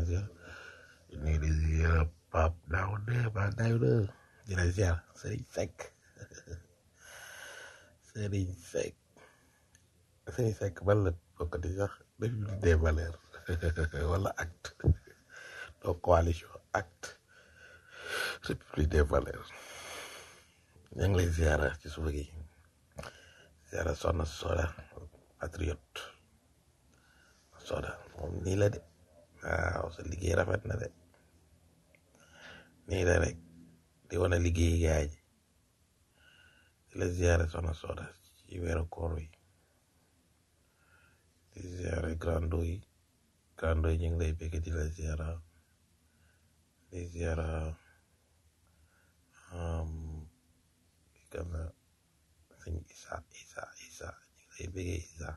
ziar nii di ziar Pape Daouda Pape Daouda di la ziar Serigne Seck Serigne Seck Serigne Seck ban la bokkati sax République des valeurs wala acte donc coalition acte République des valeurs ñu ngi lay ziara ci suba gi ziara Soxna Soda patriote Soda moom nii la de waaw sa liggéey rafet na de nii la rek di wane liggéey gaay ji di la ziara Soxna Soda ci weeru koor wi di ziara grando yi grando yi ñu ngi lay bëgg di la ziara di ziara ki kan la sëñ Isa Isa Isa ñu ngi lay bëggee Isa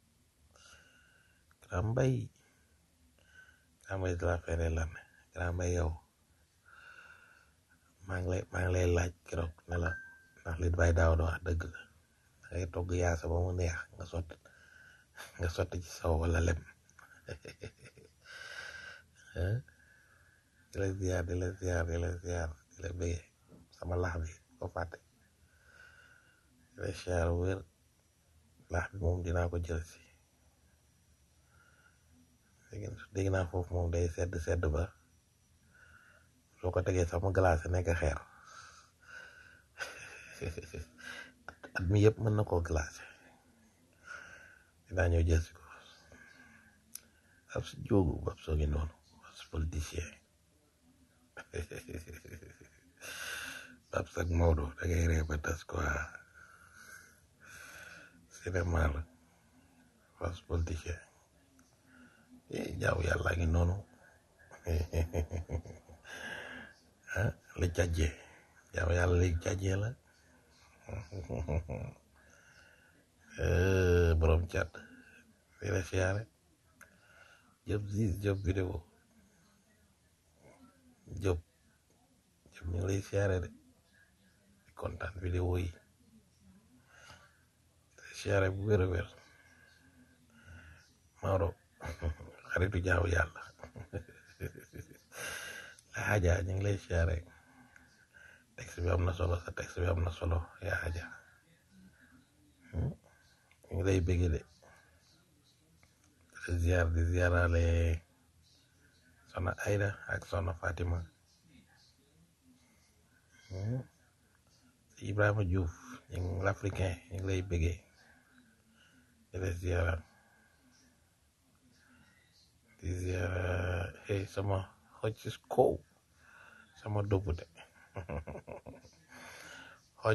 grand mbay grand mbay de la fere lan grand mbay yow maa ngi lay maa ngi lay laaj keroog ne la ndax li bay daaw da wax dëgg la da ngay togg yaasa ba mu neex nga sotti nga sotti ci saw wala lem di la ziar di la ziar di la ziar di la bëggee sama lax bi ko fàtte di la ziar wér lax bi moom dinaa ko jël si dégg naa foofu moom day sedd sedd ba soo ko tegee sax mu glacé nekk xeer at mi yëpp mën na koo glacé dinaa ñëw jël si ko ab si jóogu ab soo ngi noonu ab si politicien ab sag Maodo da ngay ree ba tas quoi cinéma la ab si politicien jaaw yàlla ngi noonu ah li jàjjee jaaw yàlla li jàjjee la borom cat di la siyaare jëp sis jëp vidéo jëp jëp ñu ngi lay siyaare de di kontaan vidéo yi siyaare bu wér a wér Maodo xaritu jaaw yàlla la xaaja ñu ngi lay siyaare texte bi am na solo sa texte bi am na solo yaa xaaja ñu ngi lay bëgg de di ziar di ziarale sona Aida ak sona Fatima Ibrahima Diouf ñu ngi l'africain ñu ngi lay bëggee di la ziaral di ziara hey sama xoj ci kow sama doppute xoj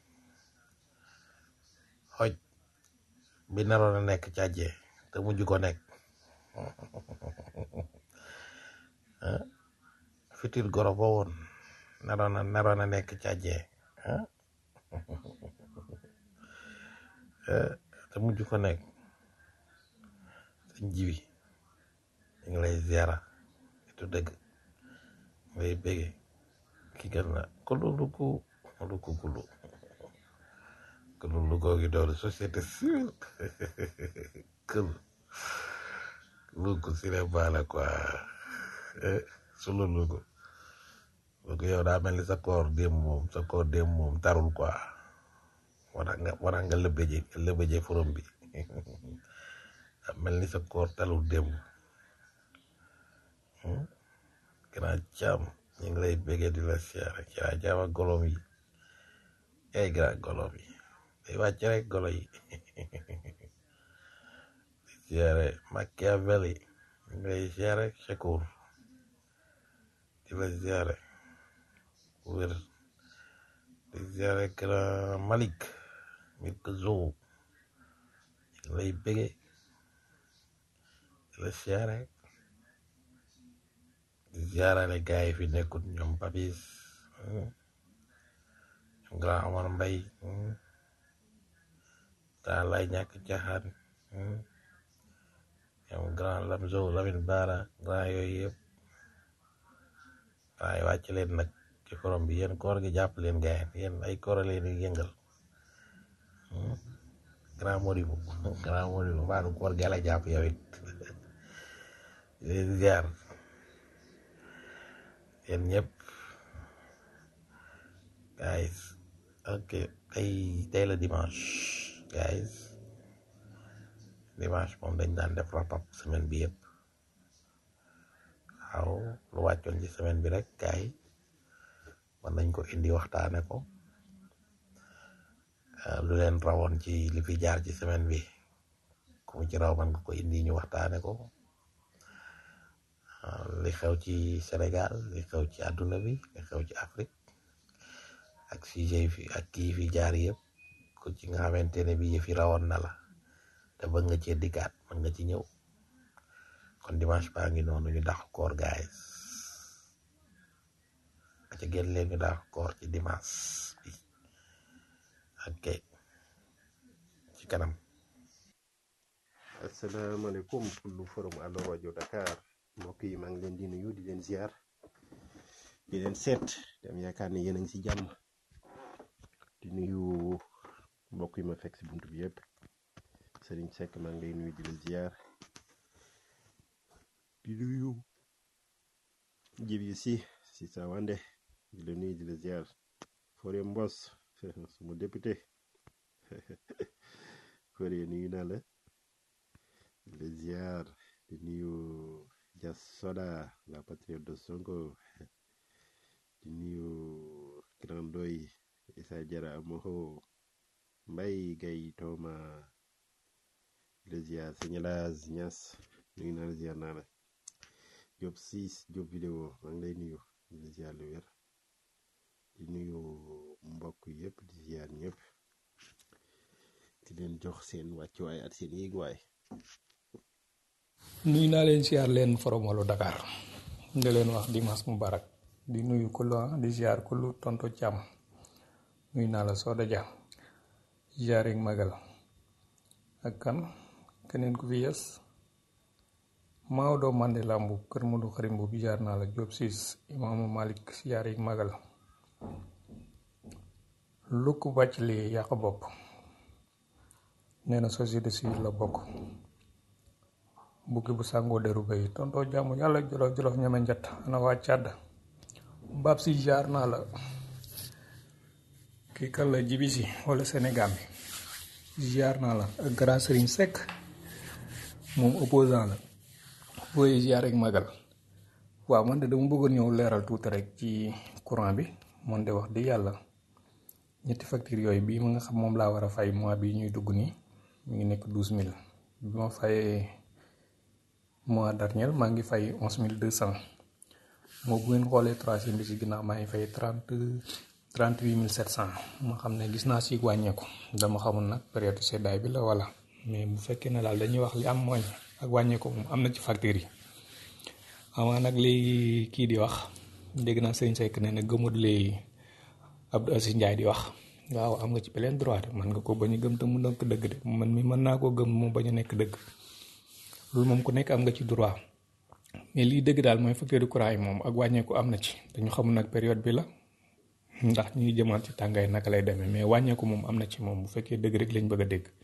xoj bi naroon a nekk càjjee te mujj ko nekk fitir goro ba woon naroon a naroon a nekk càjjee te mujj ko nekk sëñ jibi ñu ngi lay ziara itu dëgg ngay bége ki gën na kulu luku luku kulu kulu luku gi doon société civile kël luku cinéma la quoi sulu luku luku yow daa mel ni sa koor démb moom sa koor démb moom tarul quoi wara nga wara nga lëbëje lëbëje forom bi daa mel ni sa koor talul démb grand caam ñu ngi lay béggee di la siyaare grand caam ak golom yi ay grand golom yi day wàcc rek golo yi di siyaare Machiavelli ñu ngi lay siyaare Shakur di la siyaare wér di siyaare grand Malik Milk Zoo ñu ngi lay béggee di la siyaare ziarale gaay yi fi nekkut ñoom papis ñoom grand Omar Mbay grand lay ñàkk jaxaan ñoom grand Lamzo Lamin Baara grand yooyu yëpp waaye wàcc leen nag ci forom bi yéen koor gi jàpp leen gaay yéen ay koor leen di yëngal grand Modibo grand Modibo mbaa du koor gi la jàpp yow it ziar yéen ñëpp guys ok tey tey la dimanche guys dimanche moom dañ daan def wrap up semaine bi yëpp waaw lu wàccoon ci semaine bi rek gaay mën nañ ko indi waxtaane ko Uh, lu leen rawoon ci li fi jaar ci semaine bi ku mu ci raw man nga ko indi ñu waxtaane ko uh, li xew ci Sénégal li xew ci àdduna bi li xew ci Afrique ak sujet fi ak kii fi jaar yëpp ku ci nga xamante ne bi yëfi rawoon na la te bëgg nga cee dikkaat mën nga ci ñëw kon dimanche baa ngi noonu ñu dax koor guys a ca génn leen ñu dax koor ci dimanche bi ok ci kanam asalaamaaleykum kullu forum Allo rajo Dakar mbokk yi maa ngi leen di nuyu di leen ziar di leen seet dem yaakaar ne yéen a ngi ci jàmm di nuyu mbokk yi ma fekk ci buntu bi yëpp Serigne Seck maa ngi lay nuyu di la ziar di nuyu jibi si si sa wande di la nuyu di la ziar Fodé Mbos suma député Fodé nuyu naa la di la ziar di nuyu Jas Soda la patriote de Sonko di nuyu Grand Doy Issa Jara Amoho Mbay Gay Tooma di la ziar Sëñ Laas Ñas nuyu naa la ziar naa la Job siis Job vidéo maa ngi lay nuyu di la ziar lu wér di nuyu mbokk yëpp di ziar ñëpp di leen jox seen wàccuwaay ak seen yéeguwaay nuyu naa leen siyaar leen forom Allo Dakar di leen wax dimanche mubarak di nuyu kullu ah di siyaar kullu tonto càmm nuyu naa la Soda Dia siyaar ak magal ak kan keneen ku fi yes Maodo Mandela Mbu kër Modou Xarim bu siyaar naa la Diop Siis imaamu Malik siyaar ak magal lukk bàcc li yàq bopp nee na société civile la bokk bukki bu sàngoo deru bay tontoo jàmm yàlla jolof jolof ñeme njat ana waa càdd mbaab si jaar naa la kii kan la jibi si wala Sénégal bi jaar naa la ak grand Serigne Seck moom opposant la booy jaar ak magal waaw man de dama bëggoon ñëw leeral tuuti rek ci courant bi man de wax di yàlla ñetti facture yooyu bii ma nga xam moom laa war a fay mois bi ñuy dugg nii mu ngi nekk douze mille bi ma fayee mois dernier maa ngi fay onze mille deux cent moo bu ngeen xoolee troisième bi si ginnaaw maa ngi fay trente trente huit mille sept cent ma xam ne gis naa si wàññeeku dama xamul nag période seddaay bi la wala mais bu fekkee ne daal dañuy wax li am mooy ak wàññeeku moom am na ci facture yi amaa nag léegi kii di wax dégg naa sëñ Seck ne na gëmut léegi Abdou Aziz Ndiaye di wax waaw am nga ci plein droit de man nga ko bañ a gëm te mu nekk dëgg de man mi mën naa koo gëm mu bañ a nekk dëgg loolu moom ku nekk am nga ci droit mais lii dëgg daal mooy facture courant yi moom ak wàññeeku am na ci dañu xamul nag période bi la ndax ñuy jëmaat ci tàngaay naka lay demee mais wàññeeku moom am na ci moom bu fekkee dëgg rek lañ bëgg a dégg.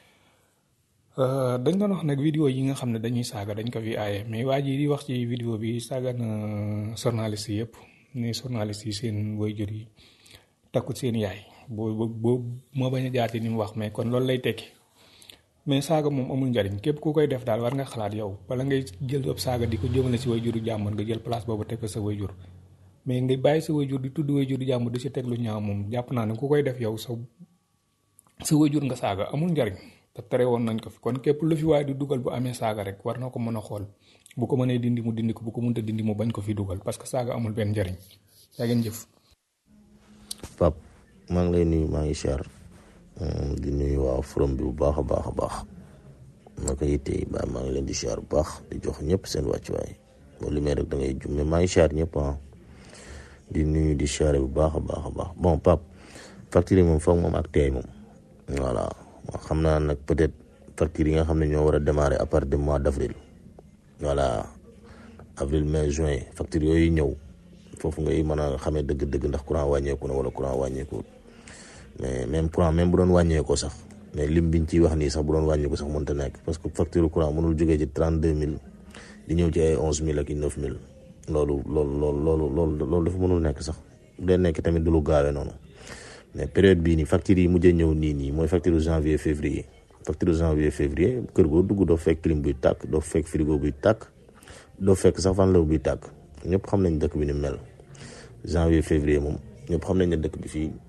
dañ doon wax nag vidéo yi nga xam ne dañuy saaga dañ ko fi aaye mais waa ji di wax ci vidéo bi saaga na journaliste yëpp ni journaliste yi seen waajur yi takkut seen yaay boo boo moo bañ a jaati ni mu wax mais kon loolu lay tekki. mais saaga moom amul njariñ képp ku koy def daal war nga xalaat yow bala ngay jël ab saaga di ko jëmale si wayjuru jàmbur nga jël place boobu teg ko sa wayjur mais nga bàyyi sa wayjur di tudd wayjuru jàmbur di si teg lu ñaaw moom jàpp naa ne ku koy def yow sa sa wayjur nga saaga amul njariñ te tere woon nañ ko fi kon képp lu fi waaye di dugal bu amee saaga rek war na ko mën a xool bu ko mënee dindi mu dindi ko bu ko mënta dindi mu bañ ko fi dugal parce que saaga amul benn njariñ yaa ngeen jëf. Pap maa ngi lay nuyu maa ngi siyaar di nuyu waa forum bi bu baax a baax a baax ma ko yittee ba maa ngi leen di siyaar bu baax di jox ñëpp seen wàccuwaay boo limee rek da ngay jum mais maa ngi siyaar ñëpp ah di nuyu di siyaare bu baax a baax a baax bon Pape facture yi moom foog moom ak teey moom voilà xam naa nag peut-être facture yi nga xam ne ñoo war a démarrer à partir du mois d'avril voilà avril mai juin facture yooyu ñëw foofu ngay mën a xamee dëgg-dëgg ndax courant wàññeeku na wala courant wàññeeku mais même courant même bu doon wàññeekoo sax mais lim biñ ciy wax nii sax bu doon wàññeeku sax mënta nekk parce que facture courant mënul jógee ci trente deux mille di ñëw ci ay onze mille ak i neuf mille loolu loolu loolu loolu loolu loolu dafa mënul nekk sax bu dee nekk tamit du lu gaawee noonu mais période bii nii factures yi mujjee ñëw nii nii mooy facture janvier février facture janvier février kër goo dugg doo fekk clim buy tàkk doo fekk frigo buy tàkk doo fekk sax fan la buy tàkk ñëpp xam nañ dëkk bi ni mel janvier février moom ñëpp xam nañ ne dëkk bi fii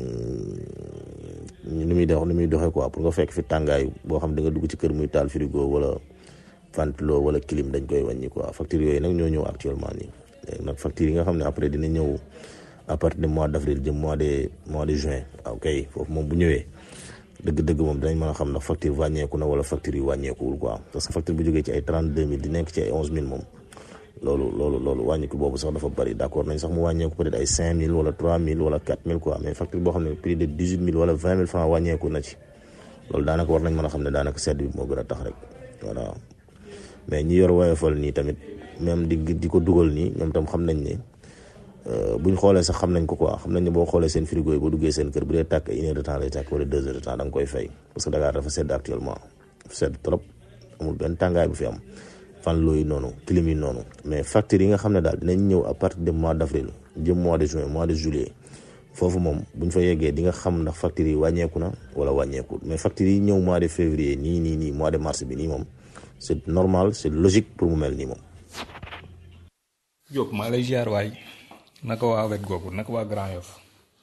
ni muy dox ni muy doxee quoi pour nga fekk fi tàngaay boo xam da nga dugg ci kër muy taal frigo wala ventilo wala clim dañ koy wàññi quoi facture yooyu nag ñoo ñëw actuellement nii léegi nag facture yi nga xam ne après dina ñëw à partir de mois d' avril jëm mois de mois de juin ok foofu moom bu ñëwee dëgg-dëgg moom dinañ mën a xam ndax facture wàññeeku na wala facture yi wàññeekuwul quoi parce que facture bu jógee ci ay trente deux mille di nekk ci ay onze mille moom loolu loolu loolu wàññiku boobu sax dafa bëri d' accord nañ sax mu wàññeeku peut être ay cinq mille wala trois mille wala quatre mille quoi mais facture boo xam ne prix de dix huit mille wala vingt mille franc wàññeeku na ci loolu daanaka war nañ mën a xam ne daanaka sedd bi moo gën a tax rek voilà mais ñi yor woyofal nii tamit même di di ko dugal nii ñoom tam xam nañ ne buñ xoolee sax xam nañ ko quoi xam nañ ne boo xoolee seen frigo yi boo duggee seen kër bu dee tàkk une heure de temps lay tàkk wala deux heures de temps da nga koy fay parce que Dakar dafa sedd actuellement dafa sedd trop amul benn tàngaay bu fi am fan looyu noonu clim yi noonu mais factures yi nga xam ne daal dinañ ñëw à partir de mois d' avril jëm mois de juin mois de juillet foofu moom buñ fa yeggee di nga xam ndax factures yi wàññeeku na wala wàññeeku mais factures yi ñëw mois de février nii nii nii mois de mars bi nii moom c' est normal c' est logique pour mu mel nii moom. Diop maa lay ziar waay naka waa wet googu naka waa Grand Yoff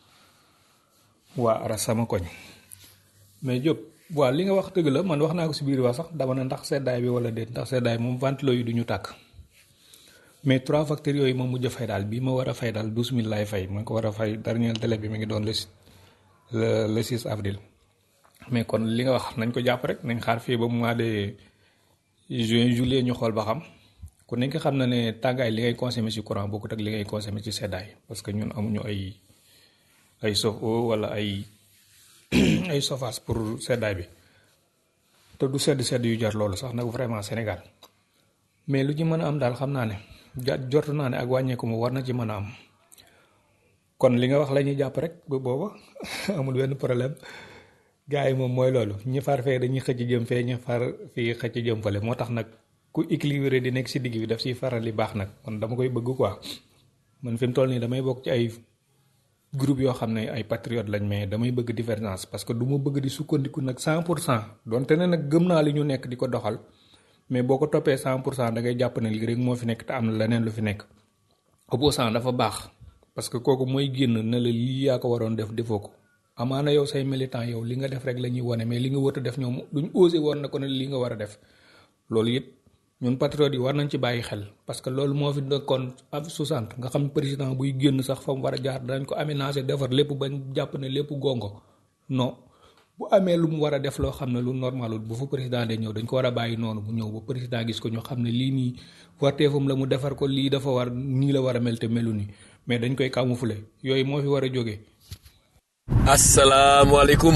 waa ara sama koñ mais Diop waaw li nga wax dëgg la man wax naa ko si biir wax sax dama ne ndax seddaay bi wala déet ndax seddaay moom ventilo yi du ñu tàkk mais trois facteurs yooyu ma mujj a fay daal bii ma war a fay daal douze mille laay fay ma ko war a fay dernier délai bi mi ngi doon le le le 6 avril mais kon li nga wax nañ ko jàpp rek nañ xaar fii ba mois de juin juillet ñu xool ba xam ku nekk xam na ne tàngaay li ngay consommer ci courant bokkut ak li ngay consommer ci seddaay parce que ñun amuñu ay ay chauffe-eau wala ay ay chauffage pour seddaay bi te du sedd sedd yu jar loolu sax nag vraiment Sénégal mais lu ci mën a am daal xam naa ne ja jortu naa ne ak wàññeeku mu war na ci mën a am kon li nga wax la ñuy jàpp rek ba booba amul benn problème gars yi moom mooy loolu ñi far fee dañuy xëcc jëm fee ñi far fii xëcc jëm fële moo tax nag ku équilibré di nekk si digg bi daf siy faral li baax nag man dama koy bëgg quoi man fi mu toll nii damay bokk ci ay groupe yoo xam ne ay patriote lañ mais damay bëgg divergence parce que du ma bëgg di sukkandiku nag 100 pour cent donte ne nag gëm naa li ñu nekk di ko doxal mais boo ko toppee 100 pour cent da ngay jàpp ne lii rek moo fi nekk te am na leneen lu fi nekk opposant dafa baax parce que kooku mooy génn ne la lii yaa ko waroon def defoo ko amaana yow say militant yow li nga def rek la ñuy wane mais li nga wër a def ñoom duñ osé woon na ko ne li nga war a def loolu it ñun patriotes yi war nañ ci bàyyi xel parce que loolu moo fi nekkoon ab 60 nga xam président buy génn sax fa mu war a jaar dañ ko aménager defar lépp bañ jàpp ne lépp gongo non bu amee lu mu war a def loo xam ne lu normalul bu fa président de ñëw dañ ko war a bàyyi noonu bu ñëw ba président gis ko ñu xam ne lii nii warteefam la mu defar ko lii dafa war nii la war a mel te melu nii mais dañ koy camoufler yooyu moo fi war a jógee. asalaamualeykum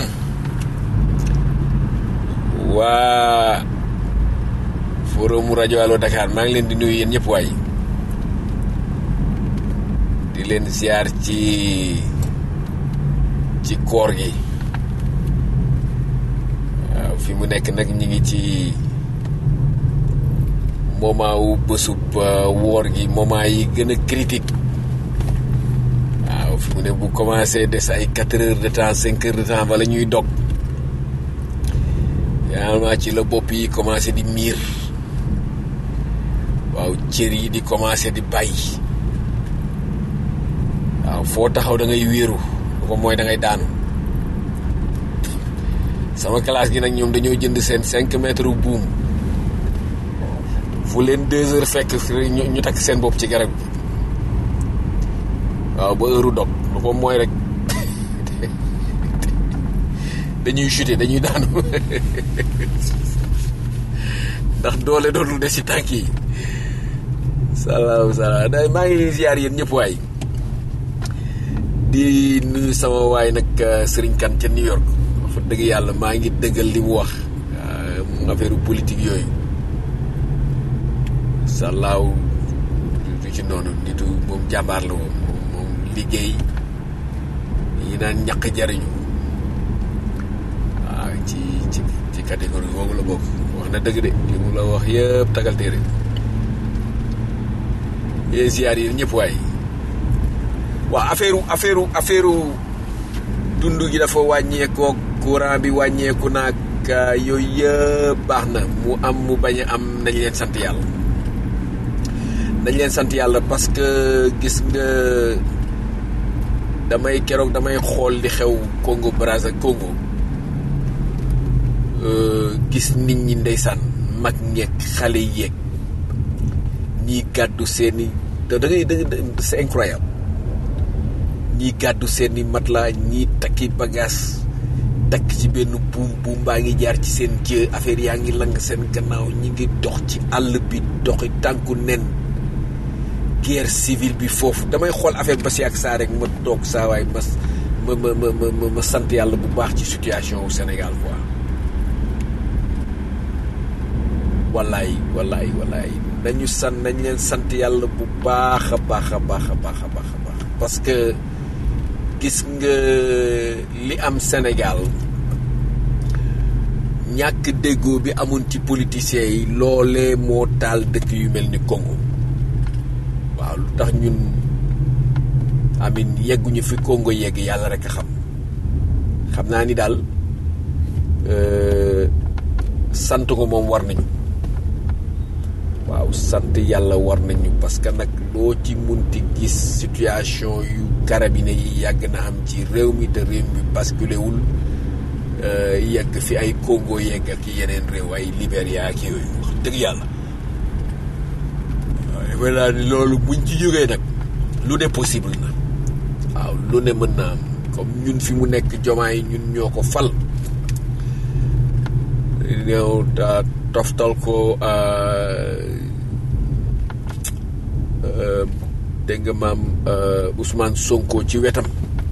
waa forum rajo Allo Dakar maa ngi leen di nuyu yéen ñëpp waay di leen ziar ci ci koor gi waaw fi mu nekk nag ñi ngi ci moment wu bësub woor gi moment yi gën a critique waaw fi mu ne bu commencé des ay quatre heures de temps cinq heures de temps bala ñuy dog finalement ci la bopp yi commencé di miir waaw cër yi di commencé di bàyyi waaw foo taxaw da ngay wéeru lu ko mooy da ngay daanu sama classe gi nag ñoom dañoo jënd seen cinq mètres buum fu leen deux heures fekk ñu takk seen bopp ci garab gi waaw ba heure dog lu ko mooy rek dañuy chuter dañuy daanu ndax doole dootul des ci tànk yi salaam salaam day maa ngi ziar yéen ñëpp waay di nuyu sama waay nag Serigne Kane ca New York fa dëgg yàlla maa ngi dëggal li mu wax affaire politique yooyu salaaw du ci noonu nitu moom jàmbaar la woon moom liggéey yi naan ñaq jariñu waaw ci ci ci catégorie boobu la bokk wax na dëgg de li mu la wax yëpp tagal téere yee ziar yi ñëpp waay waaw affaire affaire affaire dund gi dafa wàññeekoo courant bi wàññeeku naag yooyu yëpp baax na mu am mu bañ a am nañ leen sant yàlla nañ leen sant yàlla parce que gis nga damay keroog damay xool di xew Congo Brazza Congo gis nit ñi ndeysaan mag ñeeg xale yeeg ñii gàddu seeni da ngay da c'est incroyable ñii gàddu seeni matelas ñii takki bagage takk ci benn buum buum baa ngi jaar ci seen jë affaire yaa ngi lang seen gannaaw ñi ngi dox ci àll bi doxi tànku nen guerre civile bi foofu damay xool affaire ba si ak saa rek ma toog saa waay ma ma ma ma ma sant yàlla bu baax ci situation wu Sénégal quoi wallaay wallaay wallaay nañu sant nañ leen sant yàlla bu baax a baax a baax a baax a baax a baax parce que gis nga li am Sénégal ñàkk déggoo bi amoon ci politiciens yi loolee moo taal dëkk yu mel ni Congo waaw lu tax ñun amin yegguñu fi Congo yegg yàlla rek a xam xam naa ni daal sant ko moom war nañu waaw sant yàlla war nañu parce que nag loo ci munti gis situation yu carabine yi yàgg na am ci réew mi te réew mi basculé wul yegg fi ay Congo yegg ak yeneen réew ay Libéria ak yooyu wax dëgg yàlla waaye naa ni loolu buñ ci jógee nag lu ne possible na waaw lu ne mën na am comme ñun fi mu nekk jomaay ñun ñoo ko fal ñëw ta toftal ko dégg nga maam Ousmane Sonko ci wetam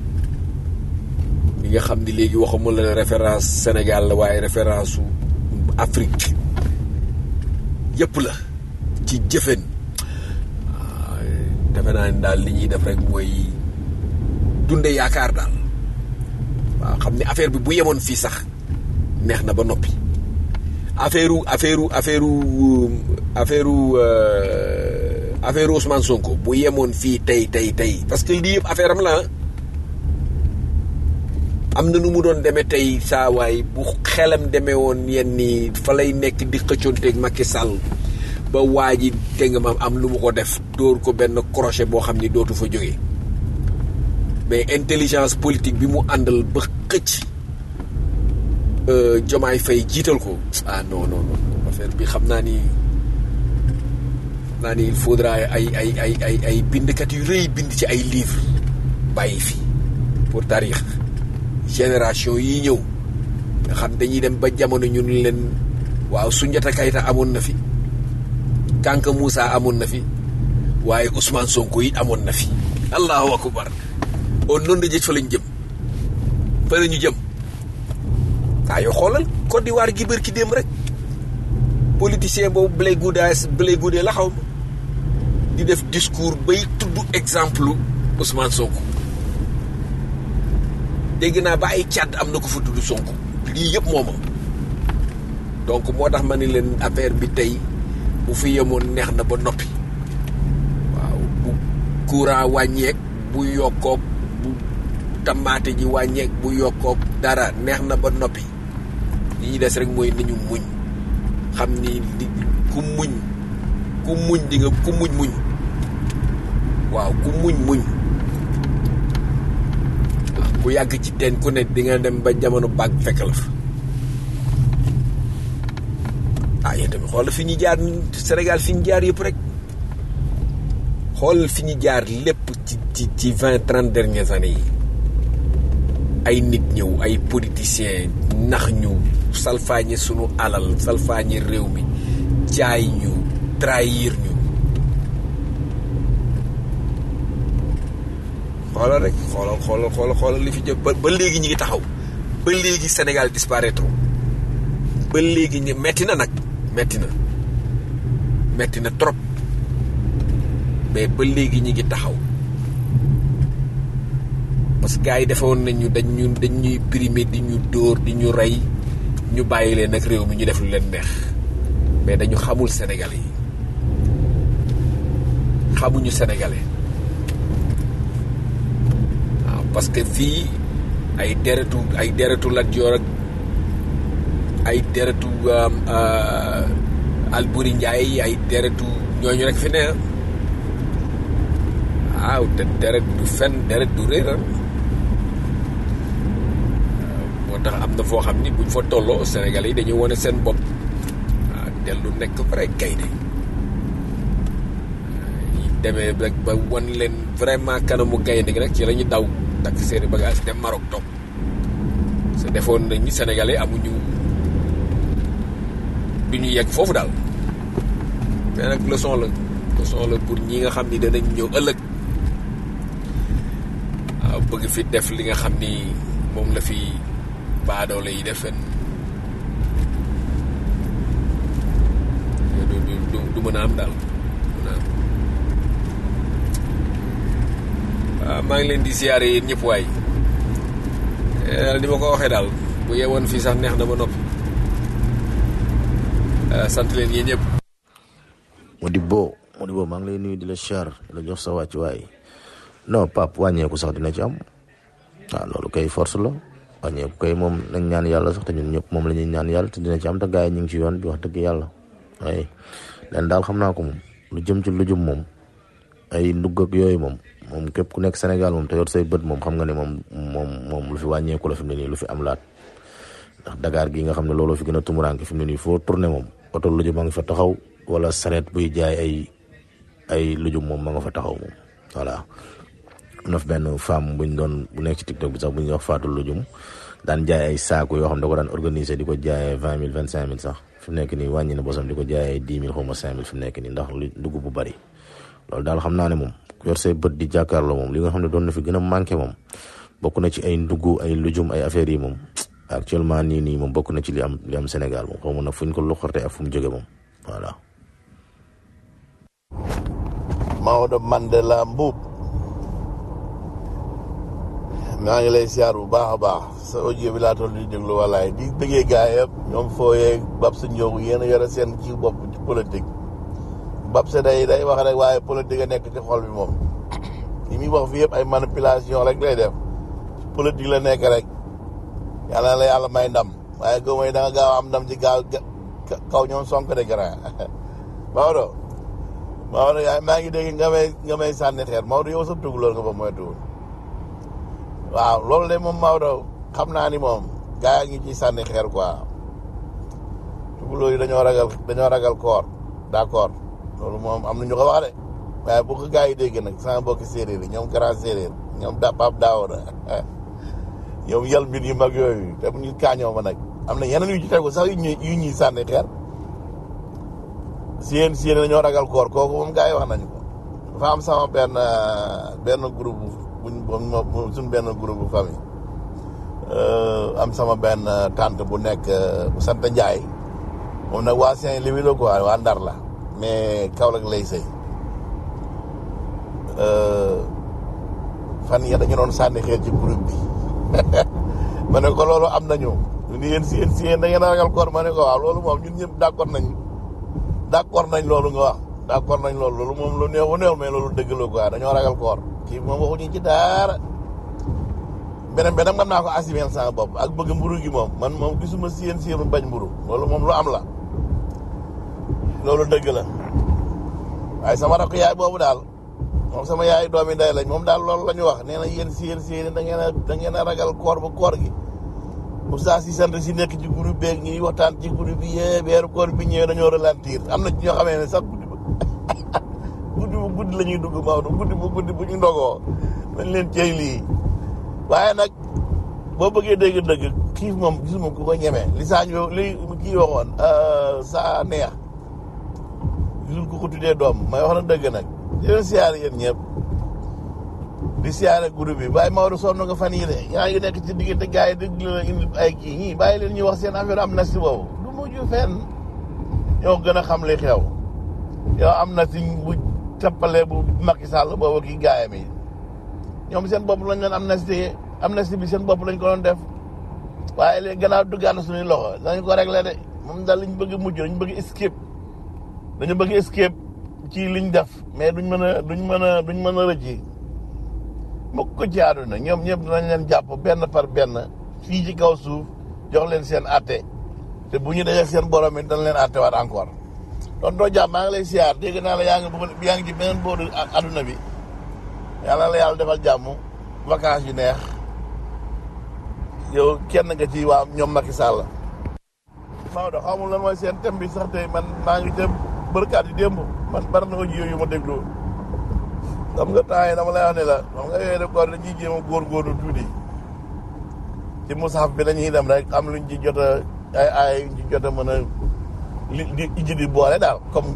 li nga xam ni léegi waxuma la référence Sénégal la waaye référence su Afrique yëpp la ci jëfen defe naa ni daal li ñuy def rek mooy dunde yaakaar daal waaw xam ni affaire bi bu yemoon fii sax neex na ba noppi affaire affaire affaire affaire affaire Ousmane Sonko bu yemoon fii tey tey tey parce que lii yëpp affaire am la am na nu mu doon demee tey saa waay bu xelam demee woon yenn nii fa lay nekk di xëccoonteeg Macky Sall ba waa ji te nga maam am lu mu ko def dóor ko benn crochet boo xam ni dootu fa jógee mais intelligence politique bi mu àndal ba xëcc Jomaay Fay jiital ko ah non non non affaire bi xam naa ni naa ni il faudra ay ay ay ay ay bindkat yu rëy bind ci ay livre bàyyi fi pour taarix génération yi ñëw nga xam dañuy dem ba jamono ñun leen waaw Soundiata Keita amoon na fi Kanka Moussa amoon na fi waaye Ousmane Sonko it amoon na fi allahu akbar on noonu da jëj fa lañ jëm fa la ñu jëm waa yoo xoolal Côte d'Ivoire gi bër ki démb rek politicien boobu Blé Goudé Blé Goudé la xaw ma di def discours bay tudd exemple Ousmane Sonko dégg naa ba ay càdd am na ko fa tudd Sonko lii yëpp mooma donc moo tax ma ni leen affaire bi tey bu fi yemoon neex na ba noppi waaw bu courant wàññeek bu yokkook bu tamaate ji wàññeek bu yokkook dara neex na ba noppi li ñuy des rek mooy nañu muñ xam ni di ku muñ ku muñ di nga ku muñ muñ waaw ku muñ muñ waaw ku yàgg ci teen ku ne di nga dem ba jamono baag fekk la fa ah yéen tamit xoolal fi ñu jaar Sénégal fi ñu jaar yëpp rek xoolal fi ñu jaar lépp ci ci ci vingt trente dernières années yi ay nit ñëw ay politiciens nax ñu salfaañe sunu alal salfaañe réew mi jaay ñu trahir ñu xoolal rek xoolal xoolal xoolal xoolal li fi jëm ba ba léegi ñi ngi taxaw ba léegi Sénégal disparaître ba léegi ñu metti na nag metti na metti na trop mais ba léegi ñi ngi taxaw parce que gars yi defoon nañu dañ ñu dañ ñuy primer di ñu dóor di ñu rey ñu bàyyi leen nag réew mi ñu def lu leen neex mais dañu xamul Sénégal yi xamuñu sénégalais waaw parce que fii ay deretu ay deretu Lat Joor ak ay deretu Alburi Njaay ay deretu ñooñu rek fi ne waaw te deret du fen deret du réer moo tax am na foo xam ni buñ fa tolloo Sénégalais yi dañuy wane seen bopp waaw dellu nekk vrai gaynde yi demee rek ba wan leen vraiment kanamu gaynde gi rek ci la ñu daw takk seeni bagage dem Maroc toog sa defoon nañ ni Sénégalais amuñu du ñu yegg foofu daal mais nag leçon la leçon la pour ñi nga xam ni danañ ñëw ëllëg waaw bëgg fi def li nga xam ni moom la fi baadoole yi def du du du du mën a am daal mën a am waaw maa ngi leen di siyaare yéen ñëpp waay ni ma ko waxee daal bu yeewoon fii sax neex na ba noppi sant leen yéen ñëpp. Modibo Modibo maa ngi lay nuyu di la char di la jox sa wàccuwaay non pap wàññeeku sax dina ci am waaw loolu kay force la wàññeeku kay moom nañ ñaan yàlla sax te ñun ñëpp moom la ñuy ñaan yàlla te dina ci am te gars yi ñu ngi ci yoon bi wax dëgg yàlla waaye leen daal xam naa ko moom lu jëm ci lu jëm moom ay ndugg ak yooyu moom moom képp ku nekk Sénégal moom te yor say bët moom xam nga ne moom moom moom lu fi wàññeeku la fi mu ne nii lu fi am laat ndax Dakar gi nga xam ne looloo fi gën a tumuraanke fi mu ne nii foo tourné moom oto lujum ma nga fa taxaw wala sareet buy jaay ay ay lujum moom ma nga fa taxaw moom voilà am na fi benn femme buñ doon bu nekk ci TikTok bi sax bu ñuy wax Fatou Lujum daan jaay ay saaku yoo xam ne da ko daan organiser di ko jaayee vingt mille vingt cinq mille sax fi mu nekk nii wàññi na bosam di ko jaayee dix mille xaw ma cinq mille fi mu nekk nii ndax lu dugub bu bari loolu daal xam naa ne moom ku yor say bët di jàkkaarloo moom li nga xam ne doon na fi gën a manqué moom bokk na ci ay ndugg ay lujum ay affaires yi moom actuellement nii nii moom bokk na ci li am li am Sénégal moom xaw ma nag fu ñu ko luxarte ak fu mu jóge moom voilà. Maodo Mandela Mbuub maa ngi lay siyaar bu baax a baax sa audio bi laa toll di déglu walaay di bëggee gaa yëpp ñoom fooyee bab sa njóogu yéen a yore seen ci bopp ci politique bab sa day day wax rek waaye politique a nekk ci xol bi moom li muy wax fi yëpp ay manipulation rek lay def politique la nekk rek yàlla la yàlla may ndam waaye goo may da nga gaaw am ndam ci gaaw kaw ñoom sonk de grand Maodo Maodo yaay maa ngi dégg nga may nga may sànni xeer Maodo yow sa tugalóor nga ba moytuwul waaw loolu de moom Maodo xam naa ni moom gaa yi ngi ciy sànni xeer quoi tugalóor yi dañoo ragal dañoo ragal koor d'accord loolu moom am na ñu ko wax de waaye bu ko gaa yi dégg nag sama mbokki séeréer yi ñoom grand séeréer ñoom da Pape Daouda ñoom yal mbir yu mag yooyu te ñu kaañoo ma nag am na yeneen yu ci tegu sax yu ñuy yu ñuy sànni xeer siyeen siyeen dañoo ragal koor kooku moom gaa yi wax nañu ko dafa am sama benn benn groupe buñ buñ suñ benn groupe bu famille am sama benn tante bu nekk bu sant Njaay moom nag waa Saint-Louis la quoi waa Ndar la mais Kaolack lay sëy fan ya dañu doon sànni xeer ci groupe bi ma ne ko loolu am nañu ni yéen si yéen si yéen da ngeen a ragal koor ma ne ko waaw loolu moom ñun ñëpp d'accord nañ d'accord nañ loolu nga wax d'accord nañ loolu loolu moom lu néew bu néew mais loolu dëgg la quoi dañoo ragal koor kii moom waxuñu ci dara beneen beneen mën naa ko assumer sama bopp ak bëgg mburu gi moom man moom gisuma si yéen si yéen bañ mburu loolu moom lu am la loolu dëgg la waaye sama rakk yaay boobu daal moom sama yaay doomi ndey lañ moom daal loolu la ñu wax nee na yéen si yéen si yéen da ngeen a da ngeen a ragal koor ba koor gi Moussa si sant si nekk ci groupe beeg ñuy waxtaan ci groupe bi yee weeru koor bi ñëwee dañoo ralentir am na ci ñoo xamee ne sax guddi ba guddi bu guddi la ñuy dugg Maodo guddi bu guddi bu ñu ndogoo dañ leen cey lii waaye nag boo bëggee dégg-dëgg xiif moom gisuma ku ko ñemee li saa ñu li kii waxoon saa neex gisul ku ko tuddee doom may wax na dëgg nag di leen siyaare yéen ñëpp di siyaare groupe bi bàyyi Maodo sonn nga fan yii de yaa ngi nekk ci diggante gars yi dégg la indi ay kii ñii bàyyi leen ñuy wax seen affaire am na si boobu du mujj fenn ñoo gën a xam li xew yow am na si bu tappale bu Macky Sall boobu kii gaayam yi ñoom seen bopp lañ leen amnistie amnistie bi seen bopp lañ ko doon def waaye léegi gannaaw duggaat na suñuy loxo dañu ko réglé de moom daal lañ bëgg mujj dañu bëgg escape dañu bëgg escape ci liñ def mais duñ mën a duñ mën a duñ mën a rëcc mukk ko ci àdduna ñoom ñëpp dinañ leen jàpp benn par benn fii ci kaw suuf jox leen seen atte te bu ñu dajee seen borom it dañ leen atte waat encore don doo jàpp maa ngi lay siyaar dégg naa la yaa ngi bëgg yaa ngi ci beneen booru àdduna bi yàlla la yàlla defal jàmm vacances yu neex yow kenn nga ci waa ñoom Macky Sall Maodo xamul lan mooy seen thème bi sax tey man maa ngi dem bërkaat yi démb man bari na audio yu ma déglu xam nga temps yi dama lay wax ne la xam nga yooyu rek kon dañuy jéem a góorgóorlu tuuti ci musaaf bi la ñuy dem rek am luñ ci jot a ay ay yuñ ci jot a mën a li di ijji di boole daal comme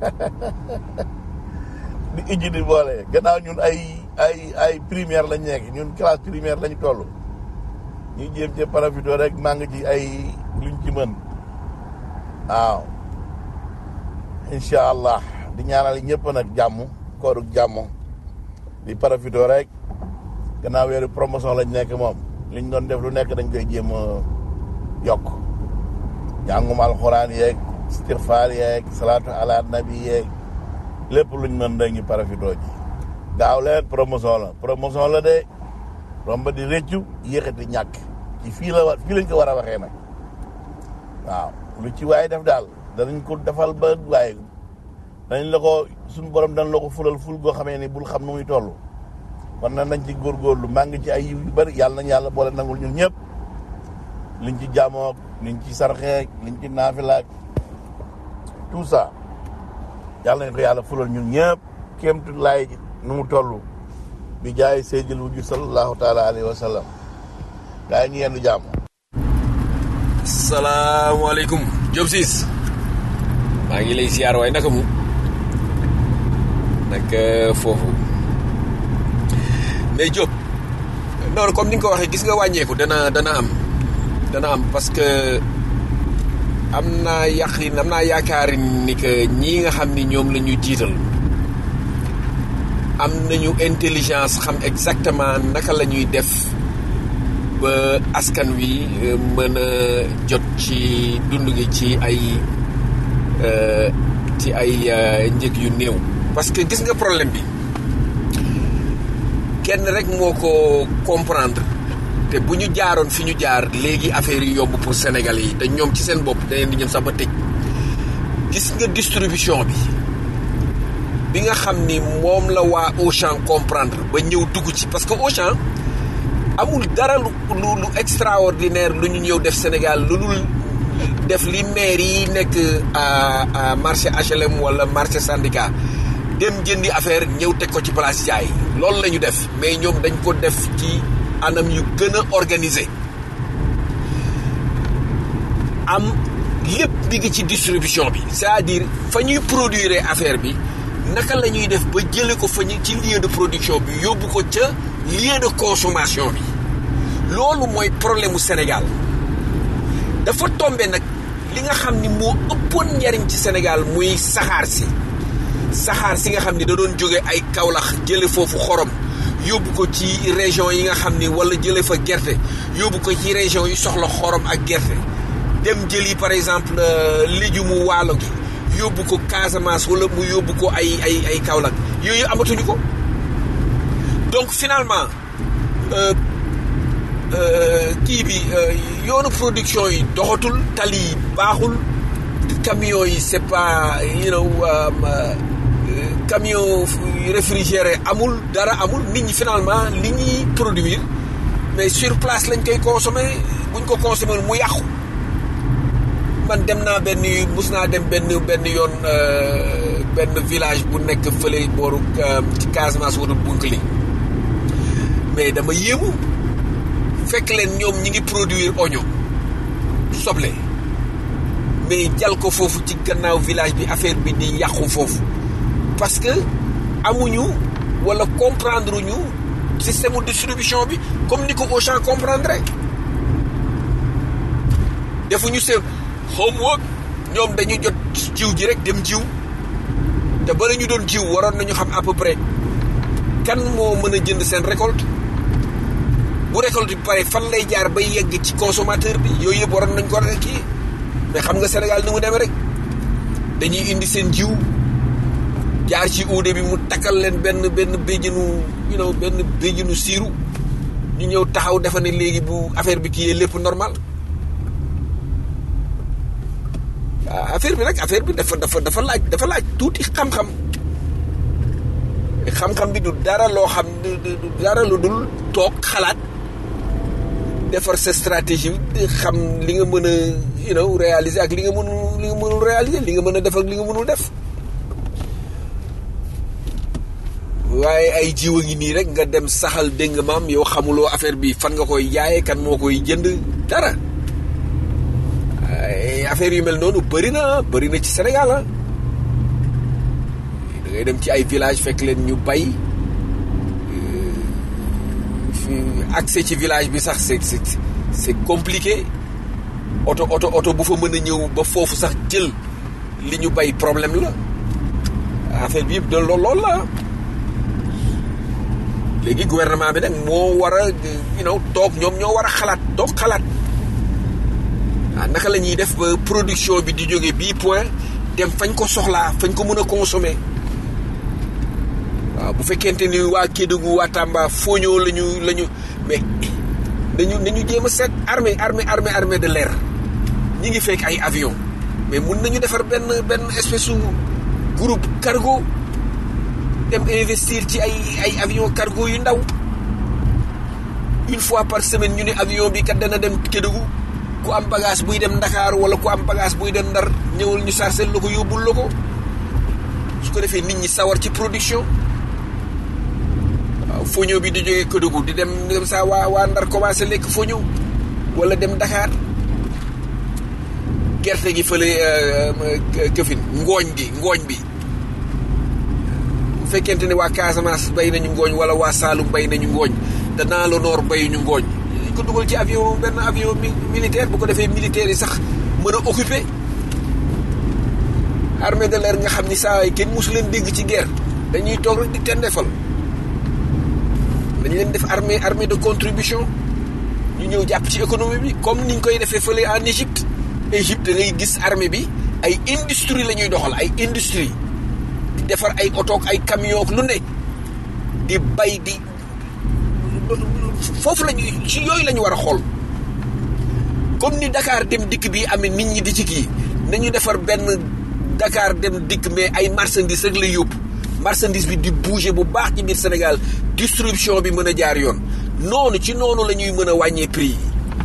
di ijji di boole gannaaw ñun ay ay ay primaire lañ nekk ñun classe primaire lañ toll ñu jéem ci profité rek maa ngi ci ay luñ ci mën waaw incha allah di ñaanal ñëpp nag jàmm kooruk jàmm di profité rek gannaaw weeru promotion lañ nekk moom liñ doon def lu nekk dañ koy jéem a yokk jàngum alxuraan yeeg istigfaar yeeg salaatu ala nabi yeeg lépp luñ mën dañuy profité ji gaaw leen promotion la promotion la de romba di rëccu yéexati ñàkk ci fii la wa fii lañ ko war a waxee nag waaw lu ci waaye def daal danañ ko defal ba waaye dañ la ko suñu borom dañ la ko fulal ful goo xamee ni bul xam nu muy toll kon na nañ ci góorgóorlu maa ngi ci ay yiw yu bëri yàlla nañ yàlla boole nangul ñun ñëpp liñ ci jaamook liñ ci sarxeek liñ ci naafilaak tout ça yàlla nañ ko yàlla fulal ñun ñëpp kéemtu laay nu mu toll bi jaay seydil wujud sallallahu taala alayhi wa sallam gaa yi ñu yendu jàmm salaamaaleykum Diop Ciss maa ngi lay siyaar waaye naka mu naka foofu mais Diop noonu comme ni nga ko waxee gis nga wàññeeku dana dana am dana am parce que am naa yaqin am naa yaakaari ni que ñii nga xam ni ñoom la ñu jiital am nañu intelligence xam exactement naka la ñuy def ba askan wi mën a jot ci dund gi ci ay ci ay njëg yu néew. parce que gis nga problème bi kenn rek moo ko comprendre te bu ñu jaaroon fi ñu jaar léegi affaire yi yomb pour Sénégalais yi te ñoom ci seen bopp dañu di ñëm sax ba tëj gis nga distribution bi. bi nga xam ni moom la waa Auchan comprendre ba ñëw dugg ci parce que Auchan amul dara lu lu lu extraordinaire lu ñu ñëw def Sénégal lu dul def li maire yi nekk à marché HLM wala marché syndicat dem jëndi affaire ñëw teg ko ci place jaay loolu la ñu def mais ñoom dañ ko def ci anam yu gën a organisé am lépp bi ngi ci distribution bi c'est-à-dire fa ñuy produire affaire bi naka la ñuy def ba jële ko fa ñu ci lieu de production bi yóbbu ko ca lieu de consommation bi loolu mooy problème mu Sénégal dafa tombe nag li nga xam ni moo ëppoon njariñ ci Sénégal muy saxaar si saxaar si nga xam ni da doon jóge ay Kaolack jële foofu xorom yóbbu ko ci région yi nga xam ni wala jële fa gerte yóbbu ko ci région yi soxla xorom ak gerte dem jëli par exemple légumu waalo gi yóbbu ko Casamance wala mu yóbbu ko ay ay ay Kaolack yooyu amatuñu ko donc finalement kii bi yoonu production yi doxatul tali yi baaxul camions yi c'est pas you know camion réfrigéré amul dara amul nit ñi finalement li ñuy produire mais sur place lañ koy consommer buñ ko consommer mu yàqu man dem naa benn mus naa dem benn benn yoon benn village bu nekk fële booru ci Casamance wala Bounkiling mais dama yéemu fekk leen ñoom ñi ngi produire oignon soble mais jal ko foofu ci gannaaw village bi affaire bi di yàqu foofu parce que amuñu wala comprendre ñu système de distribution bi comme ni ko Auchan comprendre defuñu seen homework ñoom dañu jot jiw ji rek dem jiw te bala ñu doon jiw waroon nañu xam à peu près kan moo mën a jënd seen récolte bu récolte bi pare fan lay jaar bay yegg ci consommateur bi yooyu yëpp waroon nañ ko rek kii mais xam nga Sénégal ni mu demee rek dañuy indi seen jiw jaar ci uude bi mu takkal leen benn benn béjjinu you know benn béjjinu siiru ñu ñëw taxaw defa ne léegi bu affaire bi kii yee lépp normal ah, affaire bi nag affaire bi dafa dafa dafa laaj dafa laaj tuuti xam-xam xam-xam bi du dara loo xam du du- du dara lu dul toog xalaat defar sa stratégie di xam li nga mën a you know réaliser ak li nga mënul li nga mënul réaliser li nga mën a def ak li nga mënul def waaye ay jiw a ngi nii rek nga dem saxal dégg nga maam yow xamuloo affaire bi fan nga koy jaayee kan moo koy jënd dara ay affaire yu mel noonu bëri na bëri na ci Sénégal ah da ngay dem ci ay village fekk leen ñu bay fi accès ci village bi sax c'est c'est c'est compliqué oto oto oto bu fa mën a ñëw ba foofu sax jël li ñu bay problème la affaire bi yëpp de lool lool la léegi gouvernement bi nag moo war a you know toog ñoom ñoo war a xalaat toog xalaat ah naka la ñuy def ba production bi di jóge bii point dem fañ ko soxlaa fañ ko mën a consommer waaw bu fekkente ni waa Kédougou waa Tamba Fogno la ñu la ñu mais nañu nañu jéem a seet armée armée armée armée de l'air ñi ngi fekk ay avion mais mun nañu defar benn benn espèce su groupe cargo dem investir ci ay ay avion cargo yu ndaw une fois par semaine ñu ne avion bi kat dana dem Kédougou ku am bagage buy dem Dakar wala ku am bagage buy dem Ndar ñëwal ñu sarcel la ko yóbbul la ko su ko defee nit ñi sawar ci production waaw foño bi di jógee Kédougou di dem dem saa waa waa Ndar commencé lekk foño wala dem Dakar gerte gi fële këfin ngooñ gi ngooñ bi bu fekkente ne waa Casamance bay nañu ngooñ wala waa Saalum bay nañu ngooñ te dans le nord bayuñu ngooñ dañ ko dugal ci avion benn avion mi- militaire bu ko defee militaire yi sax mën a occupé armée de l'air nga xam ni saa yi kenn mosu leen dégg ci guerre dañuy toog rek di tendefal dañ leen def armée armée de contribution ñu ñëw jàpp ci économie bi comme niñ koy defee fële en Égypte Égypte da ngay gis armée bi ay industrie la ñuy doxal ay industrie di defar ay oto ak ay camion ak lu ne di bay di foofu la ñuy ci yooyu la ñu war a xool comme ni Dakar dem dikk bi amee nit ñi di ci kii nañu defar benn Dakar dem dikk mais ay marchandise rek la yóbbu marchandise bi di bouger bu baax ci biir Sénégal distribution bi mën a jaar yoon noonu ci noonu la ñuy mën a wàññee prix yi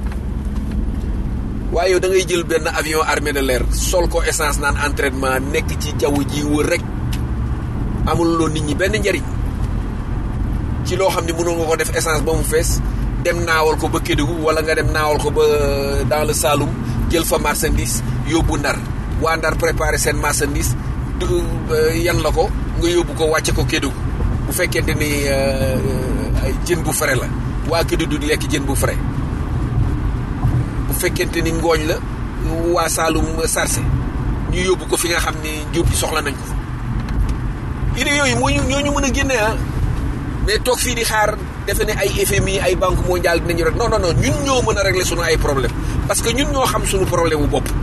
waaye yow da ngay jël benn avion armée de l'air sol ko essence naan entraînement nekk ci jaww ji wër rek amul loo nit ñi benn njariñ ci loo xam ne mënoo nga ko def essence ba mu fees dem naawal ko ba Kédougou wala nga dem naawal ko ba dans le Saloum jël fa marchandise yóbbu Ndar waa Ndar préparer seen marchandise du yan la ko nga yóbbu ko wàcce ko Kédougou bu fekkente ni ay jën bu frais la waa Kédougou di lekk jën bu frais bu fekkente ni ngooñ la waa Saloum sarse ñu yóbbu ko fi nga xam ni jur gi soxla nañ ko fa idée yooyu moo ñu ñoo ñu mën a génne ah mais toog fii di xaar defe ne ay FMI ay banque mondiale dinañu rek non non non ñun ñoo mën a régler sunu ay problème parce que ñun ñoo xam sunu problème bu bopp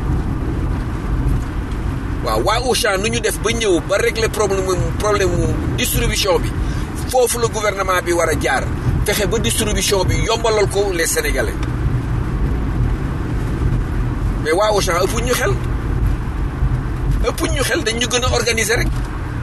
waaw waa Auchan nu ñu def ba ñëw ba régler problème problème mu distribution bi foofu la gouvernement bi war a jaar fexe ba distribution bi yombalal ko les sénégalais mais waa Auchan ëppuñ ñu xel ëppuñ ñu xel dañ ñu gën a organiser rek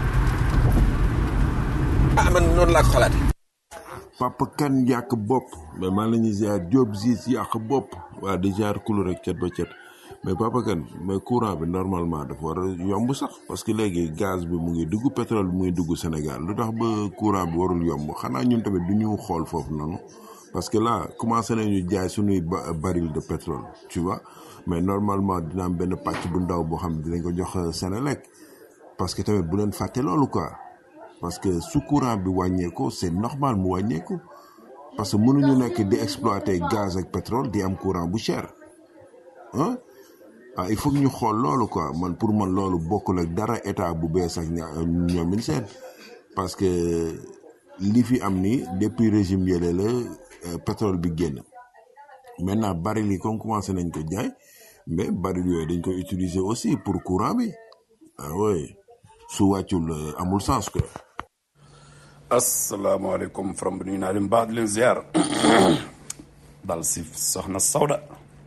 ah man noonu laa ko xalaate papa kan yàq bopp mais maa la ñuy ziar Diop Ziz yàq bopp waa di ziar kulu rek cet ba cet mais papa kan mais courant bi normalement dafa war a yomb sax parce que léegi gaz bi mu ngi dugg pétrole bi mu ngi dugg Sénégal lu tax ba courant bi warul yomb xanaa ñun tamit du ñu xool foofu noonu parce que là commencé nañu jaay suñuy ba- baril de pétrole tu vois mais normalement dina am benn pàcc bu ndaw boo xam ne dinañ ko jox Sénélec parce que tamit bu leen fàtte loolu quoi parce que su courant bi wàññeeku c'est normal mu wàññeeku parce que mënuñu nekk di exploiter gaz ak pétrole di am courant bu cher ah ah il faut que ñu xool loolu quoi man pour man loolu bokkul ak dara état bu bees ak ña- ñoomin seen parce que li fi am ni depuis régime yële la euh, pétrole bi génn maintenant baril yi comme commencé nañ ko jaay mais baril yooyu dañ ko utiliser aussi pour courant bi ah oui su wàccul euh, amul sens quoi asalaamaaleykum from bi nuyu naa leen baax di leen ziar dal si soxna Sawda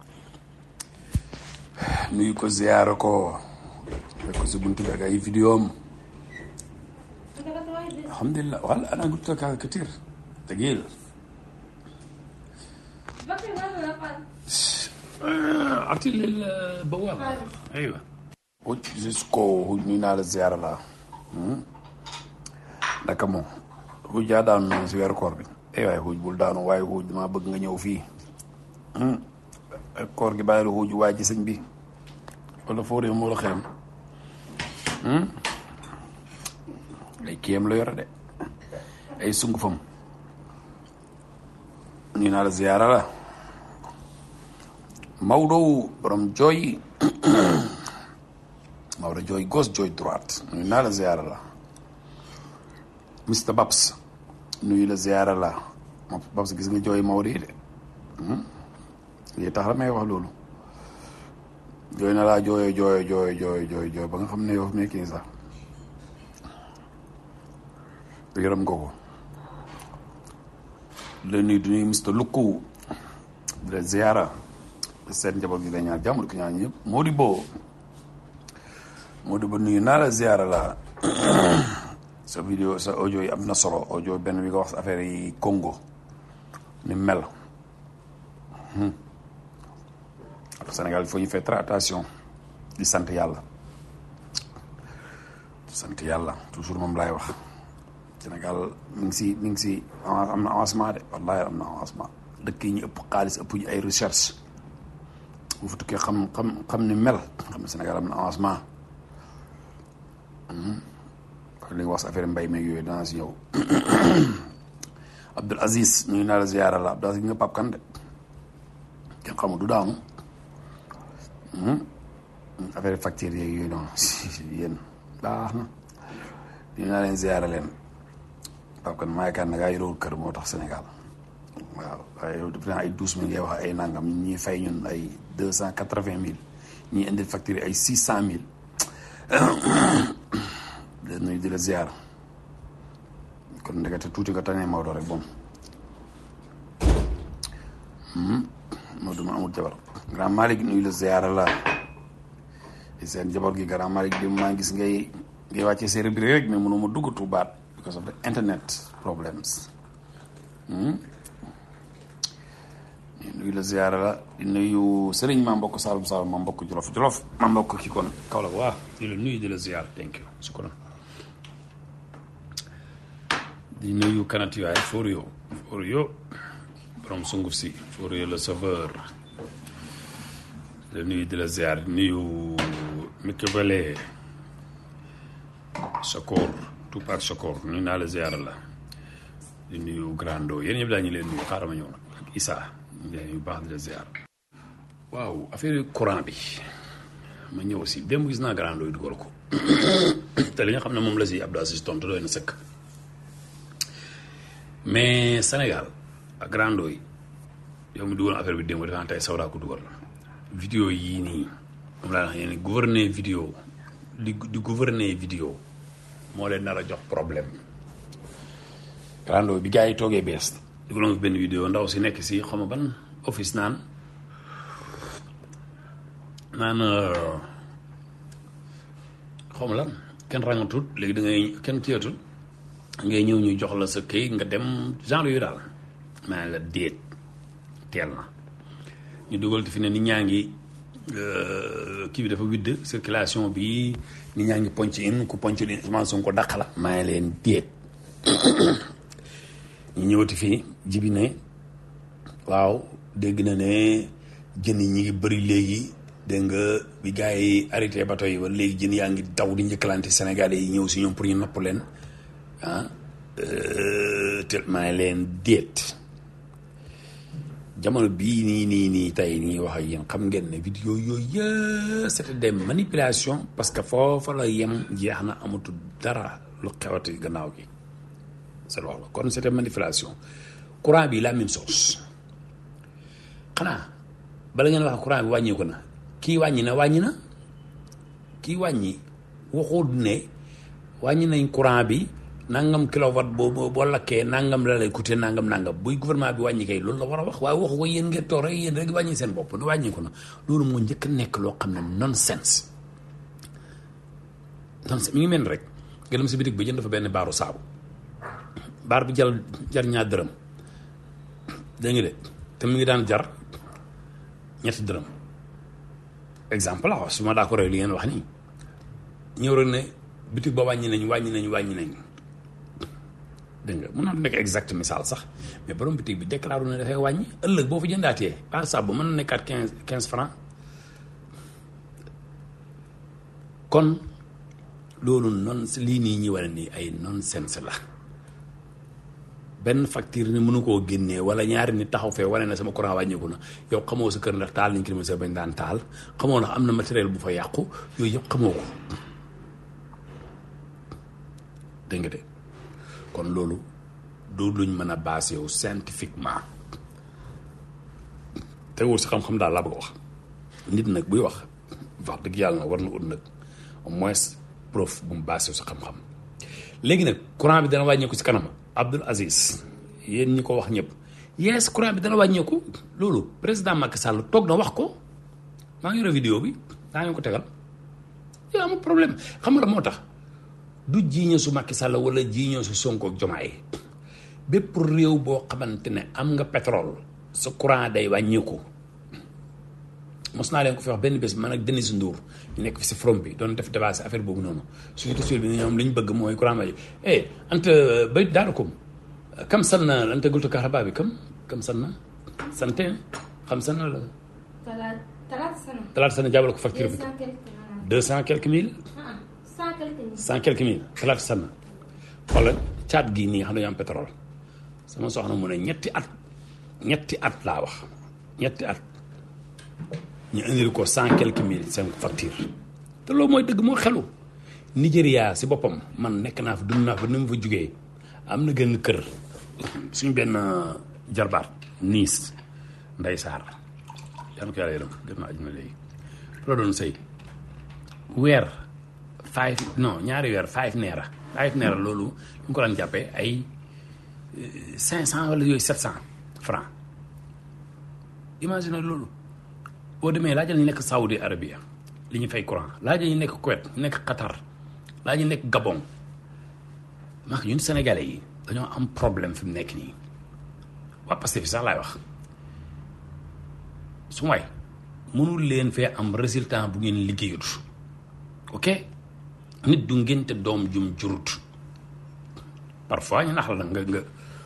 nuyu ko ziar ko fekk ko si buntu bi ak ay vidéo am alhamdulilah wala ana gutta ka katir تقيل اعطي البوابه ايوه huj jusqu'au huj nuyu naa la ziar la naka moom huj yaa daanu noonu si weeru koor bi ay waay huj bul daanu waaye huj damaa bëgg nga ñëw fii koor gi bàyyi la huj waay ci sëñ bi wala foo réew moo la xeem ay kiyam la yore de ay sungufam ñu naa la ziyaara la Maodo borom jooy Maodo jooy gauche jooy droite ñu naa la ziyaara la Mr Babs nuyu la ziyaara la moom Babs gis nga jooy Maodo yi de lii tax la may wax loolu jooy na laa jooyo jooyo jooyo jooyo jooy jooy ba nga xam ne yow fi nekk nii sax yërëm nga ko di la nuyu di nuyu Mr Lukku di la ziyaara seen njaboot gi la ñaar jàmm di ko ñaan ñëpp moo di boo moo di ba nuyu naa la ziyaara la sa vidéo sa audio yi am na solo audio benn bi nga wax affaire yi Congo ni mel Sénégal il faut ñu faire très attention di sant yàlla di sant yàlla toujours moom laay wax Sénégal mi ngi si mi ngi si am na avancement de wallahi am na avancement dëkk yi ñu ëpp xaalis ëpp ñu ay recherche bu fa tukkee xam xam xam ni mel xam ne Sénégal am na avancement li nga wax si affaire mbay meeg yooyu danaa si ñëw Abdul Aziz ñu naa la ziyaara la Abdul Aziz nga Pape Kane de kenn xamul du daanu affaire facture yeeg yooyu noonu yéen baax na ñu naa leen ziyaara leen Pape Kane maa yaakaar ne ngaa yorewul kër moo tax Sénégal waaw waaye yow def ay douze mille ngay wax ay nangam ñuy fay ñun ay deux cent quatre vingt mille ñuy indil facture ay six cent mille de nuyu di la ziar kon ndekete tuuti nga tane Maodo rek bon Maodo ma amul jabar grand Malick nuyu la ziar la seen jabar gi grand Malick bi maa gis ngay ngay wàccee séeréer bi rek mais mënuma dugg tubaat because of the internet problems nuyu la ziyaara la di nuyu sëriñ maa mbokk Saalum Saalum maa mbokk Jolof Jolof maa mbokk ki kon kaw la waa di la nuyu di la ziyaar thank you su ko di nuyu kanati waay Forio Forio borom sunguf si Forio le sauveur di la nuyu di la ziyaar di nuyu Mikebele Sokor Tupac Sokor nuyu naa la ziyaara la di nuyu Grando yéen ñëpp daa ñu leen nuyu xaaral ma ñëw nag ak Issa yu baax di la ziar waaw affaire courant bi ma ñëw si démb gis naa Grando yi dugal ko te li nga xam ne moom la si Abdou Aziz tontu doy na sëkk mais Sénégal ak Grando yi yow mi dugal affaire bi démb defe naa tey Sawda ko dugal vidéo yii nii moom laa wax yéen gouverner vidéo di di gouverner vidéo moo leen nar a jox problème Grando bi gars yi toogee bees dugaloon benn vidéo ndaw si nekk si xaw ma ban office naan naan xaw ma lan kenn rangatul léegi da ngay kenn kiyatul ngay ñëw ñu jox la sa këy nga dem genre yu daal maa la déet teel na ñu dugal fi ne nit ñaa ngi kii bi dafa widd circulation bi nit ñaa ngi ponc in ku ponc in Ousmane Sonko dàq la maa leen déet ñu ñëwati fii jibi ne waaw dégg na ne jën yi ñi ngi bëri léegi dégg nga bi gars yi arrêté bateau yi ba léegi jën yaa ngi daw di njëkkalante Sénégalais yi ñëw si ñoom pour ñu nopp leen ah te maa leen déet jamono bii nii nii nii tey nii wax ak yéen xam ngeen ne vidéo yooyu yëpp c'était des manipulations parce que foofa la yem jeex na amatul dara lu xewati gannaaw gi c'est loolu kon c'était manipulation courant bi la même chose xanaa bala ngeen wax courant bi wàññeeku na kii wàññi na wàññi na kii wàññi waxul ne wàññi nañ courant bi nangam kilowatt boo boo lakkee nangam la lay coûter nangam nangam buy gouvernement bi wàññi kay loolu la war a wax waaye waxu ko yéen ngeen toog rek yéen rek wàññi seen bopp du wàññi ko na loolu moo njëkk a nekk loo xam ne nonsense nonsense mi ngi mel ni rek nga dem si bitig bi jënd fa benn baaru saabu baar bi jal jar ñaar dërëm dégg nga de te mu ngi daan jar ñetti dërëm exemple la wax su ma d'accord li ngeen wax nii ñëw rek ne bitig ba wàññi nañ wàññi nañ wàññi nañ dégg nga mën naa nekk exact misaal sax mais borom bitig bi déclaré ne dafay wàññi ëllëg boo fa jëndaatee baar saabu mën na nekkaat quinze quinze francs kon loolu non lii nii ñi wane nii ay nonsense la benn facture ni mënu koo génnee wala ñaari nit taxaw fee wane na sama courant wàññeeku na yow xamoo sa kër ndax taal nañ climatiseur bañ daan taal xamoo ndax am na matériel bu fa yàqu yooyu yëpp xamoo ko dégg nga de kon loolu du luñ mën a basé wu scientifiquement teguwul si xam-xam daal laa bëgg a wax nit nag buy wax wax dëgg yàlla na war na ut nag au moins preuve bu mu basé wu sa xam-xam léegi nag courant bi dana wàññeeku si kanam Abdoul Aziz yéen ñi ko wax ñëpp yes courant bi dana wàññeeku loolu président Macky Sall toog na wax ko maa ngi yore vidéo bi daa ngeen ko tegal yow amul problème xam nga la moo tax du jiiñe su Macky Sall wala jiiñe su Sonko ak Jomaay bépp réew boo xamante ne am nga pétrole sa courant day wàññeeku mos naa leen ko fi wax benn bés man ak Denis Ndour ñu nekk fi si from bi doon def débat si affaire boobu noonu surtout sur bi ñoom li ñu bëgg mooy courant bi eh anta bay daarukum kam san na anta gultu kaxaba bi kam kam san na sante xam san na la talaata talaata sana. talaata sana jaabal ko facture bi deux cent quelque deux cent quelques mille maanaam. ah cent quelque mille. cent quelques mille talaata sana xoolal caat gii nii xam ne am pétrole sama soxna mu ne ñetti at ñetti at laa wax ñetti at ñu indil ko cent quelques mille seen facture te loolu mooy dëgg moo xelu Nigéria si boppam man nekk naa fa dund naa fa ni mu fa jugee am na gën kër suñu benn jarbaat niis nday saar yàlla ko yàlla yërëm gën naa ajuma léegi la doon sëy weer five non ñaari weer five neera five neera loolu ñu ngi ko daan jàppee ay cinq cent wala yooyu sept cent franc imagine loolu boo demee laajal ñu nekk Saoudi Arabia li ñu fay courant laajal ñu nekk Kuwait ñu nekk Qatar laajal ñu nekk Gabon maa ñun Sénégalais yi dañoo am problème fi mu nekk nii waa Pastef sax laay wax su waay mënul leen fee am résultat bu ngeen liggéeyut ok nit du ngénte doom jum jurut parfois ñu nax la nga nga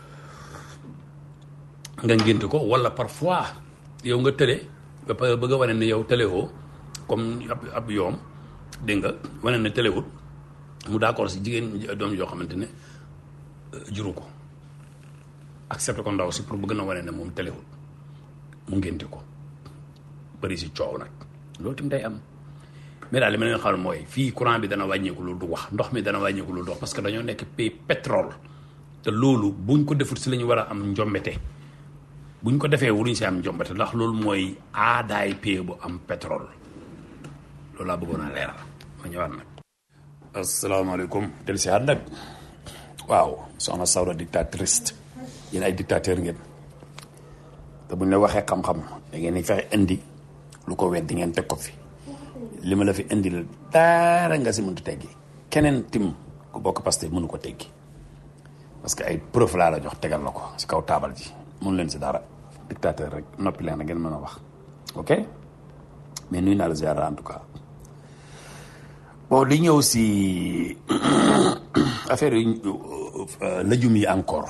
nga ngénte ko wala parfois yow nga tële ba pare bëgg a wane ne yow tëlewoo comme ab ab yoom dégg nga wane ne tëlewut mu d'accord si jigéen doom yoo xamante ne juru ko accepté ko ndaw si pour bëgg na wane ne moom tëlewut mu ngénte ko bëri si coow nag loolu tamit day am mais daal li ma leen xam mooy fii courant bi dana wàññeeku lu du wax ndox mi dana wàññeeku lu du wax parce que dañoo nekk pays pétrole te loolu buñ ko defut si la ñu war a am njombete buñ ko defee wuruñ si am njombete ndax loolu mooy aadaay pays bu am pétrole loolu laa bëggoon a leeral ma ñëwaat nag. asalaamaaleykum. del si nag waaw soxna Sawra dictatrice yéen ay dictateur ngeen te buñ la waxee xam-xam da ngeen di fexe indi lu ko wet di ngeen teg ko fi. li ma la fi indi la dara nga si mënut teggi keneen tim ku bokk Pastef mënu ko teggi parce que ay preuve laa la jox tegal la ko si kaw taabal ji mënu leen si dara dictateur rek noppi leen ngeen mën a wax ok mais nuyu naa la ziar en tout cas bon li ñëw si affaire yi lëjum yi encore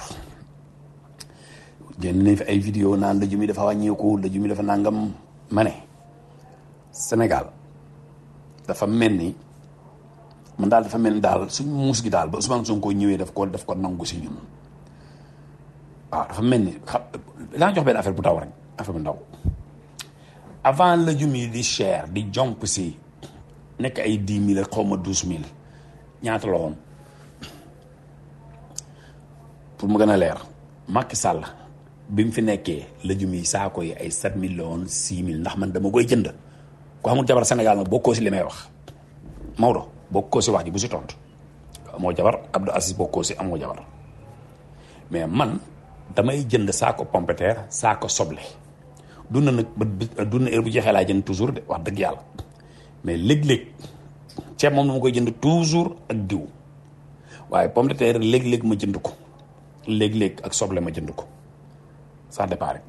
génn nañ fi ay vidéo naan lëjum yi dafa wàññeeku lëjum yi dafa nangam ma ne Sénégal dafa mel ni man daal dafa mel ni daal suñ muus gi daal ba Ousmane Sonko ñëwee daf ko daf ko nangu si ñun waaw dafa mel ni xam laa jox benn affaire bu ndaw rek affaire bu ndaw avant la jum yi di cher di jomp si nekk ay dix mille ak xaw ma douze mille ñaata la woon pour mu gën a leer Macky Sall bi mu fi nekkee la jum yi saako yi ay sept mille la woon six mille ndax man dama koy jënd ku xamul jabar Sénégal nag bokkoo si li may wax Maodo bokkoo si wax ji bu si tontu amoo jabar Abdou Aziz bokkoo si amoo jabar mais man damay jënd saako pompiteer saako soble dund nag ba dund heure bu jeexee laa jënd toujours de wax dëgg yàlla mais léeg-léeg ceeb moom dama koy jënd toujours ak diw waaye pomme de terre léeg-léeg ma jënd ko léeg-léeg ak soble ma jënd ko ça dépend rek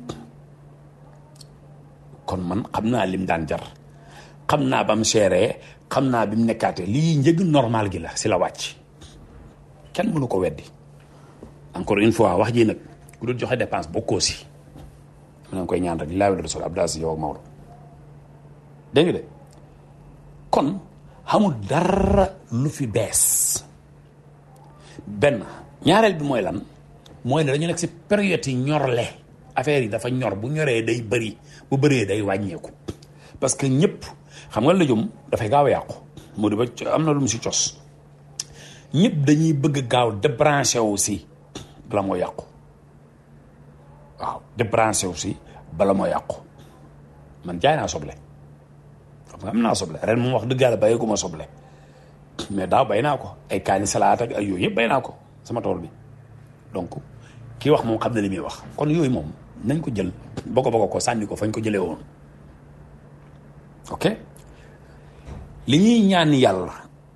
kon man xam naa lim daan jar xam naa ba mu seeree xam naa bi mu nekkaatee lii njëg normal gi la si la wàcc kenn mënu ko weddi encore une fois wax ji nag ku dul joxe dépense bokkoo si ma ngi koy ñaan rek laa wala sol Abdou Aziz yow ak Maodo dégg nga de kon xamul dara lu fi bees benn ñaareel bi mooy lan mooy ne dañu nekk si période yi ñorle affaire yi dafa ñor bu ñoree day bëri bu bëree day wàññeeku parce que ñëpp xam nga lëjum dafay gaaw a yàqu mu di ba am na lu mu si cos ñëpp dañuy bëgg gaaw débranché wu si bala moo yàqu waaw débranché wu si bala moo yàqu man jaay naa soble xam nga am naa soble ren moom wax dëgg yàlla bàyyi ko ma soble mais daaw bay naa ko ay kaani salaat ak ay yooyu yëpp bay naa ko sama tool bi donc kii wax moom xam na li muy wax kon yooyu moom nañ ko jël boko boko ko sànni ko fañ ko jëlee woon ok li ñuy ñaan yàlla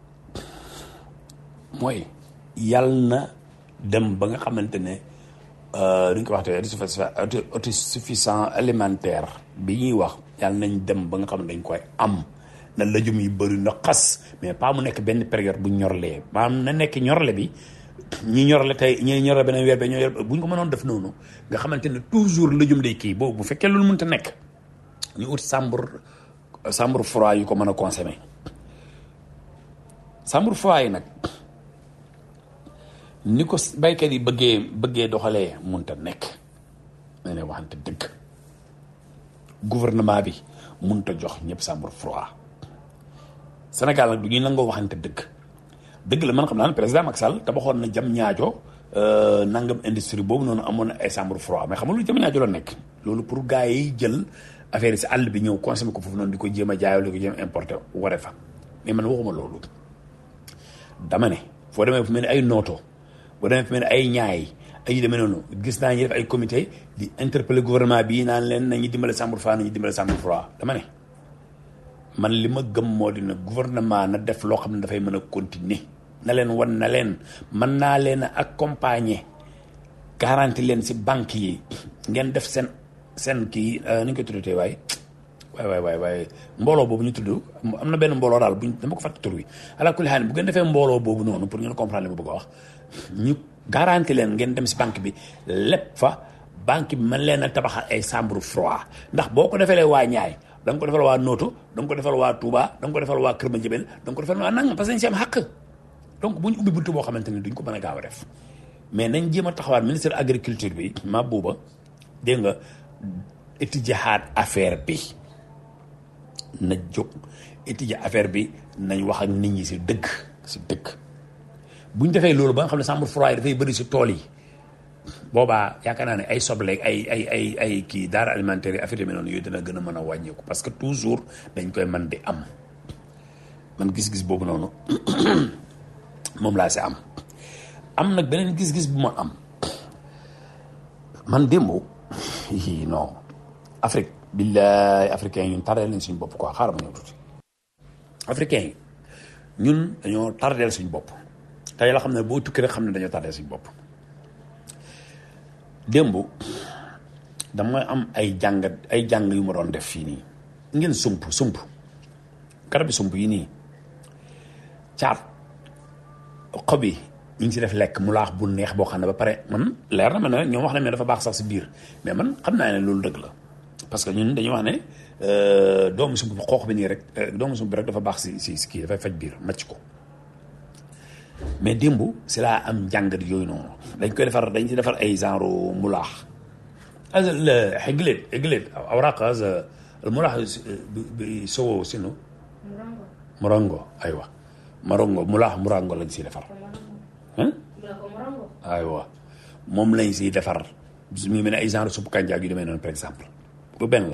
mooy yàlla na dem ba nga xamante ne duñ ko waxte autosuffisant alimentaire bi ñuy wax yàlla nañ dem ba nga xam ne dañ koy am na lëjum yi bëri na xas mais pas mu nekk benn période bu ñorlee maanaam na nekk ñorle bi ñi ñorle tey ñi ñorle beneen weer ba ñoo yor bu ñu ko mënoon def noonu nga xamante ne toujours lëjum day kii boobu bu fekkee loolu mënta nekk ñu ut chambre chambre froid yu ko mën a consommer chambre froid yi nag ni ko baykat yi bëggee bëggee doxalee mënta nekk na ne waxante dëgg gouvernement bi mënta jox ñëpp chambre froid Sénégal nag du ñuy nangoo waxante dëgg dëgg la man xam naa ne président Macky Sall tabaxoon na jam ñaajo nangam industrie boobu noonu amoon na ay chambre froid mais xam nga lu jam ñaajo la nekk loolu pour gars yi jël affaire yi si àll bi ñëw consommer ko foofu noonu di ko jéem a jaayoo di ko jéem a importer ware fa mais man waxuma loolu dama ne foo demee fu mel ni ay nooto boo demee fu mel ni ay ñaay ay yu demee noonu gis naa ñu def ay comité di interpeller gouvernement bi naan leen nañu dimbale chambre froid nañu dimbale chambre froid dama ne man li ma gëm moo di ne gouvernement na def loo xam ne dafay mën a continuer na leen wan na leen mën naa leen a accompagner garanti leen si banque yi ngeen def seen seen kii ni ñu koy tuddee waay waay waay waay waay mbooloo boobu ñu tudd am na benn mbooloo daal buñ dama ko fàtte tur wi ala kulli xaal bu ngeen defee mbooloo boobu noonu pour ngeen comprendre li ma bëgg a wax ñu garanti leen ngeen dem si banque bi lépp fa banque bi mën leen a tabaxal ay chambre froid ndax boo ko defalee waa ñaay da nga ko defal waa Nooto da nga ko defal waa Touba da nga ko defal waa Kër Madiabel da nga ko defal waa nangam parce que dañ si am xàq donc bu ñu ubbi buntu boo xamante ni duñ ko mën a gaaw a def mais nañ jéem a taxawaat ministre agriculture bi ma buuba dégg nga étudier affaire bi na jóg étudier affaire bi nañ wax ak nit ñi si dëgg si dëgg bu ñu defee loolu ba nga xam ne chambre froid dafay bëri si tool yi boobaa yaakaar naa ne ay soble ay ay ay ay kii daara alimentaire yi affaire yi noonu yooyu dina gën a mën a wàññeeku parce que toujours dañ koy mën di am man gis-gis boobu noonu moom laa si am am nag beneen gis-gis bu ma am man démb yii non Afrique billaay africain yi ñun tardeel nañ suñu bopp quoi xaaral ma ñëw tuuti africain yi ñun dañoo tardeel suñu bopp tey la xam ne boo tukki rek xam ne dañoo tardeel suñu bopp démb dama am ay jàngat ay jàng yu ma doon def fii nii ngeen sump sump garabi sump yi nii caat xob yi ñu ngi si def lekk mu laax bu neex boo xam ne ba pare man leer na ma ne ñoom wax nañ ne dafa baax sax si biir mais man xam naa ne loolu dëgg la parce que ñun dañuy wax ne doomu sump bi xoox bi nii rek doomu sump bi rek dafa baax si si si kii dafay faj biir macc ko mais démb si laa am njàngat yooyu noonu dañ koy defar dañ ci defar ay genre mulaax as xegleet xegleet awraq as mulaax bi sowo sinu morongo aywa morongo mulaax morongo lañ siy defar aywa moom lañ siy defar mu mel ne ay genre supp kànjaag yu demee noonu par exemple bu benn la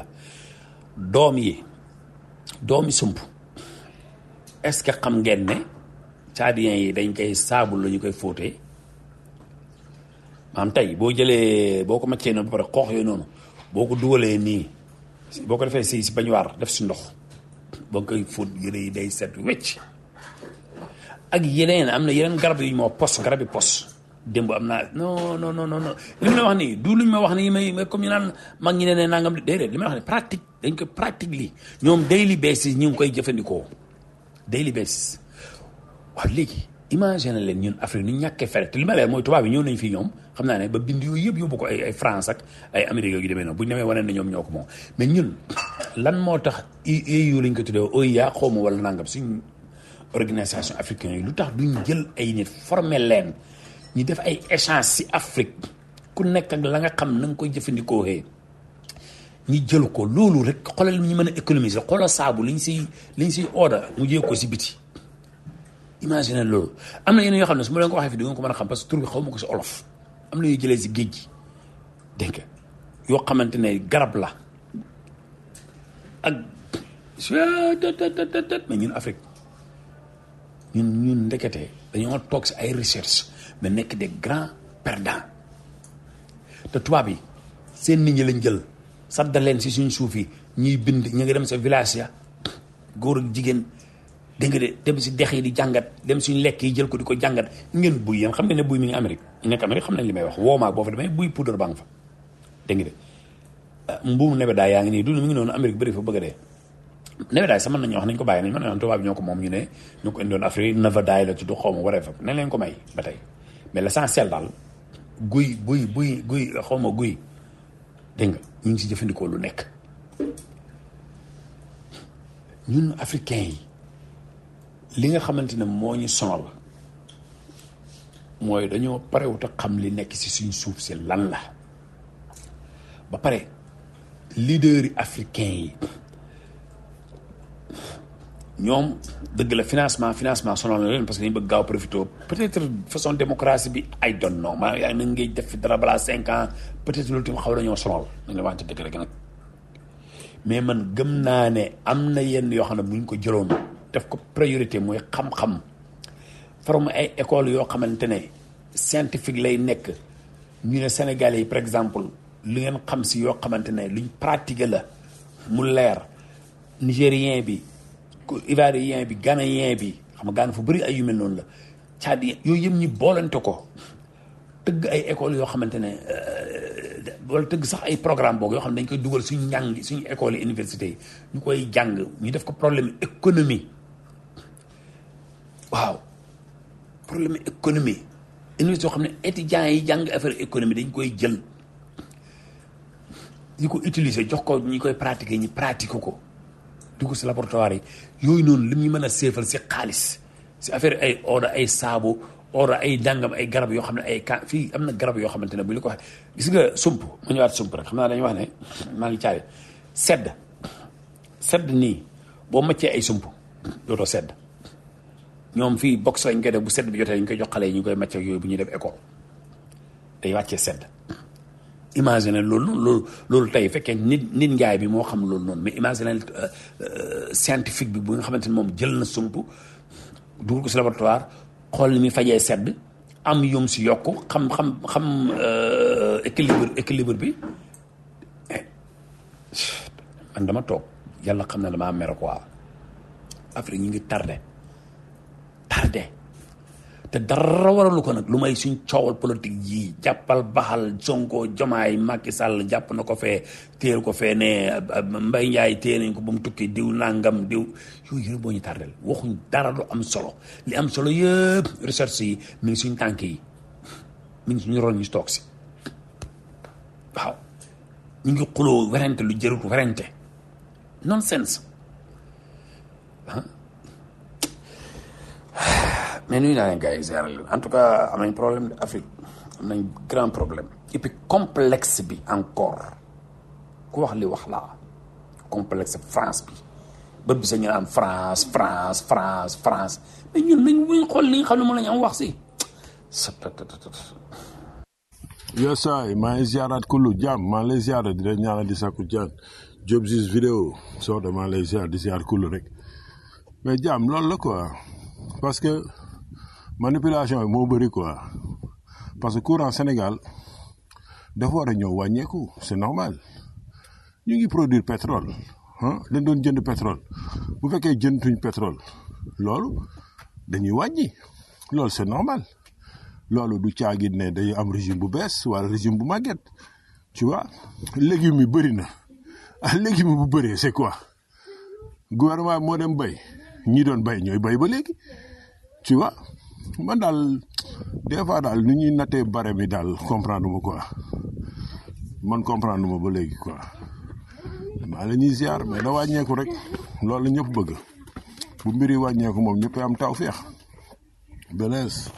doom yi doomi sump est-ce que xam ngeen ne tchadiens yi dañ koy saabu la ñu koy fóotee maanaam tey boo jëlee boo ko maccee noonu ba pare xoox yooyu noonu boo ko dugalee nii boo ko defee si si bañuwaar def si ndox boo koy fóot yére yi day set wecc ak yeneen am na yeneen garab yu ñu moo pos garab yi pos démb am naa non non non non li ma la wax nii du luñ ma wax nii may may comme ñu naan mag ñi ne ne nangam déedéet li ma la wax ne pratique dañ koy pratique lii ñoom daily basis ñu ngi koy jëfandikoo daily basis waaw léegi imagine leen ñun Afrique ñu ñàkkee fere te li ma leen mooy tubaab yi ñëw nañ fii ñoom xam naa ne ba bind yooyu yëpp yóbbu ko ay ay France ak ay Amérique yu demee noonu bu ñu demee wane ne ñoom ñoo ko moom mais ñun lan moo tax EU lañ ko tuddee OIA xaw ma wala nangam suñ organisation africaine yi lu tax duñ jël ay nit former leen ñu def ay échange si Afrique ku nekk ak la nga xam na nga koy jëfandikoo xee ñi jël ko loolu rek xoolal ñu mën a économiser xoolal saabu liñ siy liñ siy order mu jee ko si biti imagine loolu am na yeneen yoo xam ne su ma leen ko waxee fi di nga ko mën a xam parce que tur bi xaw ma ko si olof am na yu jëlee si géej gi dégg nga yoo xamante ne garab la ak mais ñun Afrique ñun ñun ndekete dañoo toog si ay recherche mais nekk des grands perdants te tubaab yi seen nit ñi lañ jël sadda leen si suñ suuf yi ñuy bind ñu ngi dem sa village ya góor ak jigéen dégg nga de dem si dex yi di jàngat dem suñ lekk yi jël ko di ko jàngat ngeen buy yéen xam nga ne buy mi ngi Amérique ñu nekk Amérique xam nañ li may wax woomaak boo fa demee buy poudre baa nga fa dégg nga de mbuum nebedaay yaa ngi nii dund mi ngi noonu Amérique bëri fa bëgg a dee nebedaay sax mën nañu wax nañ ko bàyyi nañ mën nañu wax tubaab bi ñoo ko moom ñu ne ñu ko indoon Afrique nebedaay la tudd xaw ma waree fa nañ leen ko may ba tey mais l'essentiel daal guy buy buy guy xaw ma guy dégg nga ñu ngi si jëfandikoo lu nekk ñun africain yi li nga xamante ne moo ñu sonal mooy dañoo parewut a xam li nekk si suñ suuf si lan la ba pare leader yi africain yi ñoom dëgg la financement financement sonal na leen parce que dañu bëgg gaaw profité peut-être façon démocratie bi I don't know maa yaa na ngay def fi dara balaa cinq ans peut-être loolu tamit xaw nañoo sonal nañ la waxante dëgg rek nag mais man gëm naa ne am na yenn yoo xam ne bu ñu ko jëloon def ko priorité mooy xam-xam forme ay école yoo xamante ne scientifique lay nekk ñu ne Sénégalais yi par exemple lu ngeen xam si yoo xamante ne luñ pratiquer la mu leer nigérien bi ivoirien bi ghanéen bi xam nga Ghana fu bëri ay yu mel noonu la c'est-à-dire yooyu yëpp ñi boolante ko tëgg ay école yoo xamante ne wala tëgg sax ay programme boog yoo xam ne dañ koy dugal suñu njàng suñu école yi université yi ñu koy jàng ñu def ko problème économie waaw problème économie université yoo xam ne étudiants yi jàng affaire économie dañ koy jël ñu ko utiliser jox ko ñi koy pratiquer ñi pratique ko dugg si laboratoire yi yooyu noonu lim ñu mën a seefal si xaalis si affaire ay oda ay saabu oda ay dàngam ay garab yoo xam ne ay ka fii am na garab yoo xamante ne bu ñu ko waxee gis nga sump mu ñëwaat sump rek xam naa dañuy wax ne maa ngi caale sedd sedd nii boo maccee ay sump dootoo sedd ñoom fii box lañ koy def bu sedd bi jotee ñu koy jox xale yi ñu koy macc ak yooyu bu ñuy def école day wàccee sedd imagine loolu loolu loolu tey fekkee nit nit njaay bi moo xam loolu noonu mais imagine scientifique bi bu nga xamante ne moom jël na sump dugal ko si laboratoire xool ni muy fajee sedd am yum si yokk xam xam xam équilibre équilibre bi man dama toog yàlla xam ne damaa mer quoi Afrique ñu ngi tardé tardé te dara waralu ko nag lu may suñ coowal politique yii jàppal baxal Sonko Jomaay Macky Sall jàpp na ko fee téel ko fee ne Mbay Njaay téye nañ ko ba mu tukki diw nangam diw yooyu yëpp boo ñu tardel waxuñ dara lu am solo li am solo yëpp recherche yi mi ngi suñ tànk yi mi ngi suñu ron ñu toog si waaw ñu ngi xuloo werante lu jërut werante nonsense mais nuyu naa leen gars yi ziar leen en tout cas am nañ problème Afrique am nañ grand problème et puis complexe bi encore ku wax li wax laa complexe France bi bët bi sa ñu naan France France France France mais ñun nañ buñ xool li nga xam ne moom la ñu am wax si yes saay maa ngi ziaraat kullu jàmm maa ngi lay ziara di leen ñaanal di sakku jaan job sis vidéo soo de maa ngi lay ziar di ziar kullu rek mais jàmm loolu la quoi parce que manipulation bi moo bëri quoi parce que courant Sénégal dafa war a ñëw wàññeeku c'est normal ñu ngi produire pétrole ah dañ doon jënd pétrole bu fekkee jëntuñ pétrole loolu dañuy wàññi loolu c'est normal loolu du caagin ne day am régime bu bees wala régime bu màgget tu vois légumes yi bëri na ah légumes yi bu bëree c'est quoi gouvernement moo dem bay ñi doon bay ñooy bay ba léegi tu vois man daal des fois daal nu ñuy nattee bare mi daal comprendre ma quoi man comprendre ma ba léegi quoi maa la ñuy ziar mais na wàññeeku rek loolu la ñëpp bëgg bu mbir yi wàññeeku moom ñëpp am taw feex belees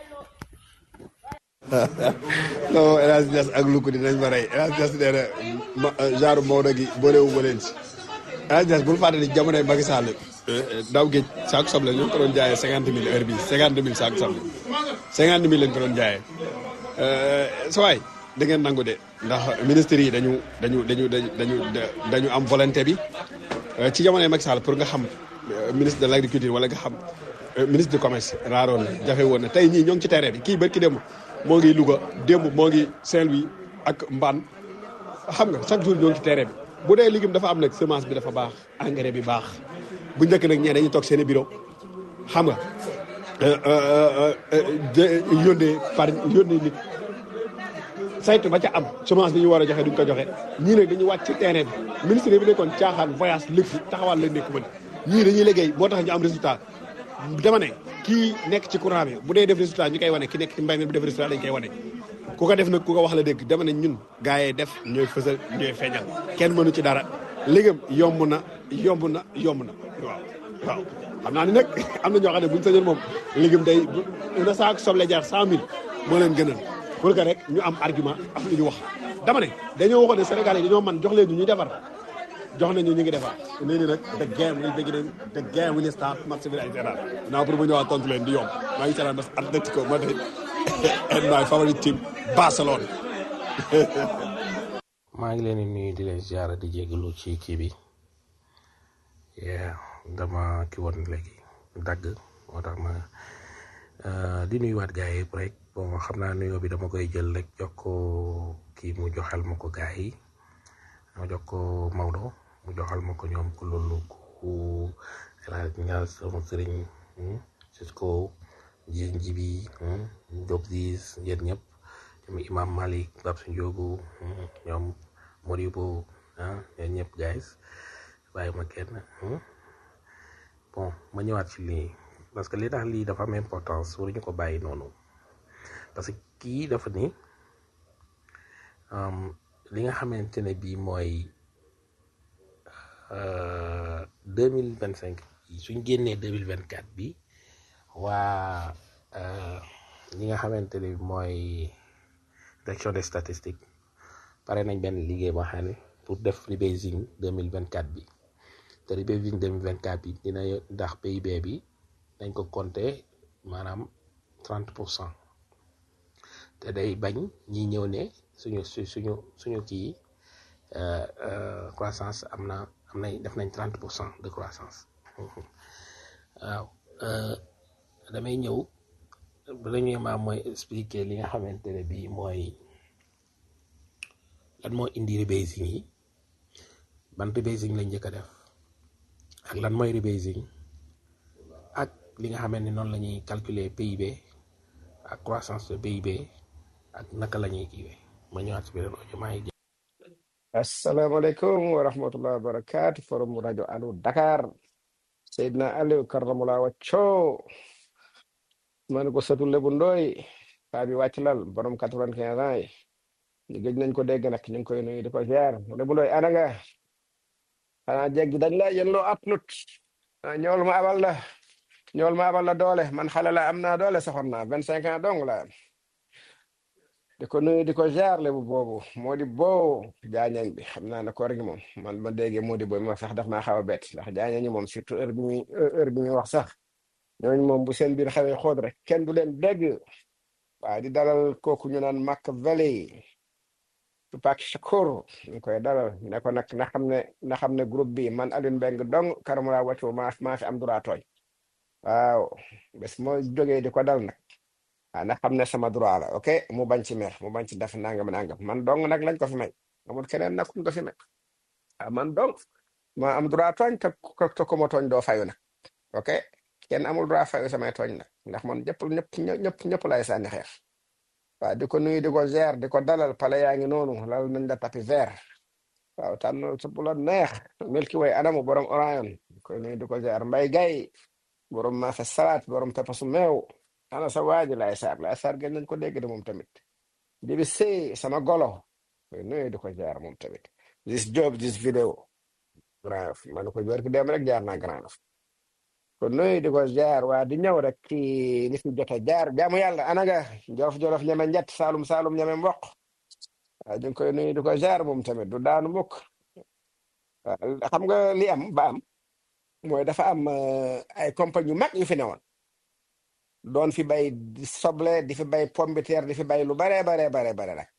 non El Hadj Niass ak Louga dinañ ma rey El Hadj Niass nee na ma genre Maodo gi boolewu ma leen si El Hadj Niass bul fàtte ni jamonoy Macky Sall daaw géej saako soble ñu ngi ko doon jaayee cinquante mille heure bii cinquante mille saako soble cinquante mille lañ ko doon jaayee sa waay da ngeen nangu de ndax ministres yi dañu dañu dañu dañu dañu am volonté bi ci jamonoy Macky Sall pour nga xam ministre de l'agriculture wala nga xam ministre du commerce raaroon na jafe woon na tey ñii ñoo ngi ci terrain bi kii barki démb moo ngi Louga démb moo ngi Saint-Louis ak Mbane xam nga chaque jour ñoo ngi ci terrain bi bu dee légume dafa am nag semence bi dafa baax engrais bi baax bu njëkk nag ñee dañuy toog seen i bureau xam nga yónnee par yónnee nit saytu ba ca am semence bi ñu war a joxe duñ ko joxe ñii nag dañuy wàcc ci terrain bi ministre bi nekkoon caaxaan voyage lépp taxawal la nekk mën ñii dañuy liggéey moo tax ñu am résultat dama ne kii nekk ci courant bi bu dee def résultat ñu koy wane ki nekk ci mbay mi bu def résultat dañ koy wane ku ko def nag ku ko wax la dégg dama ne ñun gars yi def ñooy fësal ñooy feeñal kenn mënu ci dara léegam yomb na yomb na yomb na waaw waaw xam naa ni nag am na ñoo xam ne buñu sañoon moom léegam day na saako soble jaar cent mille moo leen gënal pour que rek ñu am argument am lu ñu wax dama ne dañoo waxoon ne Sénégal yi dañoo man jox leen ñu ñuy defar jox nañu ñu ngi defar nee ni nag the game will begin the game will start match bi ay seetaan naa pour mu ñëwaat tontu leen di yomb maa ngi seetaan parce que Atlético Madrid and my favorite team Barcelone maa ngi leen di nuyu di leen ziara di jégalu ci kii bi yeah dama ki woon léegi dagg moo tax ma di nuyuwaat gars yi rek bon xam naa nuyoo bi dama koy jël rek jox ko kii mu joxal ma ko gars yi ma jox ko Maodo mu joxal ma ko ñoom ku loolu ku El Hadj Niass sama sëriñ Cisco ji njibi Diop Diis yéen ñëpp ñoom Imam Malik Babsi Ndiogu ñoom Modibo ah yéen ñëpp guys bàyyi ma kenn bon ma ñëwaat ci lii parce que li tax lii dafa am importance waruñu ko bàyyi noonu parce que kii dafa ni li nga xamante ne bii mooy deux mille vingt cinq suñ génnee deux mille vingt quatre bi waa li nga xamante ne mooy direction des statistiques pare nañ benn liggéey boo xam ne pour def rebasing deux mille vingt quatre bi te rebasing deux mille vingt quatre bi dina ndax PIB bi dañ ko compter maanaam trente pour cent te day bañ ñi ñëw ne suñu su suñu suñu kii croissance am na am nañ def nañ trente pour cent de croissance waaw damay ñëw premièrement mooy expliquer li nga xamante ne bii mooy lan moo indi rebasing yi ban rebasing lañ njëkk a def ak lan mooy rebasing ak li nga xamante ne noonu la ñuy calculer PIB ak croissance de PIB ak naka la ñuy kiiwee ma ñëwaat si biir rajo maa ngi asalaamaaleykum wa rahmatulah wa barakaatu forum rajo Allo Dakar Seydina Aliou Karamula wacco ma ne ko sëtu Lebu Ndooy paa bi wàcc lal borom quatre-vingt-quinze ans yi ñu gëj nañ ko dégg nag ñu ngi koy nuyu di ko ziar Lebu Ndooy ana nga xanaa jéggi dañ la yéen loo atnut ah ñool ma abal la ñool ma abal la doole man xale la am naa doole soxor naa vingt cinq ans dong la am di ko nuyu di ko ziar Lebu boobu moo di boo jaañañ bi xam naa ne koor gi moom man ma déggee moo di booy ma sax daf maa xaw a bett ndax jaañañ ñi moom surtout heure bi muy heure bi muy wax sax ñooñu moom bu seen biir xawee xool rek kenn du leen dégg waaye di dalal kooku ñu naan Machiavelli Tupac Shakur ñu koy dalal ne ko nag na xam ne na xam ne groupe bi man Alioune Mbengue dong Karamala wàccu maa maa fi am droit tooñ waaw bés moo jógee di ko dal nag ah na xam ne sama droit la ok mu bañ ci mer mu bañ ci def nangam nangam man dong nag lañ ko fi may amul keneen nag kuñ ko fi may ah man dong ma am droit tooñ te ko te ko ma tooñ doo fayu nag ok kenn amul droit fayu samay tooñ nag ndax man ñëpp ñëpp ñëpp ñëpp lay sànni xeer waaw di ko nuyu di ko ziar di ko dalal pale yaa ngi noonu lal nañ la tapi vert waaw tànn sa bu la neex Milky Way anamu borom Orion di ko nuyu di ko ziar mbay gay borom maafe salaat borom pepasu meew ana sa waaji lay saar lay saar gën nañ ko dégg de moom tamit di bi sëy sama golo koy nuyu di ko ziar moom tamit this job this video Grand Yoff ma ne ko wér ki dem rek jaar naa Grand Yoff kon nuyu di ko jaar waa di ñëw rek ci li fi jot a jaar jaamu yàlla ana nga jolof jolof ñeme njett saalum saalum ñeme mboq waaw ñu ngi koy nuyu di ko jaar moom tamit du daanu mukk waaw xam nga li am ba am mooy dafa am euh, ay compagnie yu mag yu fi newoon doon fi bay di soble di fi bay pomme de terre di fi bay lu baree baree baree bare rek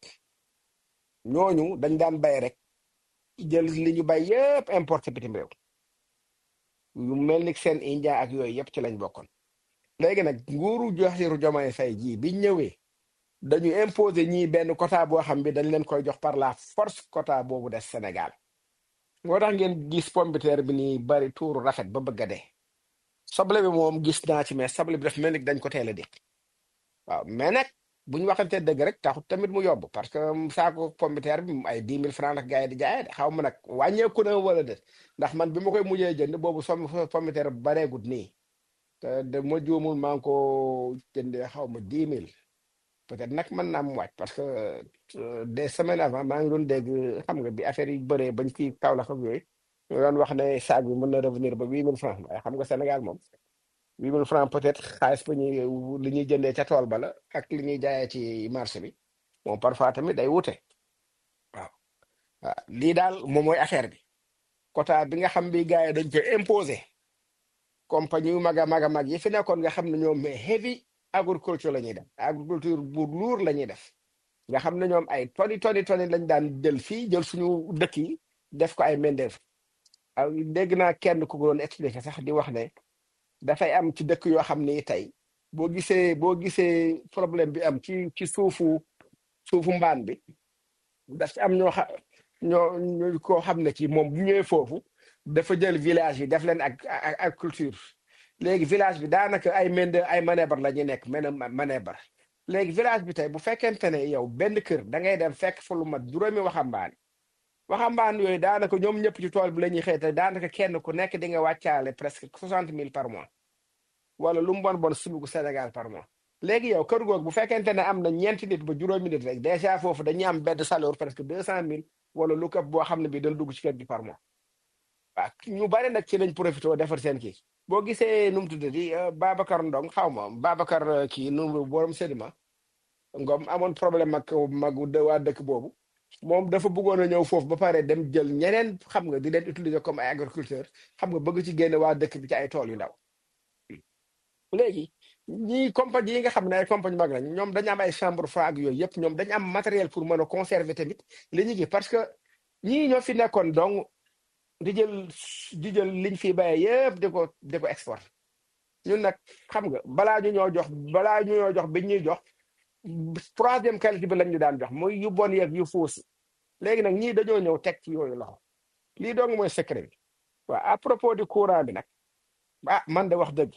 ñooñu dañ daan bay rek jël li ñu bay yëpp importé bitim réew yu mel ni seen India ak yooyu yëpp ci lañ bokkoon léegi nag nguuru Bassirou Diomaye Faye jii biñ ñëwee dañu imposer ñii benn quota boo xam bi dañ leen koy jox par la force quota boobu des Sénégal moo tax ngeen gis pomme de terre bi nii bari tuuru rafet ba bëgg a dee soble bi moom gis naa ci mais soble bi daf mel ni dañ ko teel a dégg waaw mais nag bu ñu waxantee dëgg rek taxut tamit mu yomb parce que saako pomme de terre bi ay dix mille francs la gars yi di jaayee de xaw ma nag wàññeeku na wala de ndax man bi ma koy mujjee jënd boobu som pomme de terre bu bareegut nii te de ma juumul maa ngi ko jëndee xaw ma dix mille peut-être nag mën naa mu wàcc parce que euh, des semaines avant maa ngi doon dégg xam nga bi affaire yi bëree bañ ci Kaolack ak yooyu ñu doon wax ne saag bi mën na revenir ba huit mille francs waaye xam nga Sénégal moom huit mille francs peut-être xaalis ba ñuy li ñuy jëndee ca tool ba la ak li ñuy jaayee ci marché bi bon parfois tamit day wute waaw waaw lii daal moom mooy affaire bi quota bi nga xam bi gars yi dañ koy imposer compagnie yu mag a mag a mag yi fi nekkoon nga xam ne ñoom mais heavy agriculture la ñuy def agriculture bu luur la ñuy def nga xam ne ñoom ay toni toni toni lañ daan jël fii jël suñu dëkk yi def ko ay mendeef aw dégg naa kenn ku ko doon expliqué sax di wax ne dafay am ci dëkk yoo xam ne tey boo gisee boo gisee problème bi am ci ci suufu suufu mbaan bi daf ci am ñoo xa ñoo ñoo koo xam ne ci moom bu ñëwee foofu dafa jël village yi def leen ak ak ak culture léegi village bi daanaka ay mende ay manebar la ñuy nekk mene manebar léegi village bi tey bu fekkente ne yow benn kër da ngay dem fekk fa lu mat juróomi waxambaane waxambaane yooyu daanaka ñoom ñëpp ci tool bi la ñuy xëy te daanaka kenn ku nekk di nga wàccaale presque soixante mille par mois wala lu mu bon bon subugu Sénégal par mois léegi yow kër googu bu fekkente ne am na ñeenti nit ba juróomi nit rek dèjà foofu dañuy am benn salaire presque deux cent mille wala lu këpp boo xam ne bii dañ dugg ci kër gi par mois waaw ñu bari nag ci lañ profité defar seen kii boo gisee nu mu tuddati Babacar Ndong xaw ma Babacar euh, kii nu borom sédiment ngom amoon problème ak magu de waa dëkk boobu moom dafa bëggoon a ñëw foofu ba pare dem jël ñeneen xam nga di leen utiliser comme ay agriculteur xam nga bëgg ci génne waa dëkk bi ci ay tool yu ndaw léegi ñii compagnie yi nga xam ne ay compagnie mag lañ ñoom dañu am ay chambre froide ak yooyu yëpp ñoom dañu am matériel pour mën a conserver tamit li ñu gi parce que ñii ñoo fi nekkoon donc di jël di jël liñ fi bayee yëpp di ko di ko export ñun nag xam nga balaa ñu ñoo jox balaa ñu ñoo jox bi ñuy jox troisième qualité bi lañ ñu daan jox muy yu bon yeeg yu fuus léegi nag ñii dañoo ñëw teg ci yooyu loxo lii dong mooy secret bi waaw à propos du courant bi nag ah man de wax dëgg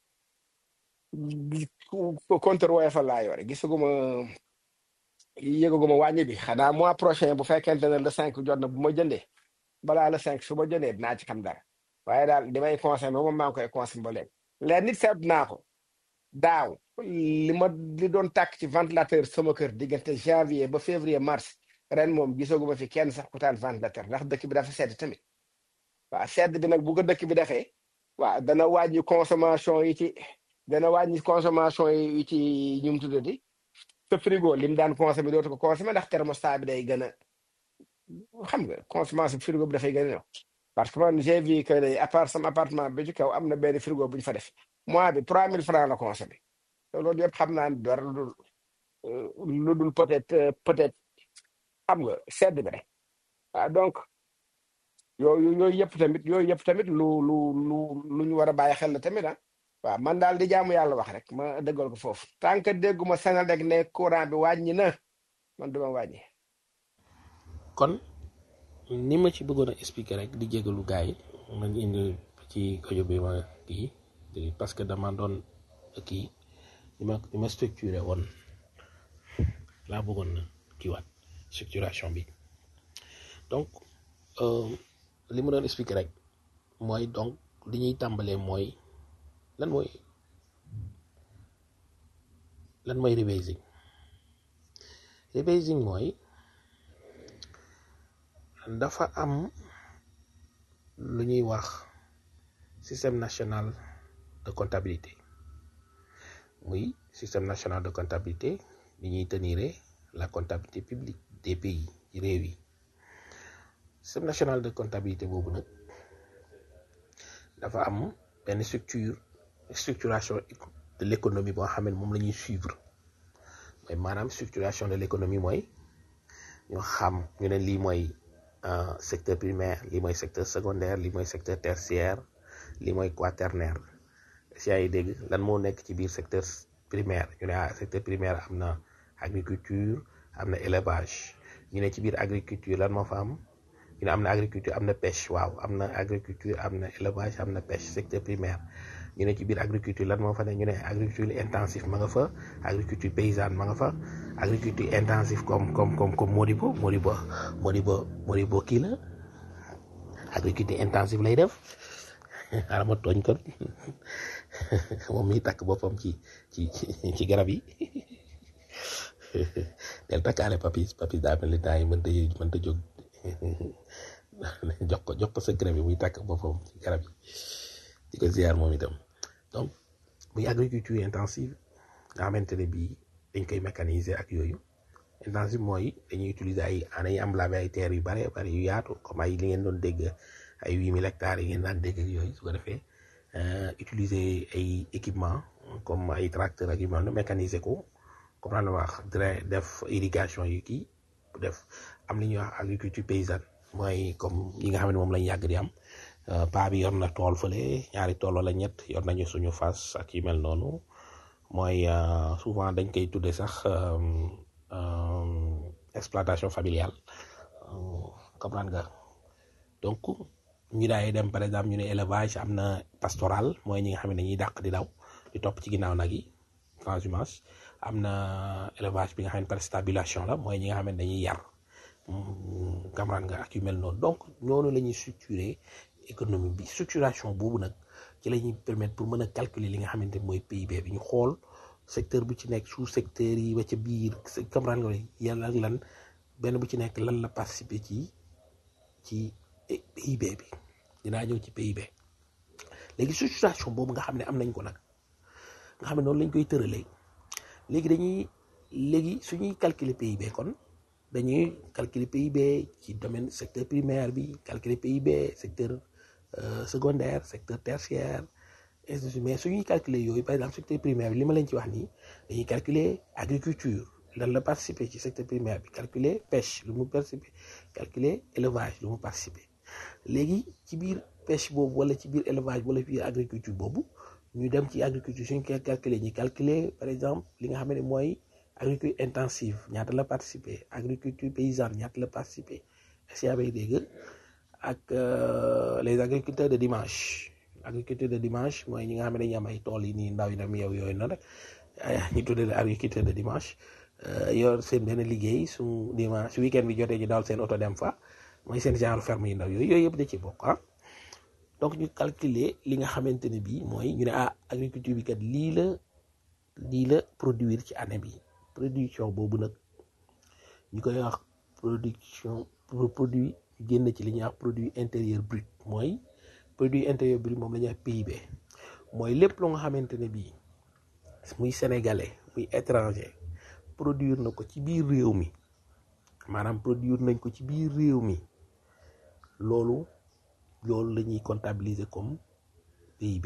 compteur Woyofal laa yore gisaguma yëgaguma wàññi bi xanaa mois prochain bu fekkente ne le cinq jot na bu ma jëndee balaa le cinq su ma jëndee dinaa ci xam dara waaye daal di may consommé moom maa ngi koy consommé ba léegi leen nit seet naa ko daaw li ma li doon tàkk ci ventilateur sama kër diggante janvier ba février mars ren moom gisaguma fi kenn sax ku taal ventilateur ndax dëkk bi dafa sedd tamit waaw sedd bi nag bu ko dëkk bi defee waaw dana wàññi consommation yi ci dana wàññi consommation yi ci ñu mu tuddati sa frigo lim daan consommé dootu ko consommé ndax thermostat bi day gën a xam nga consommation frigo bi dafay gën a ñëw parce que man j'ai vu que day à part sama appartement bi ci kaw am na benn frigo bu ñu fa def mois bi 3000 francs la consommé te loolu yëpp xam naa ne dara lu dul lu dul peut-être peut-être xam nga sedd bi rek waaw donc yooyu yooyu yëpp tamit yooyu yëpp tamit lu lu lu lu ñu war a bàyyi xel la tamit ah waaw man daal di jaamu yàlla wax rek ma dëggal ko foofu tant que dégguma Senelec ne courant bi wàññi na man duma wàññi kon ni ma ci bëggoon a expliquer rek di jégalu gars yi ma indi ci audio bi ma kii di- parce que dama doon kii ni ma ni ma structuré woon laa bëggoon na kiiwaat structuration bi donc euh, li ma doon expliquer rek mooy donc li ñuy tàmbalee mooy lan mooy lan mooy rebasing rebasing mooy dafa am lu ñuy wax système national de comptabilité muy système national de comptabilité ni ñuy tenir la comptabilité publique des pays réew yi système national de comptabilité boobu nag dafa am benn structure structuration de l'économie boo xam ne moom la ñuy suivre mooy maanaam structuration de l'économie mooy ñu xam ñu ne lii mooy euh, secteur primaire lii mooy secteur secondaire lii mooy secteur tertiaire lii mooy quaternaire si yaa ngi dégg lan moo nekk ci biir secteur primaire ñu ne ah secteur primaire am na agriculture am na élevage ñu ne ci biir agriculture lan moo fa am ñu ne am na agriculture am na pêche waaw am na agriculture am na élevage am na pêche secteur primaire ñu ne ci biir agriculture lan moo fa ne ñu ne agriculture intensive ma nga fa agriculture paysanne ma nga fa agriculture intensive comme comme comme comme Modibo Modibo Modibo Modibo kii la agriculture intensive lay def xaaral ma tooñ ko moom miy takk boppam ci ci ci ci garab yi del takkaale papis papis daa mel ni temps yi mënta yë- mënta jóg jox ko jox ko secret bi muy takk boppam ci garab yi di ko ziar moom itam donc muy agriculture intensive nga xamante ne bii dañ koy mécaniser ak yooyu intensive mooy dañuy utiliser ay dañuy emblaver ay terres yu bare bare yu yaatu comme ay li ngeen doon dégg ay huit mille hectares yi ngeen daan dégg ak yooyu su ko defee euh, utiliser ay équipement comme ay tracteur ak yu mel noonu mécaniser ko comme la wax drain def irrigation yu kii def am li ñuy wax agriculture paysanne mooy comme yi nga xam ne moom lañ yàgg di am Euh, paa bi yor na tool fële ñaari tool wala ñett yor nañu suñu fas ak yu mel noonu mooy euh, souvent dañ koy tudde sax euh, euh, exploitation familiale euh, comprendre nga donc ñu daay dem par exemple ñu ne élevage am na pastoral mooy ñi nga xam ne dañuy dàq di daw di topp ci ginnaaw nag yi transhumance am na élevage bi nga xam ne par stabulation la mooy ñi nga xam ne dañuy yar mm, comprendre nga ak yu mel noonu donc noonu la ñuy structurer économie bi structuration boobu nag ci la ñuy permettre pour mën a calculer li nga xamante ni mooy PIB bi ñu xool secteur bu ci nekk sous secteur yi ba ca biir comprendre nga yàlla ak lan benn bu ci nekk lan la participer ci ci PIB bi dinaa ñëw ci PIB léegi structuration boobu nga xam ne am nañ ko nag nga xam ne noonu lañ koy tëralee léegi dañuy léegi suñuy calculer PIB kon dañuy calculer PIB ci domaine secteur primaire bi calculer PIB secteur euh, secondaire secteur tertiaire ainsi de suite mais suñuy calculer yooyu par exemple secteur primaire bi li ma leen ci wax nii dañuy calculer agriculture lan la participer ci secteur primaire bi calculer pêche lu mu participer calculer élevage lu mu participer léegi ci biir pêche boobu wala ci biir élevage wala biir agriculture boobu ñu dem ci agriculture suñ koy calculer ñu calculer par exemple li nga xam ne mooy agriculture intensive ñaata la participer agriculture paysanne ñaata la participer est-ce que yaa ngi dégg ak euh, les agriculteurs de dimanche agriculture de dimanche mooy ñi nga xam ne dañuy am ay tool yi nii ndaw yi dem yow yooyu noonu rek ñu tuddee la agriculteur de dimanche euh, yor seen benn liggéey su dimanche su weekend bi jotee ñu daal seen oto dem fa mooy seen genre ferme yi ndaw yooyu yooyu yëpp da ci bokk ah donc ñu calculer li nga xamante ne bii mooy ñu ne ah agriculture bi kat lii la lii la produire ci année bi production boobu nag ñu koy wax production produit génn ci li ñuy wax produit intérieur brut mooy produit intérieur brut moom la ñuy wax PIB mooy lépp lu nga xamante ne bii muy sénégalais muy étranger produire na ko ci biir réew mi maanaam produire nañ ko ci biir réew mi loolu loolu la ñuy comptabiliser comme PIB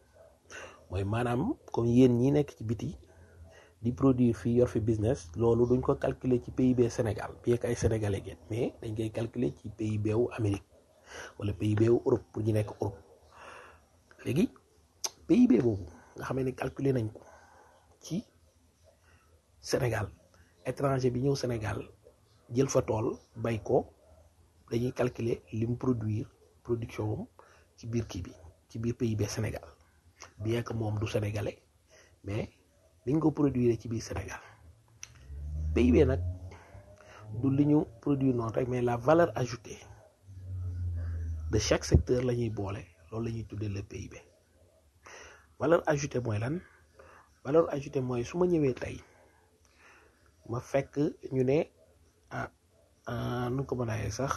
mooy maanaam comme yéen ñi nekk ci biti di produire fii yor fi business loolu duñ ko calculer ci PIB Sénégal bien que ay sénégalais ngeen mais dañ koy calculer ci PIB wu Amérique wala PIB wu Europe pour ñu nekk Europe léegi PIB boobu nga xam ne calculer nañ ko ci Sénégal étranger bi ñëw Sénégal jël fa tool bay ko dañuy calculer li mu produire production am ci biir kii bi ci biir PIB Sénégal bien que moom du sénégalais mais liñ ko produire ci biir Sénégal PIB nag du li ñu produire noonu rek mais la valeur ajoutée de chaque secteur la ñuy boole loolu la ñuy tuddee le PIB valeur ajoutée mooy lan valeur ajoutée mooy su ma ñëwee tey ma fekk ñu ne ah ah nu ko mën a sax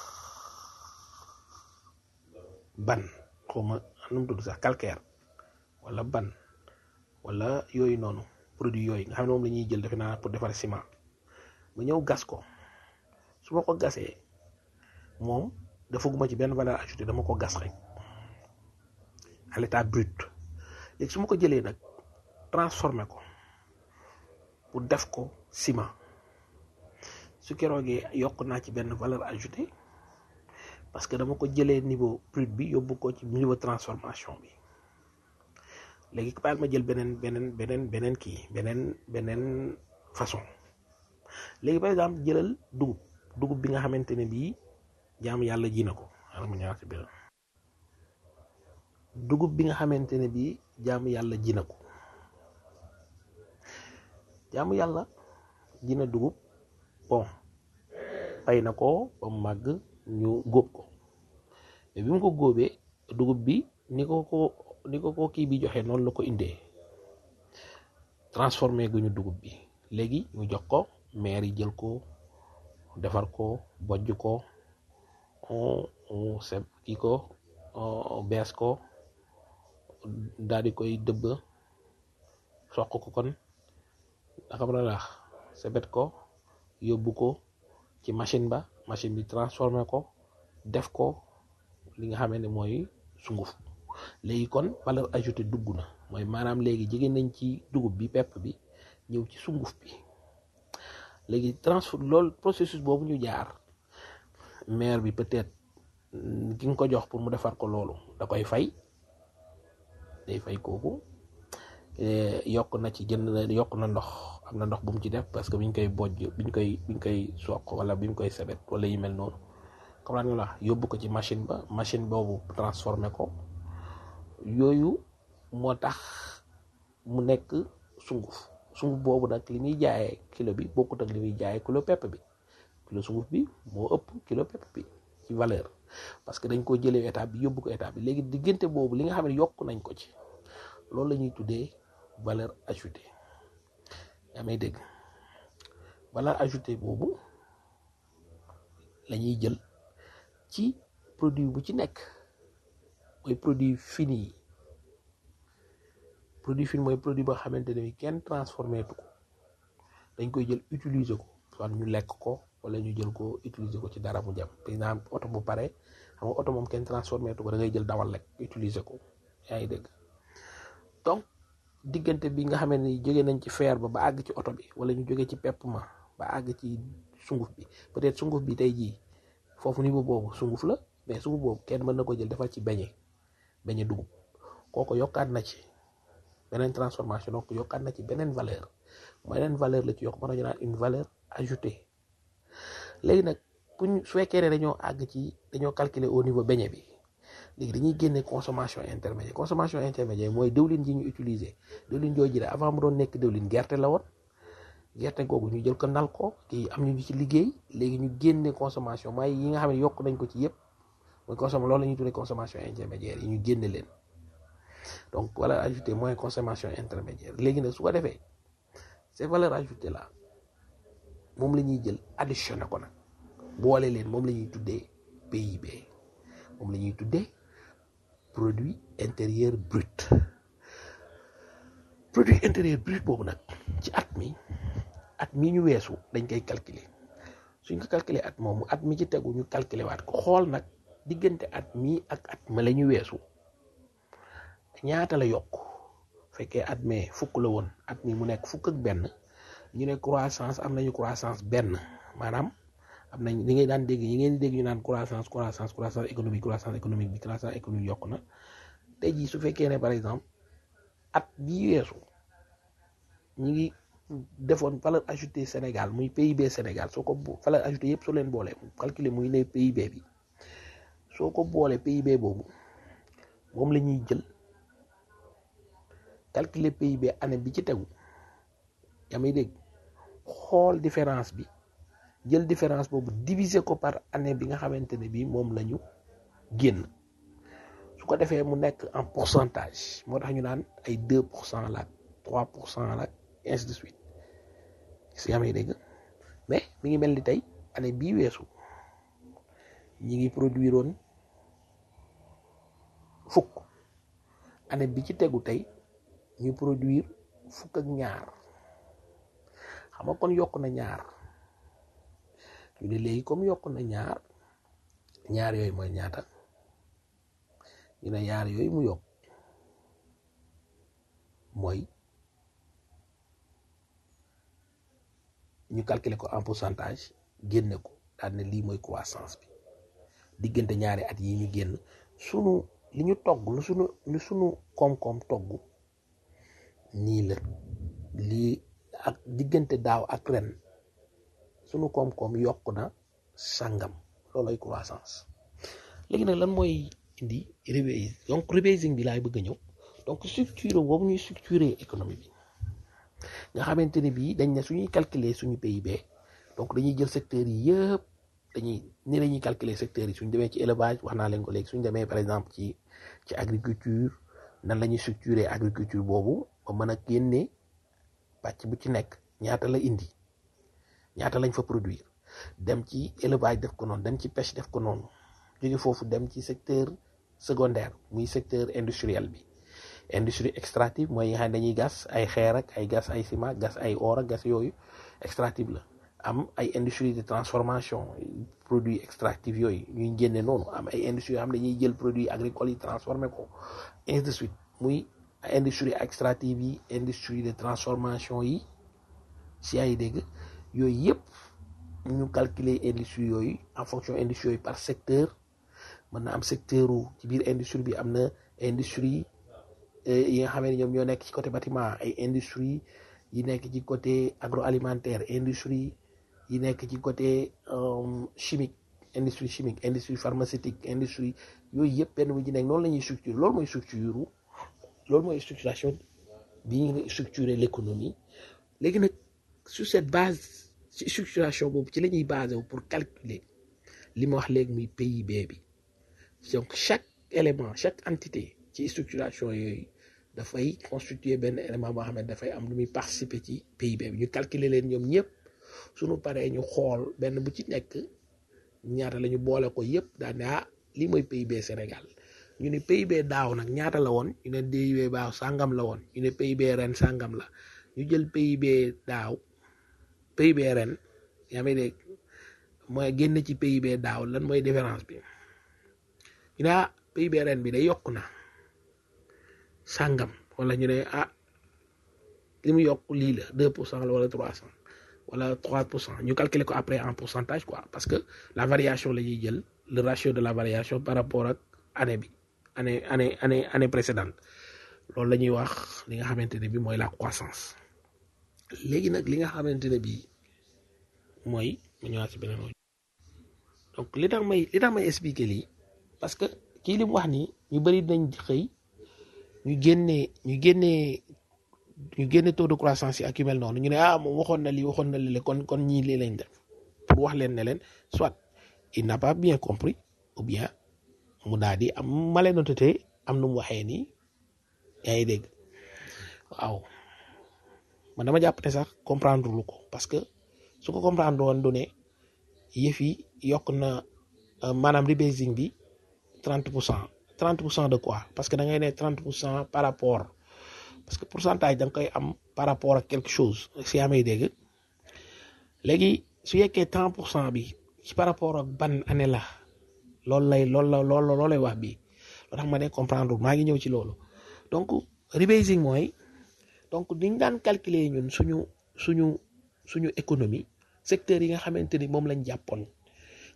ban xaw ma nu mu tudd sax calcaire wala ban wala yooyu noonu produit yooyu nga xam ne moom la ñuy jël defe naa pour defar ciment ma ñëw gas ko su ma ko gasee moom defaguma ci benn valeur ajoutée dama ko gas rek à l'état brut léegi su ma ko jëlee nag transformé ko pour def ko ciment su keroogee yokk naa ci benn valeur ajoutée parce que dama ko jëlee niveau brut bi yóbbu ko ci niveau transformation bi léegi baal ma jël beneen beneen beneen beneen kii beneen beneen façon léegi par exemple jëlal dugub dugub bi nga xamante ne bii jaam yàlla ji na ko xaaral ma ñëwaat ci biir dugub bi nga xamante ne bii jaamu yàlla ji na ko jaamu yàlla ji na dugub bon bay na ko ba mu màgg ñu góob ko mais bi mu ko góobee dugub bi ni ko ko ni ko ko kii bi joxe noonu la ko indee transformé gu ñu dugub bi léegi ñu jox ko maire yi jël ko defar ko bojj ko seb kii ko bees ko daal di koy dëbb soq ko kon xam na laax sebet ko yóbbu ko ci machine ba machine bi transformé ko def ko li nga xamee ne mooy sunguf léegi kon valeur ajoutée dugg na mooy maanaam léegi jege nañ ci dugub bi pepp bi ñëw ci sunguf bi léegi transfor loolu processus boobu ñu jaar maire bi peut-être ki nga ko jox pour mu defar ko loolu da koy fay day fay kooku yokk na ci jënd na yokk na ndox am na ndox bu mu ci def parce que biñ koy bojj biñ koy biñ koy soq wala biñ koy sebet wala yu mel noonu comme nga la yóbbu ko ci machine ba machine boobu transformé ko yooyu moo tax mu nekk sunguf sunguf boobu nag li muy jaayee kilo bi bokkut ak li muy jaayee kilo pepp bi kilo sunguf bi moo ëpp kilo pepp bi ci valeur parce que dañ ko jëlee état bi yóbbu ko état bi léegi diggante boobu li nga xam ne yokk nañ ko ci loolu la ñuy tuddee valeur ajoutée yaa may dégg valeur ajoutée boobu la ñuy jël ci produit bu ci nekk mooy produit fini yi produit fini mooy produit boo xamante ne bi kenn transformé tu ko dañ koy jël utiliser ko soit ñu lekk ko wala ñu jël ko utiliser ko ci dara mu jëm par exemple oto bu pare xam nga oto moom kenn transformé tu ko da ngay jël dawal rek utiliser ko yaa ngi dégg donc diggante bi nga xam ne jóge nañ ci fer ba ba àgg ci oto bi wala ñu jóge ci pepp ma ba àgg ci sunguf bi peut-être sunguf bi tey jii foofu niveau boobu sunguf la mais sunguf boobu kenn mën na ko jël defal ci beñe beñe dugub kooko yokkaat na ci beneen transformation donc yokkaat na ci beneen valeur beneen valeur la ci yokk mën nañu naan une valeur ajoutée léegi nag buñ su fekkee ne dañoo àgg ci dañoo calculer au niveau beñe bi léegi dañuy génne consommation intermédiaire consommation intermédiaire mooy dëwlin ji ñu utiliser dëwlin jooju de avant mu doon nekk dëwlin gerte la woon gerte googu ñu jël ko nal ko kii am ñu ci liggéey léegi ñu génne consommation mooy yi nga xam ne yokk nañ ko ci yëpp mooy consommation loolu la ñuy tuddee consommation intermédiaire yi ñu génne leen donc valeur ajoutée mooy consommation intermédiaire léegi nag su ko defee ces valeurs ajoutées là moom la ñuy jël additionné ko nag boole leen moom la ñuy tuddee PIB moom la ñuy tuddee produit intérieur brut produit intérieur brut boobu nag ci at mi at mi ñu weesu dañ koy calculer suñ ko calculer at moomu at mi ci tegu ñu calculer waat ko xool nag diggante at mi ak at ma la ñu weesu ñaata la yokk fekkee at mee fukk la woon at mi mu nekk fukk ak benn ñu ne croissance am nañu croissance benn maanaam am nañ li ngay daan dégg yi ngeen di dégg ñu naan croissance croissance croissance économique croissance économique bi croissance économique yokk na tey jii su fekkee ne par exemple at bii weesu ñi ngi defoon valeur ajoutée Sénégal muy PIB Sénégal soo ko bo- valeur ajoutée yëpp soo leen boolee calculer muy ne PIB bi soo ko boolee PIB boobu moom la ñuy jël calculer PIB année bi ci tegu yaa may dégg xool différence bi jël différence boobu diviser ko par année bi nga xamante ne bii moom la ñu génn su ko defee mu nekk en pourcentage moo tax ñu naan ay 2 pour cent la 3 pour cent la ainsi de suite si yaa may dégg mais mi ngi mel ni tey année bii weesu ñi ngi produire woon fukk année bi ci tegu tey ñu produire fukk ak ñaar xam nga kon yokk na ñaar ñu ne léegi comme yokk na ñaar ñaar yooyu mooy ñaata ñu ne ñaar yooyu mu yokk mooy ñu calculer ko en pourcentage génne ko daal ne lii mooy croissance bi diggante ñaari at yi ñu génn sunu li ñu togg lu sunu lu sunu koom-koom togg nii la lii ak diggante daaw ak ren sunu koom-koom yokk na sàngam looloy croissance léegi nag lan mooy indi rebasing donc rebasing bi laay bëgg a ñëw donc structure boobu ñuy structurer économie bi nga xamante ne bii dañ ne suñuy calculer suñu PIB donc dañuy jël secteurs yi yëpp dañuy ni la ñuy calculer secteurs yi suñ demee ci élevage wax naa leen ko léegi suñ demee par exemple ci ci agriculture nan la ñuy structurer agriculture boobu ba mën a génne pàcc bu ci nekk ñaata la indi ñaata lañ fa produire dem ci élevage def ko noonu dem ci pêche def ko noonu jóge foofu dem ci secteur secondaire muy secteur industriel bi industrie extractive mooy yi nga xam ne dañuy gas ay xeer ak ay gas ay ciment gas ay or ak gas yooyu extractive la am ay industrie de transformation produits extractifs yooyu ñuy génne noonu am ay industrie yoo xam ne dañuy jël produits agricoles yi transformé ko ainsi de suite muy industrie extractive yi industrie de transformation yi si ay dégg yooyu yëpp ñu calculer industrie yooyu en fonction industrie yooyu par secteur mën na am secteur u ci biir industrie bi am na industrie eh, yi nga xam ne ñoom ñoo nekk ci côté bâtiment ay industrie yi nekk ci côté agroalimentaire industrie yi nekk ci côté euh, chimique industrie chimique industrie pharmaceutique industrie yooyu yëpp benn bu ci nekk noonu la ñuy structure loolu mooy structure loolu mooy structuration bi ñu structurer l'économie léegi nag sur cette base ci structuration boobu ci la ñuy basé wu pour calculer li ma wax léegi muy PIB bi donc chaque élément chaque entité ci structuration yooyu dafay constituer benn élément boo xam ne dafay am lu muy participer ci PIB bi ñu calculer leen ñoom ñëpp suñu paree ñu xool benn bu ci nekk ñaata la ñu boole ko yëpp daal ne ah lii mooy PIB Sénégal ñu ne PIB daaw nag ñaata la woon ñu ne PIB baaw sàngam la woon ñu ne PIB ren sàngam la ñu jël PIB daaw PIB ren yaa may dégg mooy génn ci PIB daaw lan mooy différence bi ñu ne ah PIB ren bi day yokk na sàngam wala ñu ne ah li mu yokk lii la deux pour cent la wala trois cent wala trois pour cent ñu calculer ko après en pourcentage quoi parce que la variation la ñuy jël le ratio de la variation par rapport ak année bi année année année année précédente loolu la ñuy wax li nga xamante ne bi mooy la croissance léegi nag li nga xamante ne bi mooy mu ñëwaat si beneen wàll donc li tax may li tax may expliquer lii parce que kii li mu wax nii ñu bëri dinañ xëy ñu génnee ñu génnee ñu génne taux de croissance yi ak yu mel noonu ñu ne ah moom waxoon na lii waxoon na lii kon kon ñii lii lañ def pour wax leen ne leen soit il n'a pas bien compris ou bien mu daal di am malhonnêteté am nu mu waxee nii yaa ngi dégg waaw man dama jàpp ne sax comprendre lu ko parce que su ko comprendre woon du ne yëf yi yokk na euh, maanaam rebasing bi 30 pour cent 30 pour cent de quoi parce que da ngay ne 30 pour cent par rapport parce que pourcentage da nga koy am par rapport ak quelque chose si yaa may dégg léegi su yekkee 30 pour cent bi ci par rapport ak ban année la loolu lay loolu la loolu loolu lay wax bi loo tax ma ne comprendre maa ngi ñëw ci loolu donc rebasing mooy donc niñ daan calculer ñun suñu suñu suñu économie secteur yi nga xamante ni moom lañ jàppoon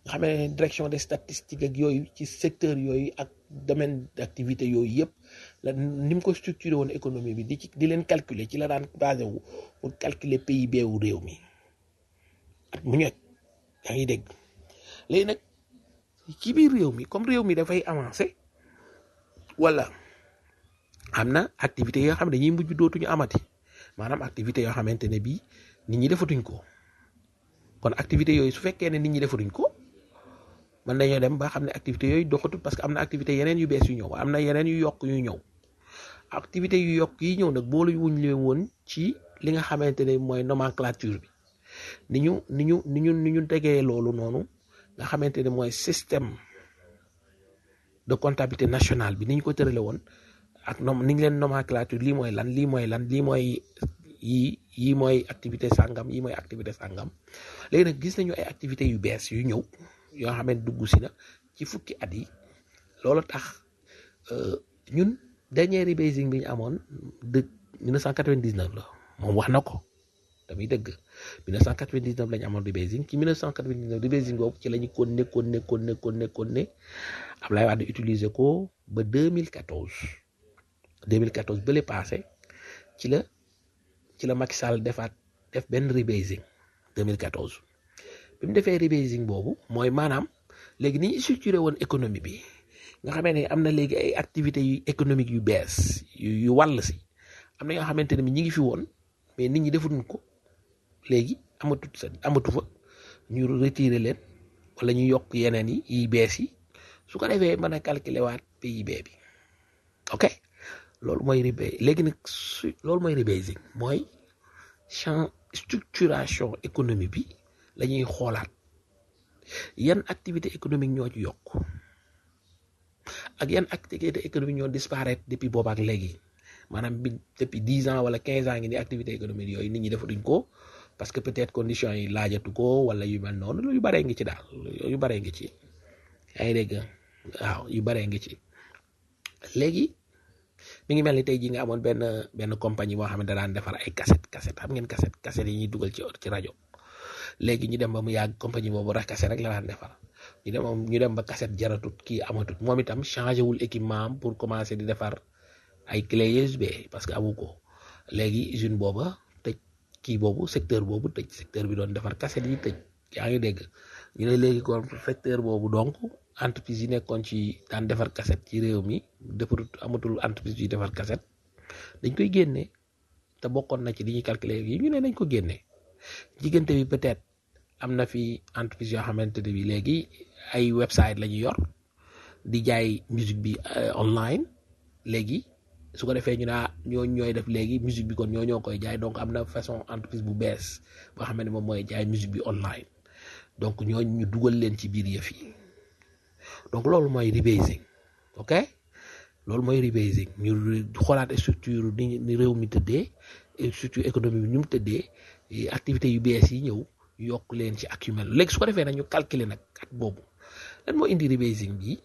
nga xam ne direction des statistiques ak yooyu ci secteur yooyu ak domaine d'activité yooyu yëpp la ni mu ko structuré woon économie bi di ci di leen calculer ci la daan basé wu pour calculer PIB wu réew mi at mu ñëw yaa ngi dégg léegi nag ci biir réew mi comme réew mi dafay avancer wala am na activités yoo xam ne dañuy mujj dootuñu amati maanaam activité yoo xamante ne bii nit ñi defatuñ ko kon activité yooyu su fekkee ne nit ñi defatuñ ko mën nañoo dem ba xam ne activité yooyu doxatul parce que am na activité yeneen yu bees yu ñëw am na yeneen yu yokk yu ñëw activité yu yokk yi ñëw nag boolu wuñ leen woon ci li nga xamante ne mooy nomenclature bi ni ñu ni ñu ni ñu ni ñu tegee loolu noonu nga xamante ne mooy système de comptabilité nationale bi ni ñu ko tërale woon ak nom ni ñu leen nomenclature lii mooy lan lii mooy lan lii mooy yii yii mooy activité sàngam yii mooy activité sàngam léegi nag gis nañu ay activités yu bees yu ñëw yoo xam ne dugg si na ci fukki at yi loolu tax ñun dernier rebasing bi ñu amoon de 1999 la moom wax na ko damay dëgg 1999 la ñu amoon rebasing ci 1999 rebasing boobu ci la ñu kon nekkoon nekkoon nekkoon nekkoon ne Ablaye Wade utiliser ko ba 2014 2014 bële passé ci la ci la Macky Sall defaat def benn rebasing 2014 bi mu defee rebasing boobu mooy maanaam léegi ni ñu structuré woon économie bi nga xamee ne am na léegi ay activités yu économiques yu bees yu yu wàll si am na yoo xamante ne bi ñi ngi fi woon mais nit ñi defuñu ko léegi amatut sa amatu fa ñu retiré leen wala ñu yokk yeneen yi yi bees yi su ko defee mën a calculer waat PIB bi ok loolu mooy rebasing léegi nag su loolu mooy rebasing mooy champ structuration économie bi la ñuy xoolaat yan activité économique ñoo ci yokk ak yan activité économique ñoo disparaître depuis booba ak léegi maanaam bi depuis dix ans wala quinze ans ngi ni activité économique yooyu nit ñi defatuñ ko parce que peut-être conditions yi laajatu ko wala yu mel noonu yu baree ngi ci daal yu baree ngi ci yaa ngi dégg waaw yu baree ngi ci léegi mi ngi mel ni tey jii nga amoon benn benn compagnie boo xam ne da daan defar ay cassette cassette xam ngeen cassette cassette yi ñuy dugal ci ci rajo léegi ñu dem ba mu yàgg compagnie boobu rek cassette rek la daan defar ñu dem ñu dem ba cassette jaratut kii amatut moom itam changé wul équipement am pour commencer di defar ay clé USB parce que amu ko léegi usine booba tëj kii boobu secteur boobu tëj secteur bi doon defar cassette yi tëj yaa ngi dégg ñu ne léegi kon secteur boobu donc entreprise yi nekkoon ci daan defar cassette ci réew mi defarut amatul entreprise yi defar cassette dañ koy génne te bokkoon na ci li ñuy calculer yi ñu ne nañ ko génne diggante bi peut-être am na fi entreprise yoo xamante ne bi léegi ay website la ñu yor di jaay musique bi online léegi su ko defee ñu ne ah ñoo ñooy def léegi musique bi kon ñoo ñoo koy jaay donc am na façon entreprise bu bees boo xam ne moom mooy jaay musique bi online donc ñooñu ñu dugal leen ci biir yëf yi donc loolu mooy rebasing ok loolu mooy rebasing ñu xoolaat structure ni ni réew mi tëddee structure économique bi ñu mu tëddee activités yu bees yi ñëw yokk leen ci ak yu mel léegi su ko defee nag ñu calculer nag at boobu lan moo indi rebasing bi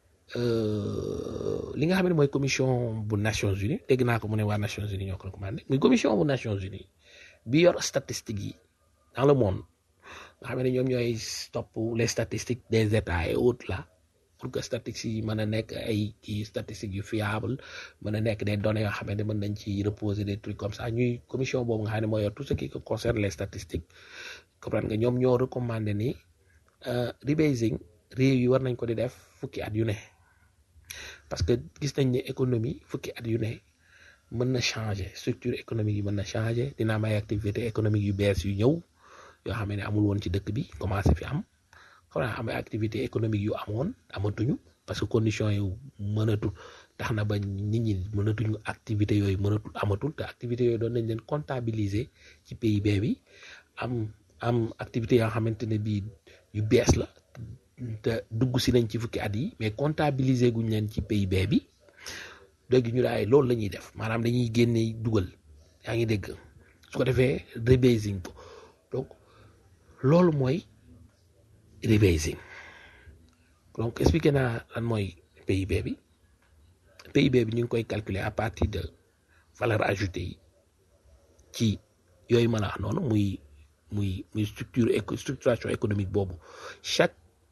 li nga xam ne mooy commission bu Nations Unies dégg naa ko mu ne waa Nations Unies ñoo ko recommandé muy commission bu Nations Unies bi yor statistiques yi dans le monde nga xam ne ñoom ñooy topp les statistiques des états et autres là pour que statistiques yi mën a nekk ay kii statistiques yu fiable mën a nekk des données yoo xam ne mën nañ ci reposer des trucs comme ça ñuy commission boobu nga xam ne mooy yor tout ce qui concerne les statistiques comprendre nga ñoom ñoo recommandé ni rebasing réew yi war nañ ko di def fukki at yu ne parce que gis nañ ne économie fukki at yu ne mën na changer structure économique yi mën na changer dina am ay activité économique yu bees yu ñëw yoo xam ne amul woon ci dëkk bi commencé fi am xam naa am ay activité économique yu amoon amatuñu parce que conditions yu mënatul tax na ba nit ñi mënatuñu activité yooyu mënatul amatul te activité yooyu doon nañ leen comptabiliser ci PIB bi am am activité yoo xamante ne bii yu bees la te dugg si nañ ci fukki at yi mais comptabiliser guñ leen ci PIB bi léegi ñu daay loolu la ñuy def maanaam dañuy génne dugal yaa ngi dégg su ko defee rebasing ko donc loolu mooy rebasing donc expliqué naa lan mooy PIB bi PIB bi ñu ngi koy calculer à partir de valeur ajoutée yi ci yooyu mën a wax noonu muy muy muy structure structuration économique boobu chaque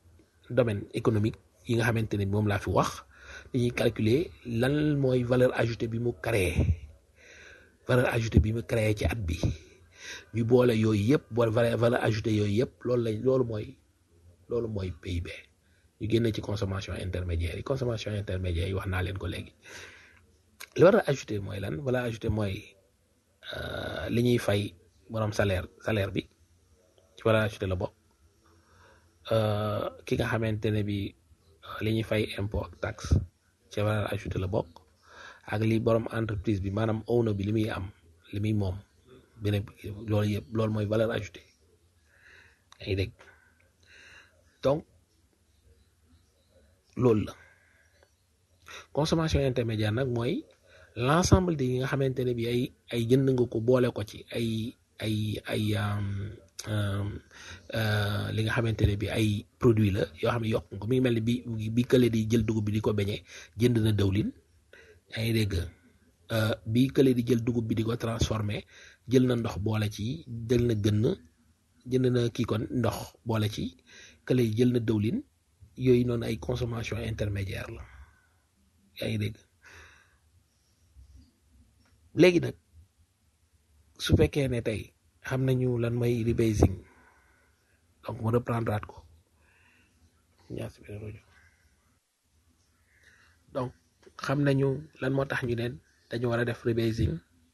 domaine économique yi nga xamante ne moom laa fi wax dañuy calculer lan mooy valeur ajoutée bi mu créé valeur ajoutée bi mu créé ci at bi ñu boole yooyu yëpp boole valeur valeur ajoutée yooyu yëpp loolu lañ loolu mooy loolu mooy PIB ñu génne ci consommation intermédiaire yi consommation intermédiaire yi wax naa leen ko léegi li valeur ajoutée mooy lan valeur ajoutée mooy euh, li ñuy fay borom salaire salaire bi ci valeur ajoutée la bokk euh, ki nga xamante ne bi euh, li ñuy fay impôt ak taxe ci valeur ajoutée la bokk ak li borom entreprise bi maanaam owner bi li muy am li muy moom beneen loolu yëpp loolu mooy valeur ajoutée yaa ngi dégg donc loolu la consommation intermédiaire nag mooy l'ensemble de yi nga xamante ne bi ay ay jënd nga ko boole ko ci ay ay ay um, um, uh, li nga xamante ne bi ay produit la yoo xam ne yokk nga ko mi ngi mel ni bi bi kële di jël dugub bi di ko beñe jënd na dëwlin yaa ngi dégg uh, bi kële di jël dugub bi di ko transformé jël na ndox boole ci jël na gën jënd na kii kon ndox boole ci kële jël na dëwlin yooyu noonu ay consommation intermédiaire la yaa ngi dégg léegi nag su fekkee ne tey xam nañu lan mooy rebasing donc mu reprendre at ko ñaar si benn rajo donc xam nañu lan moo tax ñu neen dañu war a def rebasing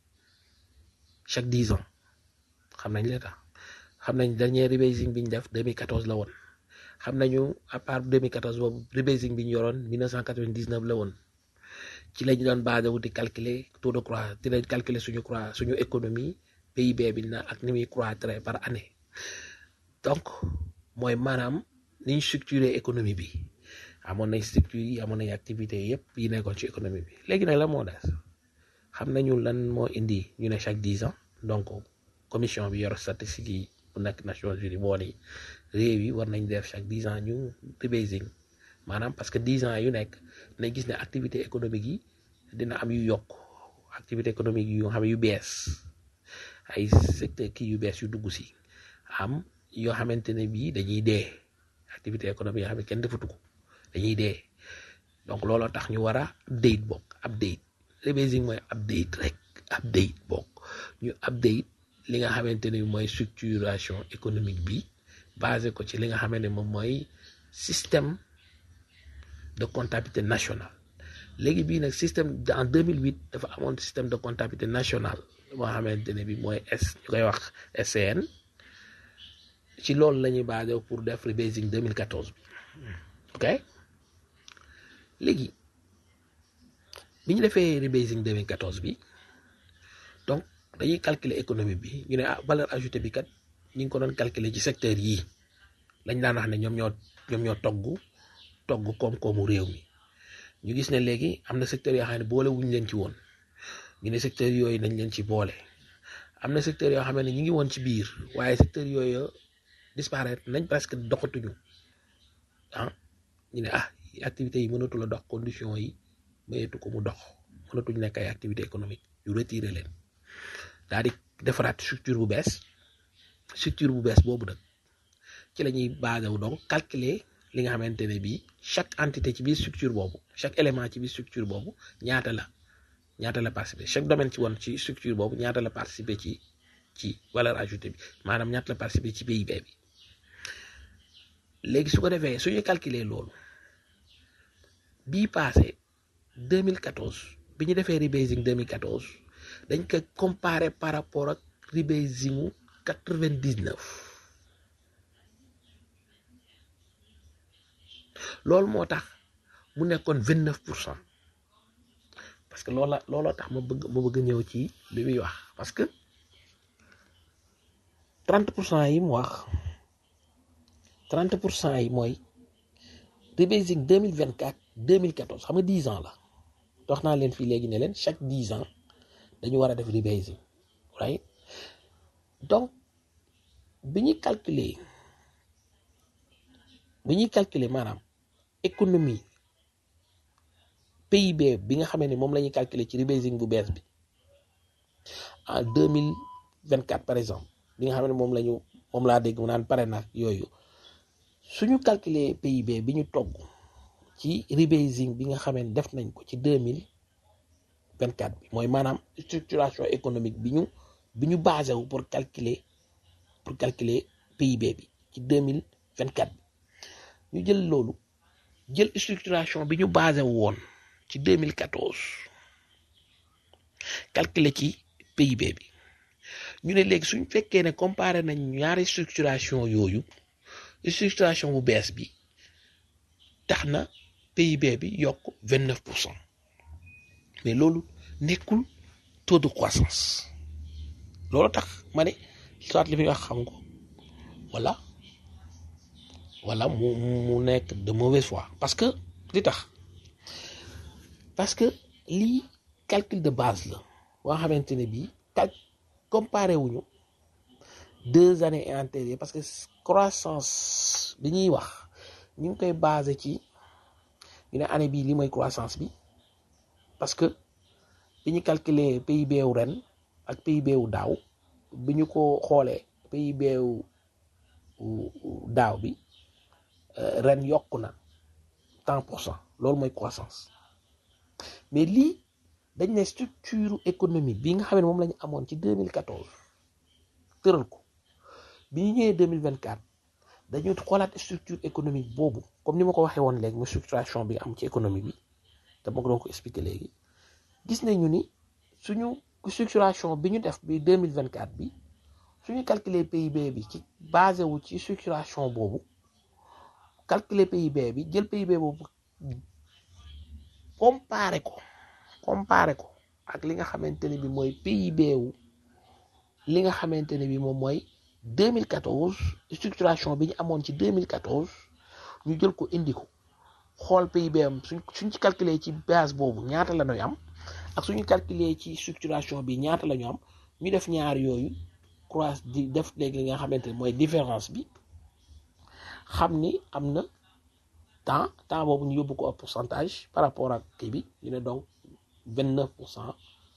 chaque dix ans xam nañ la tax xam nañ dernier rebasing bi ñu def 2014 la woon xam nañu à part 2014 boobu rebasing bi ñu yoroon 1999 la woon ci lañu doon basé wu di calculer taux de croix di lañ calculer suñu croix suñu économie PIB bi na ak ni muy croître par année donc mooy maanaam ni ñu structuré économie bi amoon nañ structure yi amoon nañ activité yépp yi nekkoon ci économie bi léegi nag la moo des xam nañu lan moo indi ñu ne chaque dix ans donc commission bi yor statistique yi bu nekk Nations Unies moo ni réew yi war nañ def chaque dix ans ñu rebasing maanaam parce que dix ans yu nekk nañ gis ne activité économique yi dina am yu yokk activité économique yu nga xam ne yu bees ay secteur kii yu bees yu dugg si am yoo xamante ne bii dañuy dee activité économique yoo xam ne kenn defatu ko dañuy dee donc looloo tax ñu war a update bokk update rebasing mooy update rek update bokk ñu update li nga xamante ne mooy structuration économique bi basé ko ci li nga xamante ne moom mooy système de comptabilité nationale léegi bii nag système en 2008 dafa amoon système de comptabilité nationale boo xamante ne bi mooy S ñu koy wax SCN ci loolu la ñuy basé pour def rebasing 2014 bi ok léegi bi ñu defee rebasing 2014 bi donc dañuy calculer économie bi ñu ne ah valeur ajoutée bi kat ñu ngi ko doon calculer ci secteur yii lañ daan wax ne ñoom ñoo ñoom ñoo togg togg koom-koomu réew mi ñu gis ne léegi am na secteur yoo xam ne boole wuñ leen ci woon ñu ne secteur yooyu nañ leen ci boole am na secteur yoo xam ne ñu ngi woon ci biir waaye secteur yooyu disparaître nañ presque doxatuñu ah ñu ne ah activités yi mënatu la dox conditions yi mayeetu ko mu dox mënatuñ nekk ay activité économique yu retiré leen daal di defaraat structure bu bees structure bu bees boobu nag ci la ñuy basé wu donc calculer li nga xamante ne bii chaque entité ci biir structure boobu chaque élément ci biir structure boobu ñaata la ñaata la participer chaque domaine ci woon ci structure boobu ñaata la participer ci ci valeur ajoutée bi maanaam ñaata la participer ci PIB bi léegi su ko defee suñu calculer loolu bii passé 2014 bi ñu defee rebasing 2014 dañ ko comparer par rapport ak rebasingu 99 loolu moo tax mu nekkoon 29 pour cent parce que loola looloo tax ma bëgg ma bëgg ñëw ci li muy wax parce que 30 pour cent yi mu wax 30 pour cent yi mooy rebasing 2024 2014 xam nga 10 ans la wax naa leen fii léegi ne leen chaque 10 ans dañu war a def rebasing right donc bi ñuy calculer bi ñuy calculer maanaam économie PIB bi nga xamee ne moom la ñuy calculer ci rebasing bu bees bi en 2024 par exemple bi nga xam ne moom la ñu moom laa dégg mu naan pare na yooyu suñu calculer PIB bi ñu togg ci rebasing bi nga xamee ne def nañ ko ci deux mille vingt quatre bi mooy maanaam structuration économique bi ñu bi ñu basé wu pour calculer pour calculer PIB bi ci deux mille vingt quatre bi ñu jël loolu jël structuration bi ñu basé wu woon ci deux mille quatorze calculer ci PIB bi ñu ne léegi suñ fekkee ne comparé nañ ñaari structuration yooyu structuration bu bees bi tax na PIB bi yokk vingt neuf pour cent mais loolu nekkul taux de croissance loolu tax ma ne soit li muy wax xam ko wala wala mu mu nekk de mauvaise foi parce que li tax parce que lii calcul de base la boo xamante ne bii cal comparé wuñu deux années antérieures parce que croissance bi ñuy wax ñu ngi koy basé ci ñu ne année bii li mooy croissance bi parce que bi ñu calculer PIB wu ren ak PIB wu daaw bi ñu ko xoolee PIB wu daaw bi ren yokku na tant pour cent loolu mooy croissance mais lii dañ ne structure économique bi nga xam ne moom la ñu amoon ci 2014 tëral ko bi ñu ñëwee 2024 dañu xoolaat structure économique boobu comme ni ma ko waxee woon léegi mu structuration bi am ci économie bi te ma ko doon ko expliquer léegi gis nañu ni suñu structuration bi ñu def bi 2024 bi suñu calculer PIB bi ci basé wu ci structuration boobu calculer PIB bi jël PIB boobu comparé ko comparé ko ak li nga xamante ne bi mooy PIB wu li nga xamante ne bi moom mooy 2014 structuration bi ñu amoon ci 2014 ñu jël ko indi ko xool PIB am suñ suñ ci calculer ci base boobu ñaata la ñuy am ak suñu calculer ci structuration bi ñaata la ñu am ñu def ñaar yooyu croise di def léegi li nga xamante ne mooy différence bi xam ni am na temps temps boobu ñu yóbbu ko au pourcentage par rapport ak kii bi ñu ne donc vingt neuf pour cent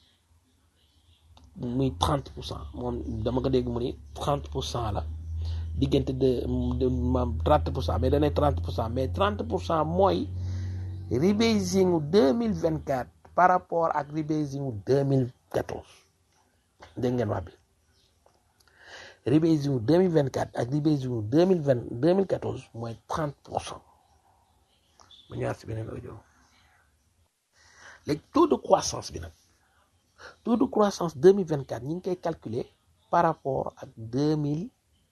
muy trente pour cent moom dama ko dégg mu ni trente pour cent la diggante de de maam trente pour cent mais danay trente pour cent mais trente pour cent mooy rebasing u deux mille vingt quatre par rapport ak rebasing u deux mille quatorze dégg ngeen wax bi rebasing u deux mille vingt quatre ak rebasing u deux mille vingt deux mille quatorze mooy trente pour cent ma ñëwaat si beneen audio léegi taux de croissance bi nag taux de croissance deux mille vingt quatre ñu ngi koy calculer par rapport ak deux mille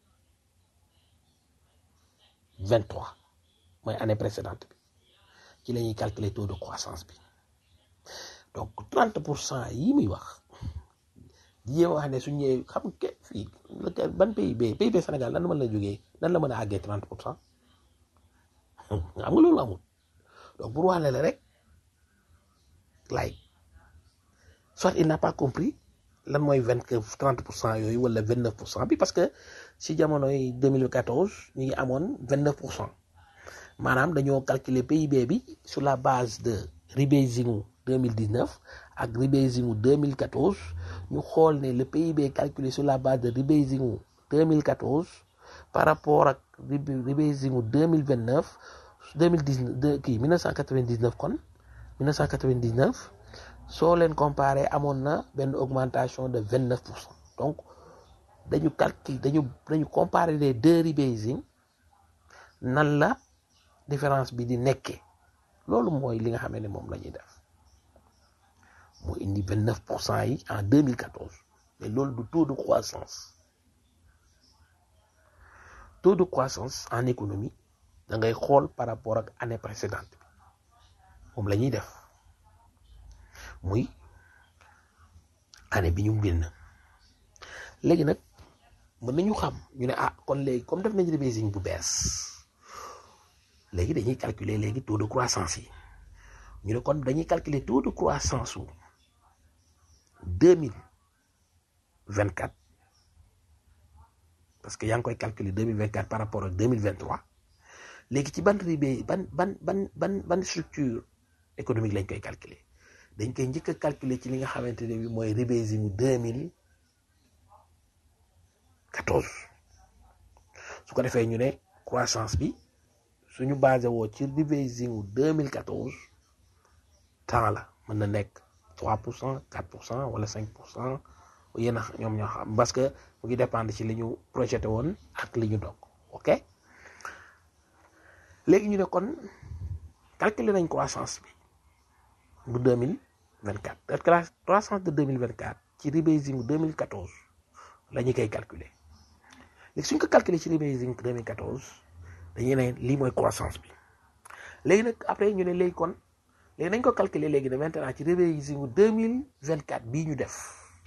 vingt trois mooy année précédente bi ci la ñuy calculer taux de croissance bi donc trente pour cent yi muy wax jéem wax ne su ñëwee xam nga fii ban PIB PIB Sénégal nan la mën la jógee nan la mën a àggee trente pour cent xam nga loolu amul donc pour wax la rek like soit il n'a pas compris lan mooy vingt trente pour cent yooyu wala vingt neuf pour cent bi parce que si jamonoy 2014 ñu ngi amoon vingt neuf pour cent maanaam dañoo calculer PIB bi sur la base de rebasing u 2019 ak rebasing u 2014 ñu xool ne le PIB calculé sur la base de rebasing u 2014 par rapport ak rebasing u 2029 2019 kii 1999 kon 1999 soo leen comparé amoon na benn augmentation de 29 pour cent donc dañu calcul dañu dañu comparer les deux rebasing nan la différence bi di nekkee loolu mooy li nga xam ne moom la ñuy def moo indi 29 pour cent yi en 2014 mais loolu du taux de croissance taux de croissance en économie da ngay xool par rapport ak année précédente bi moom la ñuy def muy année bi ñu génn léegi nag mën nañu xam ñu ne ah kon léegi comme def nañu rebasing bu bees léegi dañuy calculer léegi taux de croissance yi ñu ne kon dañuy calculer taux de croissance wu deux mille vingt quatre parce que yaa ngi koy calculer deux mille vingt quatre par rapport ak deux mille vingt trois léegi ci ban ribé ban ban ban ban ban structure économique lañ koy calculer dañ koy njëkk a calculer ci li nga xamante ne bi mooy rebasing deux mille quatorze su ko defee ñu ne croissance bi suñu basé woo ci rebasing wu 2014 temps la mën na nekk 3 pour cent 4 pour cent wala 5 pour cent yéen a ñoom ñoo xam parce que mu ngi dépendre ci li ñu projeté woon ak li ñu dog ok léegi ñu ne kon calculer nañ croissance bi bu 2024 te croissance de 2024 ci rebasing bu 2014 la ñu koy calculer léegi suñ ko calculer ci rebasing 2014 dañuy ne lii mooy croissance bi léegi nag après ñu ne léegi kon léegi nañ ko calculer léegi ne maintenant ci rebasing bu 2024 bii ñu def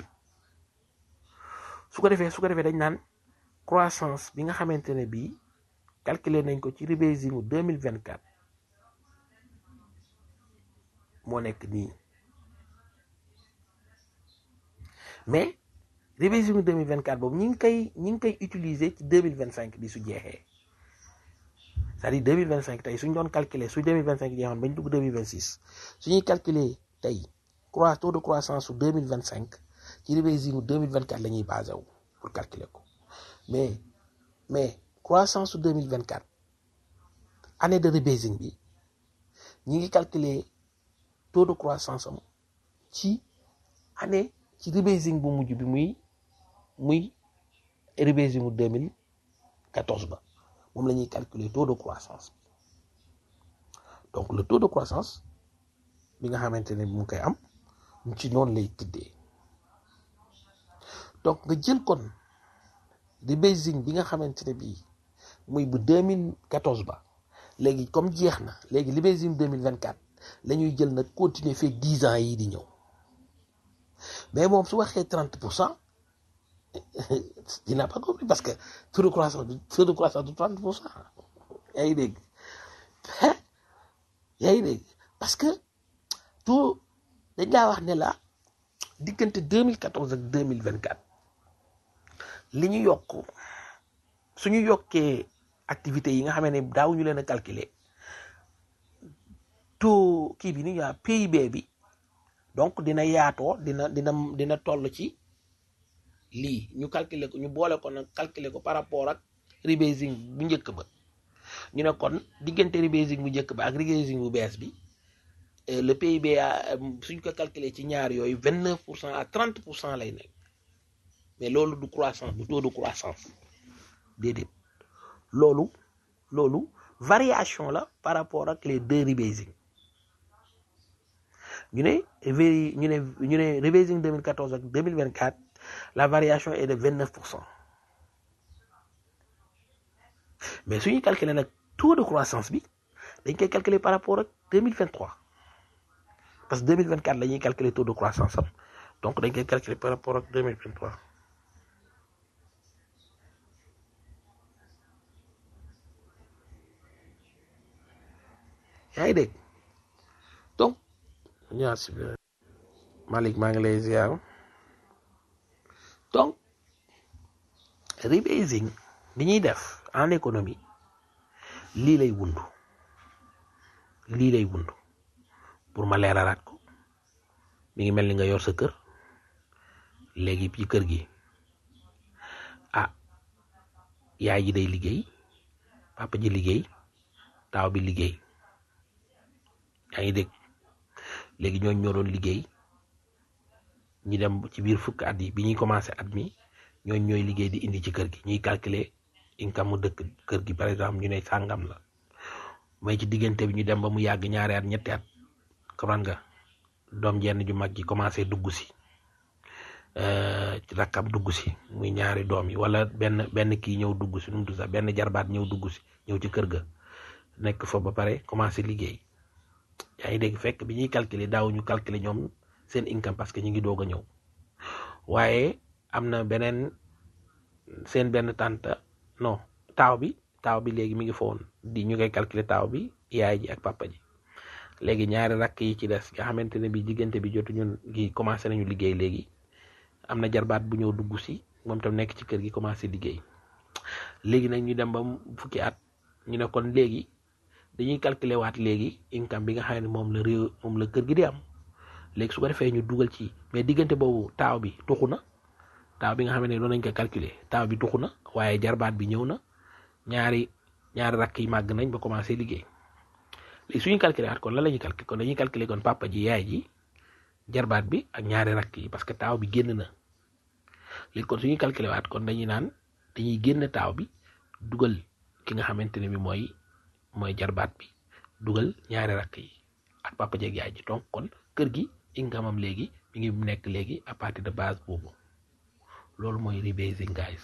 su ko defee su ko defee dañ naan croissance bi nga xamante ne bii calculer nañ ko ci rebasing bu 2024 moo nekk nii mais rebasing bu 2024 boobu ñi ngi koy ñi ngi koy utiliser ci 2025 bi su jeexee c'est-à-dire 2025 tey suñ doon calculer su 2025 jeexoon bañ dugg 2026 suñuy calculer tey croix taux de croissance su 2025 ci rebasing bu 2024 la ñuy basé wu pour calculer ko mais mais croissance su 2024 année de rebasing bi ñi ngi calculer taux de croissance am ci année ci rebasing bu mujj bi muy muy rebasing bu 2014 ba moom la ñuy calculer taux de croissance donc le taux de croissance bi nga xamante ne mu ngi koy am ci noonu lay tëddee donc nga jël kon rebasing bi nga xamante ne bii muy bu 2014 ba léegi comme jeex na léegi rebasing 2024 la ñuy jël nag continuer fekk 10 ans yii di ñëw mais moom su waxee 30 pour cent dina pas compris parce que taux de croissance du taux de croissance du 30 pour cent yaa ngi dégg yaa ngi dégg parce que taux dañ laa wax ne la diggante 2014 ak 2024 li ñu yokk suñu yokkee activités yi nga xam ne daawuñu leen a calculer taux kii bi ni ñuy PIB bi donc dina yaatoo dina dina dina toll ci lii ñu calculer ko ñu boole ko nag calculer ko par rapport ak rebasing bu njëkk ba ñu ne kon diggante rebasing bu njëkk ba ak rebasing bu bees bi le PIB suñ ko calculer ci ñaar yooyu vingt neuf pour cent à trente pour cent lay nekk mais loolu du croissance du taux de croissance déedéet loolu loolu variation la par rapport ak les deux rebasing ñu ne ñu ne ñu ne rebasing 2014 ak 2024 la variation est de 29 pour cent mais suñuy calculer nag taux de croissance bi dañ koy calculer par rapport ak 2023 parce que 2024 la ñuy calculer taux de croissance am donc dañ koy calculer par rapport ak 2023 yaa ngi dégg donc ñaar si Malick maa ngi lay ziar donc rebasing bi ñuy def en économie lii lay wundu lii lay wundu pour ma leeralaat ko mi ngi mel ni nga yor sa kër léegi ci kër gi ah yaay ji day liggéey papa ji liggéey taaw bi liggéey yaa ngi dégg léegi ñooñu ñoo doon liggéey ñi dem ci biir fukk at yi bi ñuy commencé at mi ñooñu ñooy liggéey di indi ci kër gi ñuy calculer income mu dëkk kër gi par exemple ñu ne sàngam la mais ci diggante bi ñu dem ba mu yàgg ñaari at ñetti at comprendre nga doom jenn ju mag ji commencé dugg si rakkam dugg si muy ñaari doom yi wala benn benn kii ñëw dugg si nu mu tudd sax benn jarbaat ñëw dugg si ñëw ci kër ga nekk fa ba pare commencé liggéey yaa ngi dégg fekk bi ñuy calculer daaw ñu calculer ñoom seen income parce que ñu ngi doog a ñëw waaye am na beneen seen benn tante non taaw bi taaw bi léegi mi ngi foon di ñu koy calculer taaw bi yaay ji ak papa ji léegi ñaari rakk yi ci des nga xamante ne bi diggante bi jotu ñun gi commencé nañu liggéey léegi am na jarbaat bu ñëw dugg si moom tam nekk ci kër gi commencé liggéey léegi nag ñu dem ba fukki at ñu ne kon léegi dañuy calculer waat léegi income bi nga xam ne moom la réew moom la kër gi di am léegi su ko defee ñu dugal ci mais diggante boobu taaw bi tuxu na taaw bi nga xam ne doon nañ ko calculer taaw bi tuxu na waaye jarbaat bi ñëw na ñaari ñaari rakk yi màgg nañ ba commencé liggéey léegi suñu calculer waat kon lan la ñuy calculer kon dañuy calculer kon papa ji yaay ji jarbaat bi ak ñaari rakk yi parce que taaw bi génn na léegi kon suñuy calculer waat kon dañuy naan dañuy génn taaw bi dugal ki nga xamante ne bi mooy mooy jarbaat bi dugal ñaari rakk yi ak papa jeeg yaay ji donc kon kër gi income am léegi mi ngi nekk léegi à partir de base boobu loolu mooy rebasing guys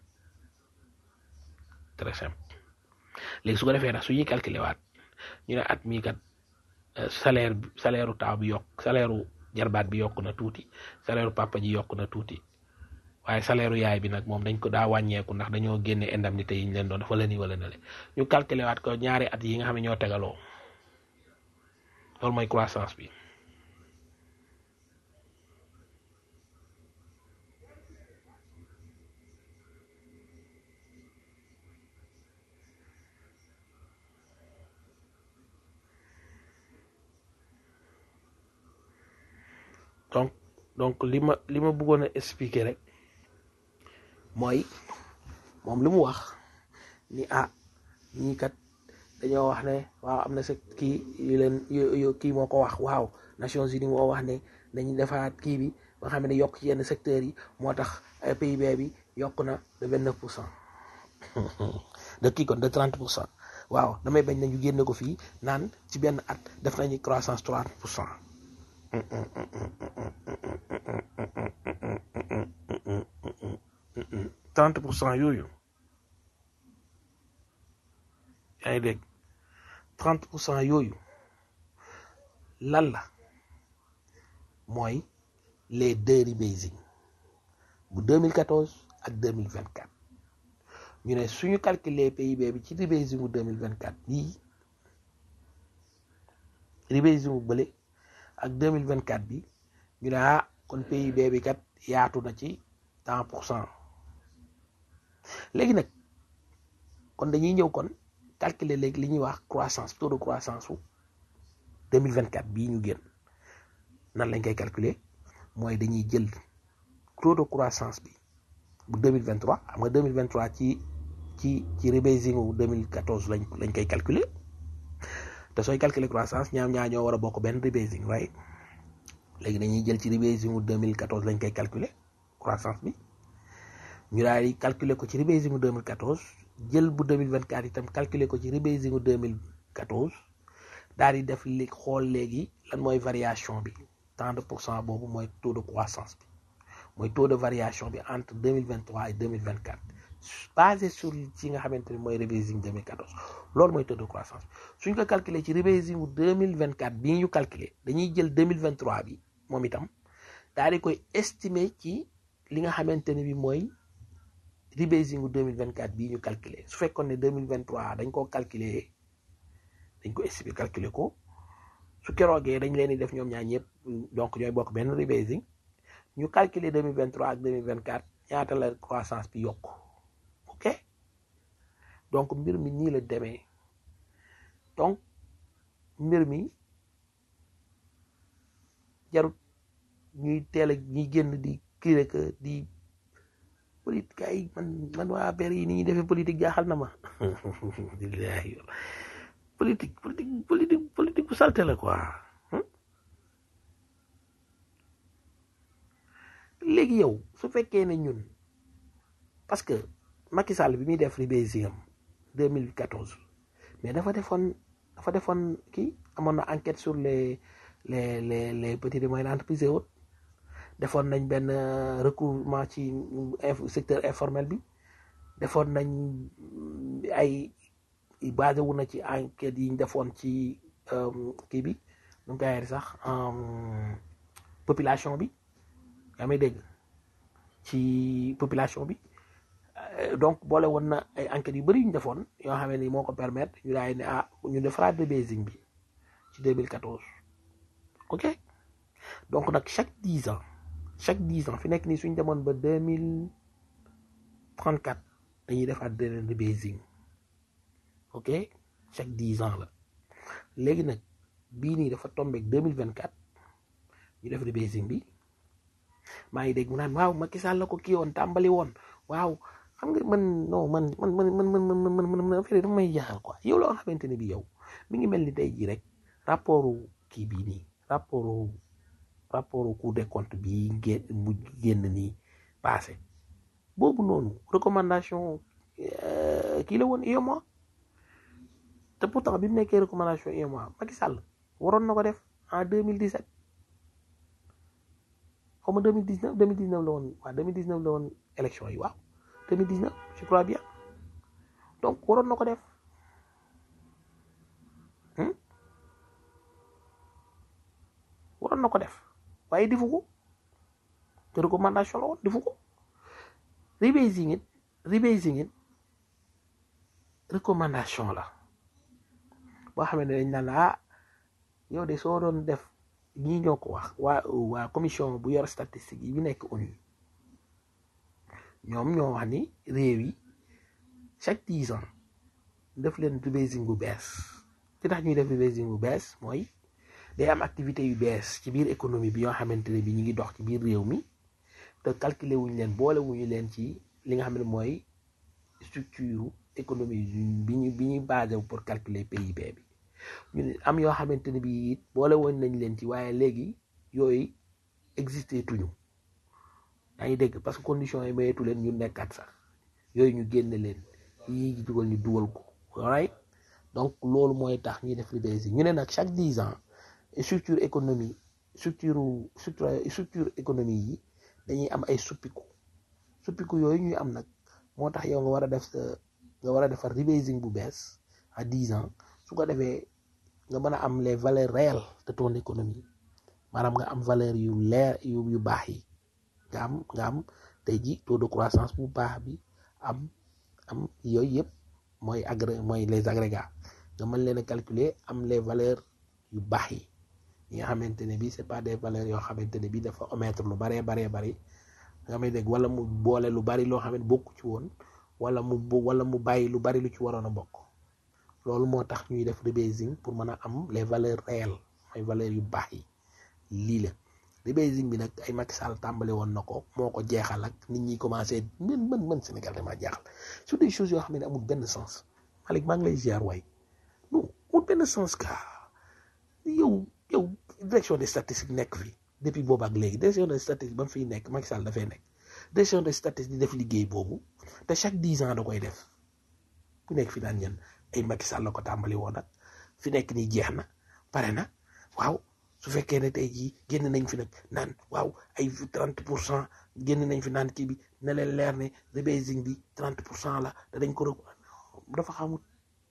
très simple léegi su ko defee nag su ñuy calculer waat ñu ne at mii kat salaire salaire u taaw bi yokk salaire u jarbaat bi yokk na tuuti salaire u papa ji yokk na tuuti waaye salaire u yaay bi nag moom dañ ko daa wàññeeku ndax dañoo génne indemnité yi ñu leen doon dafa la nii wala na le ñu calculer waat ko ñaari at yi nga xam ne ñoo tegaloo loolu mooy croissance bi donc donc li ma li ma bëggoon a expliquer rek mooy moom li mu wax ni ah ñii kat dañoo wax ne waaw am na sa kii yu leen yu kii moo ko wax waaw Nations Unies moo wax ne dañuy defaat kii bi ba xam ne yokk ci yenn secteurs yi moo tax PIB bi yokk na de vingt neuf pour cent de kii kon de trente pour cent waaw damay bañ nañu génne ko fii naan ci benn at def nañu croissance trente pour cent trente pour cent yooyu yaa ngi dégg trente pour cent yooyu lan la mooy les deux rebasing bu 2014 ak 2024 ñu ne suñu calculer PIB bi ci rebasing bu 2024 bii rebasing bu bële ak 2024 bi ñu ne ah kon PIB bi kat yaatu na ci tant pour cent léegi nag kon dañuy ñëw kon calculer léegi li ñuy wax croissance taux de croissance su 2024 bii ñu génn nan lañ koy calculer mooy dañuy jël taux de croissance bi bu 2023 xam nga 2023 ci ci ci rebasing wu 2014 lañ lañ koy calculer te sooy calculer croissance ñaam ñaa ñoo war a bokk benn rebasing right léegi dañuy jël ci rebasing wu 2014 lañ koy calculer croissance bi ñu daal di calculer ko ci rebasing wu 2014 jël bu 2024 itam calculer ko ci rebasing wu 2014 daal di def li xool léegi lan mooy variation bi tant de pour cent boobu mooy taux de croissance bi mooy taux de variation bi entre 2023 et 2024 basé sur ci nga xamante ni mooy rebasing 2014 loolu mooy taux de croissance suñ ko calculer ci rebasing wu 2024 bii ñu calculer dañuy jël 2023 bi moom itam daal di koy estimer ci li nga xamante ne bi mooy rebasing wu 2024 bii ñu calculer su fekkoon ne 2023 dañ koo calculer dañ ko estimer calculer ko su keroogee dañ leen di def ñoom ñaar ñëpp donc ñooy bokk benn rebasing ñu calculer 2023 ak 2024 ñaata la croissance bi yokk ok donc mbir mi nii la demee donc mbir mi jarut ñuy teel a ñuy génn di kii que di politique ay man man waa affaire yi ni ñuy defee politique jaaxal na ma billahi politique politique politique politique bu salte la quoi léegi yow su fekkee ne ñun parce que Macky Sall bi muy def rebasing am 2014 mais dafa defoon dafa defoon kii amoon na enquête sur les les les les petites et moyennes entreprises et autres defoon nañ benn recouvrement ci secteur informel bi defoon nañ ay basé wu na ci enquête yi ñu defoon ci kii bi nu mu koy sax population bi yaa may dégg ci population bi donc boole woon na ay enquêtes yu bëri yu ñu defoon yoo xam ne moo ko permettre ñu daay ne ah ñu defaraat rebasing bi ci 2014 ok donc nag chaque dix ans chaque dix ans fi nekk nii suñ demoon ba 2034 dañuy defaat beneen rebasing ok chaque dix ans la léegi nag bii nii dafa tombeek 2024 ñu def rebasing bi maa ngi dégg mu naan waaw Macky Sall la ko kii woon tàmbali woon waaw xam nga man non man man man man man man man man man affaire yi dafa may jaaxal quoi yow loo xamante ne bi yow mi ngi mel ni tey jii rek rapportu kii bii nii rapportu rapportu Cour des comptes bii génn mu génn nii passé boobu noonu recommandation euh, kii la woon UEMOA te pourtant bi mu nekkee recommandation UEMOA Macky Sall waroon na ko def en 2017 xaw ma 2019 2019 la woon waaw 2019 la woon élection yi waaw 2019 je crois bien donc waroon na ko def hmm? waroon na ko def waaye defu ko te recommandation la woon defu ko rebasing it rebasing it recommandation la boo xam ne dañ naan la ah yow de soo doon def ñii ñoo ko wax waa waa commission bu yor statistique yi bi nekk ONU ñoom ñoo wax ni réew yi chaque dix ans def leen rebasing bu bees li tax ñuy def rebasing bu bees mooy day am activité yu bees ci biir économie bi yoo xamante ne bi ñu ngi dox ci biir réew mi te calculer wuñu leen boole wuñu leen ci li nga xam ne mooy structure économie bi ñu bi ñuy basé wu pour calculer PIB bi ñu ne am yoo xamante ne bi it boole woon nañ leen ci waaye léegi yooyu existé tuñu yaa ngi dégg parce que conditions yi mayeetu leen ñu nekkaat sax yooyu ñu génne leen yi dugal ñu dugal ko right donc loolu mooy tax ñuy def rebasing ñu ne nag chaque dix ans structure économie structure structure structure économie yi dañuy am ay suppiku suppiku yooyu ñuy am nag moo tax yow nga war a def sa nga war a defar rebasing bu bees à dix ans su ko defee nga mën a am les valeurs réelles de ton économie maanaam nga am valeur yu leer yu yu baax yi nga am nga am tey ji taux de croissance bu baax bi am am yooyu yëpp mooy agré mooy les agrégats nga mën leen a calculer am les valeurs yu baax yi yi nga xamante ne bii c'est pas des valeurs yoo xamante ne bii dafa omettre lu baree baree bari nga may dégg wala mu boole lu bari loo xam ne bokku ci woon wala mu wala mu bàyyi lu bari lu ci waroon a bokk loolu moo tax ñuy def rebasing pour mën a am les valeurs réelles mooy valeurs yu baax yi lii la rebasing bi nag ay Macky Sall tàmbali woon na ko moo ko jeexal ak nit ñi commencé mën mën mën Sénégal damaa jeexal sur des choses yoo xam ne amul benn sens Malick maa ngi lay ziar waay non amul benn sens ka yow yow direction des statistiques nekk fi depuis boobu ak léegi direction des statistiques ba mu fiy nekk Macky Sall dafay nekk direction des statistiques di def liggéey boobu te chaque dix ans da koy def ku nekk fi naan ñen ay Macky Sall la ko tàmbali woon nag fi nekk nii jeex na pare na waaw su fekkee ne tey jii génn nañ fi nag naan waaw ay trente pour cent génn nañ fi naan kii bi ne leen leer ne rebasing bi trente pour cent la danañ ko rek dafa xamut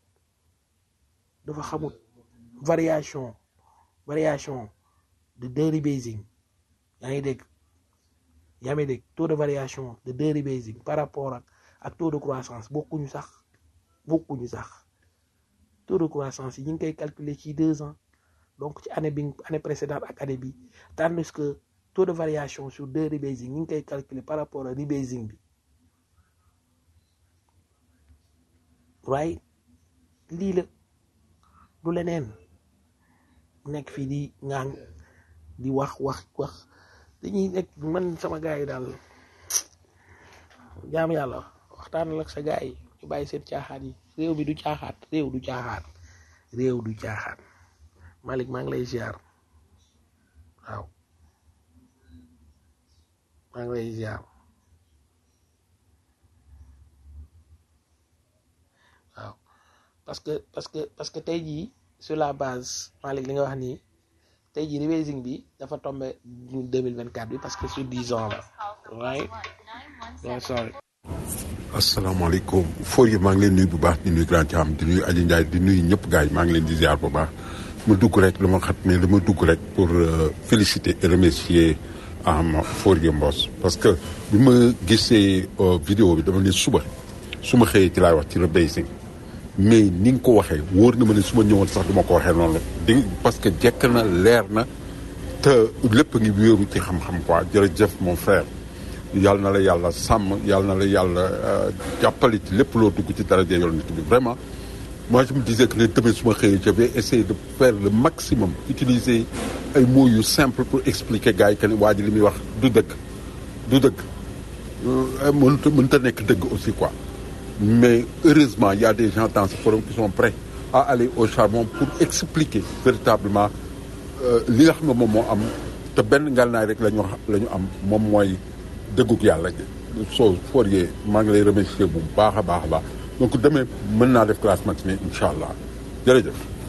dafa xamut variation variation de deux rebasing yaa ngi dégg yaa ngi dégg taux de variation de deux rebasing par rapport ak ak taux de croissance bokkuñu sax bokkuñu sax taux de croissance yi ñu ngi koy calculer ci deux ans donc ci année bi année précédente ak année bi tandis que taux de variation sur deux rebasing ñu ngi koy calculer par rapport à rebasing bi waaye lii la du leneen nekk fii di ngaan di wax wax wax dañuy nekk man sama gars yi daal jaam yàlla waxtaan ak sa gars yi ñu bàyyi seen caaxaan yi réew mi du caaxaan réew du caaxaan réew du caaxaan Malick maa ngi lay ziar waaw maa ngi lay ziar waaw parce que parce que parce que tey jii sur la base Malick li nga wax nii tey jii rebasing bi dafa tombé ñu 2024 bi parce que sur 10 ans la right yeah, sorry asalaamaaleykum foor yi maa ngi leen nuyu bu baax di nuyu grand Thiam di nuyu Aliou Ndiaye di nuyu ñëpp gars yi maa ngi leen di ziar bu baax ma dugg rek lu ma xat ne dama dugg rek pour féliciter et remercier am Fourier Mbos parce que bi ma gisee vidéo bi dama ne suba su ma xëyee ci laay wax ci rebasing mais ni nga ko waxee wóor na ma ne su ma ñëwoon sax du ma ko waxee noonu di parce que jekk na leer na te lépp ngi wéeru ci xam-xam quoi jërëjëf mon frère yàlla na la yàlla sàmm yàlla na la yàlla jàppale ci lépp loo dugg ci daraja yonent bi vraiment moi je me disais que ne demain su ma xëyee je vais essayer de faire le maximum utiliser ay mots yu simple pour expliquer gars yi que ne waa ji li muy wax du dëgg du dëgg euh, mënut a mënut a nekk dëgg aussi quoi mais heureusement il y a des gens dans ce forum qui sont prêts à aller au charbon pour expliquer véritablement euh, li nga xam ne moom moo am te benn ngànnaay rek la ñu wax la ñu am moom mooy dëggug yàlla soo Fourier maa ngi lay remercier bu baax a baax a baax donc demee mën naa def classe matinée incha allah jërëjëf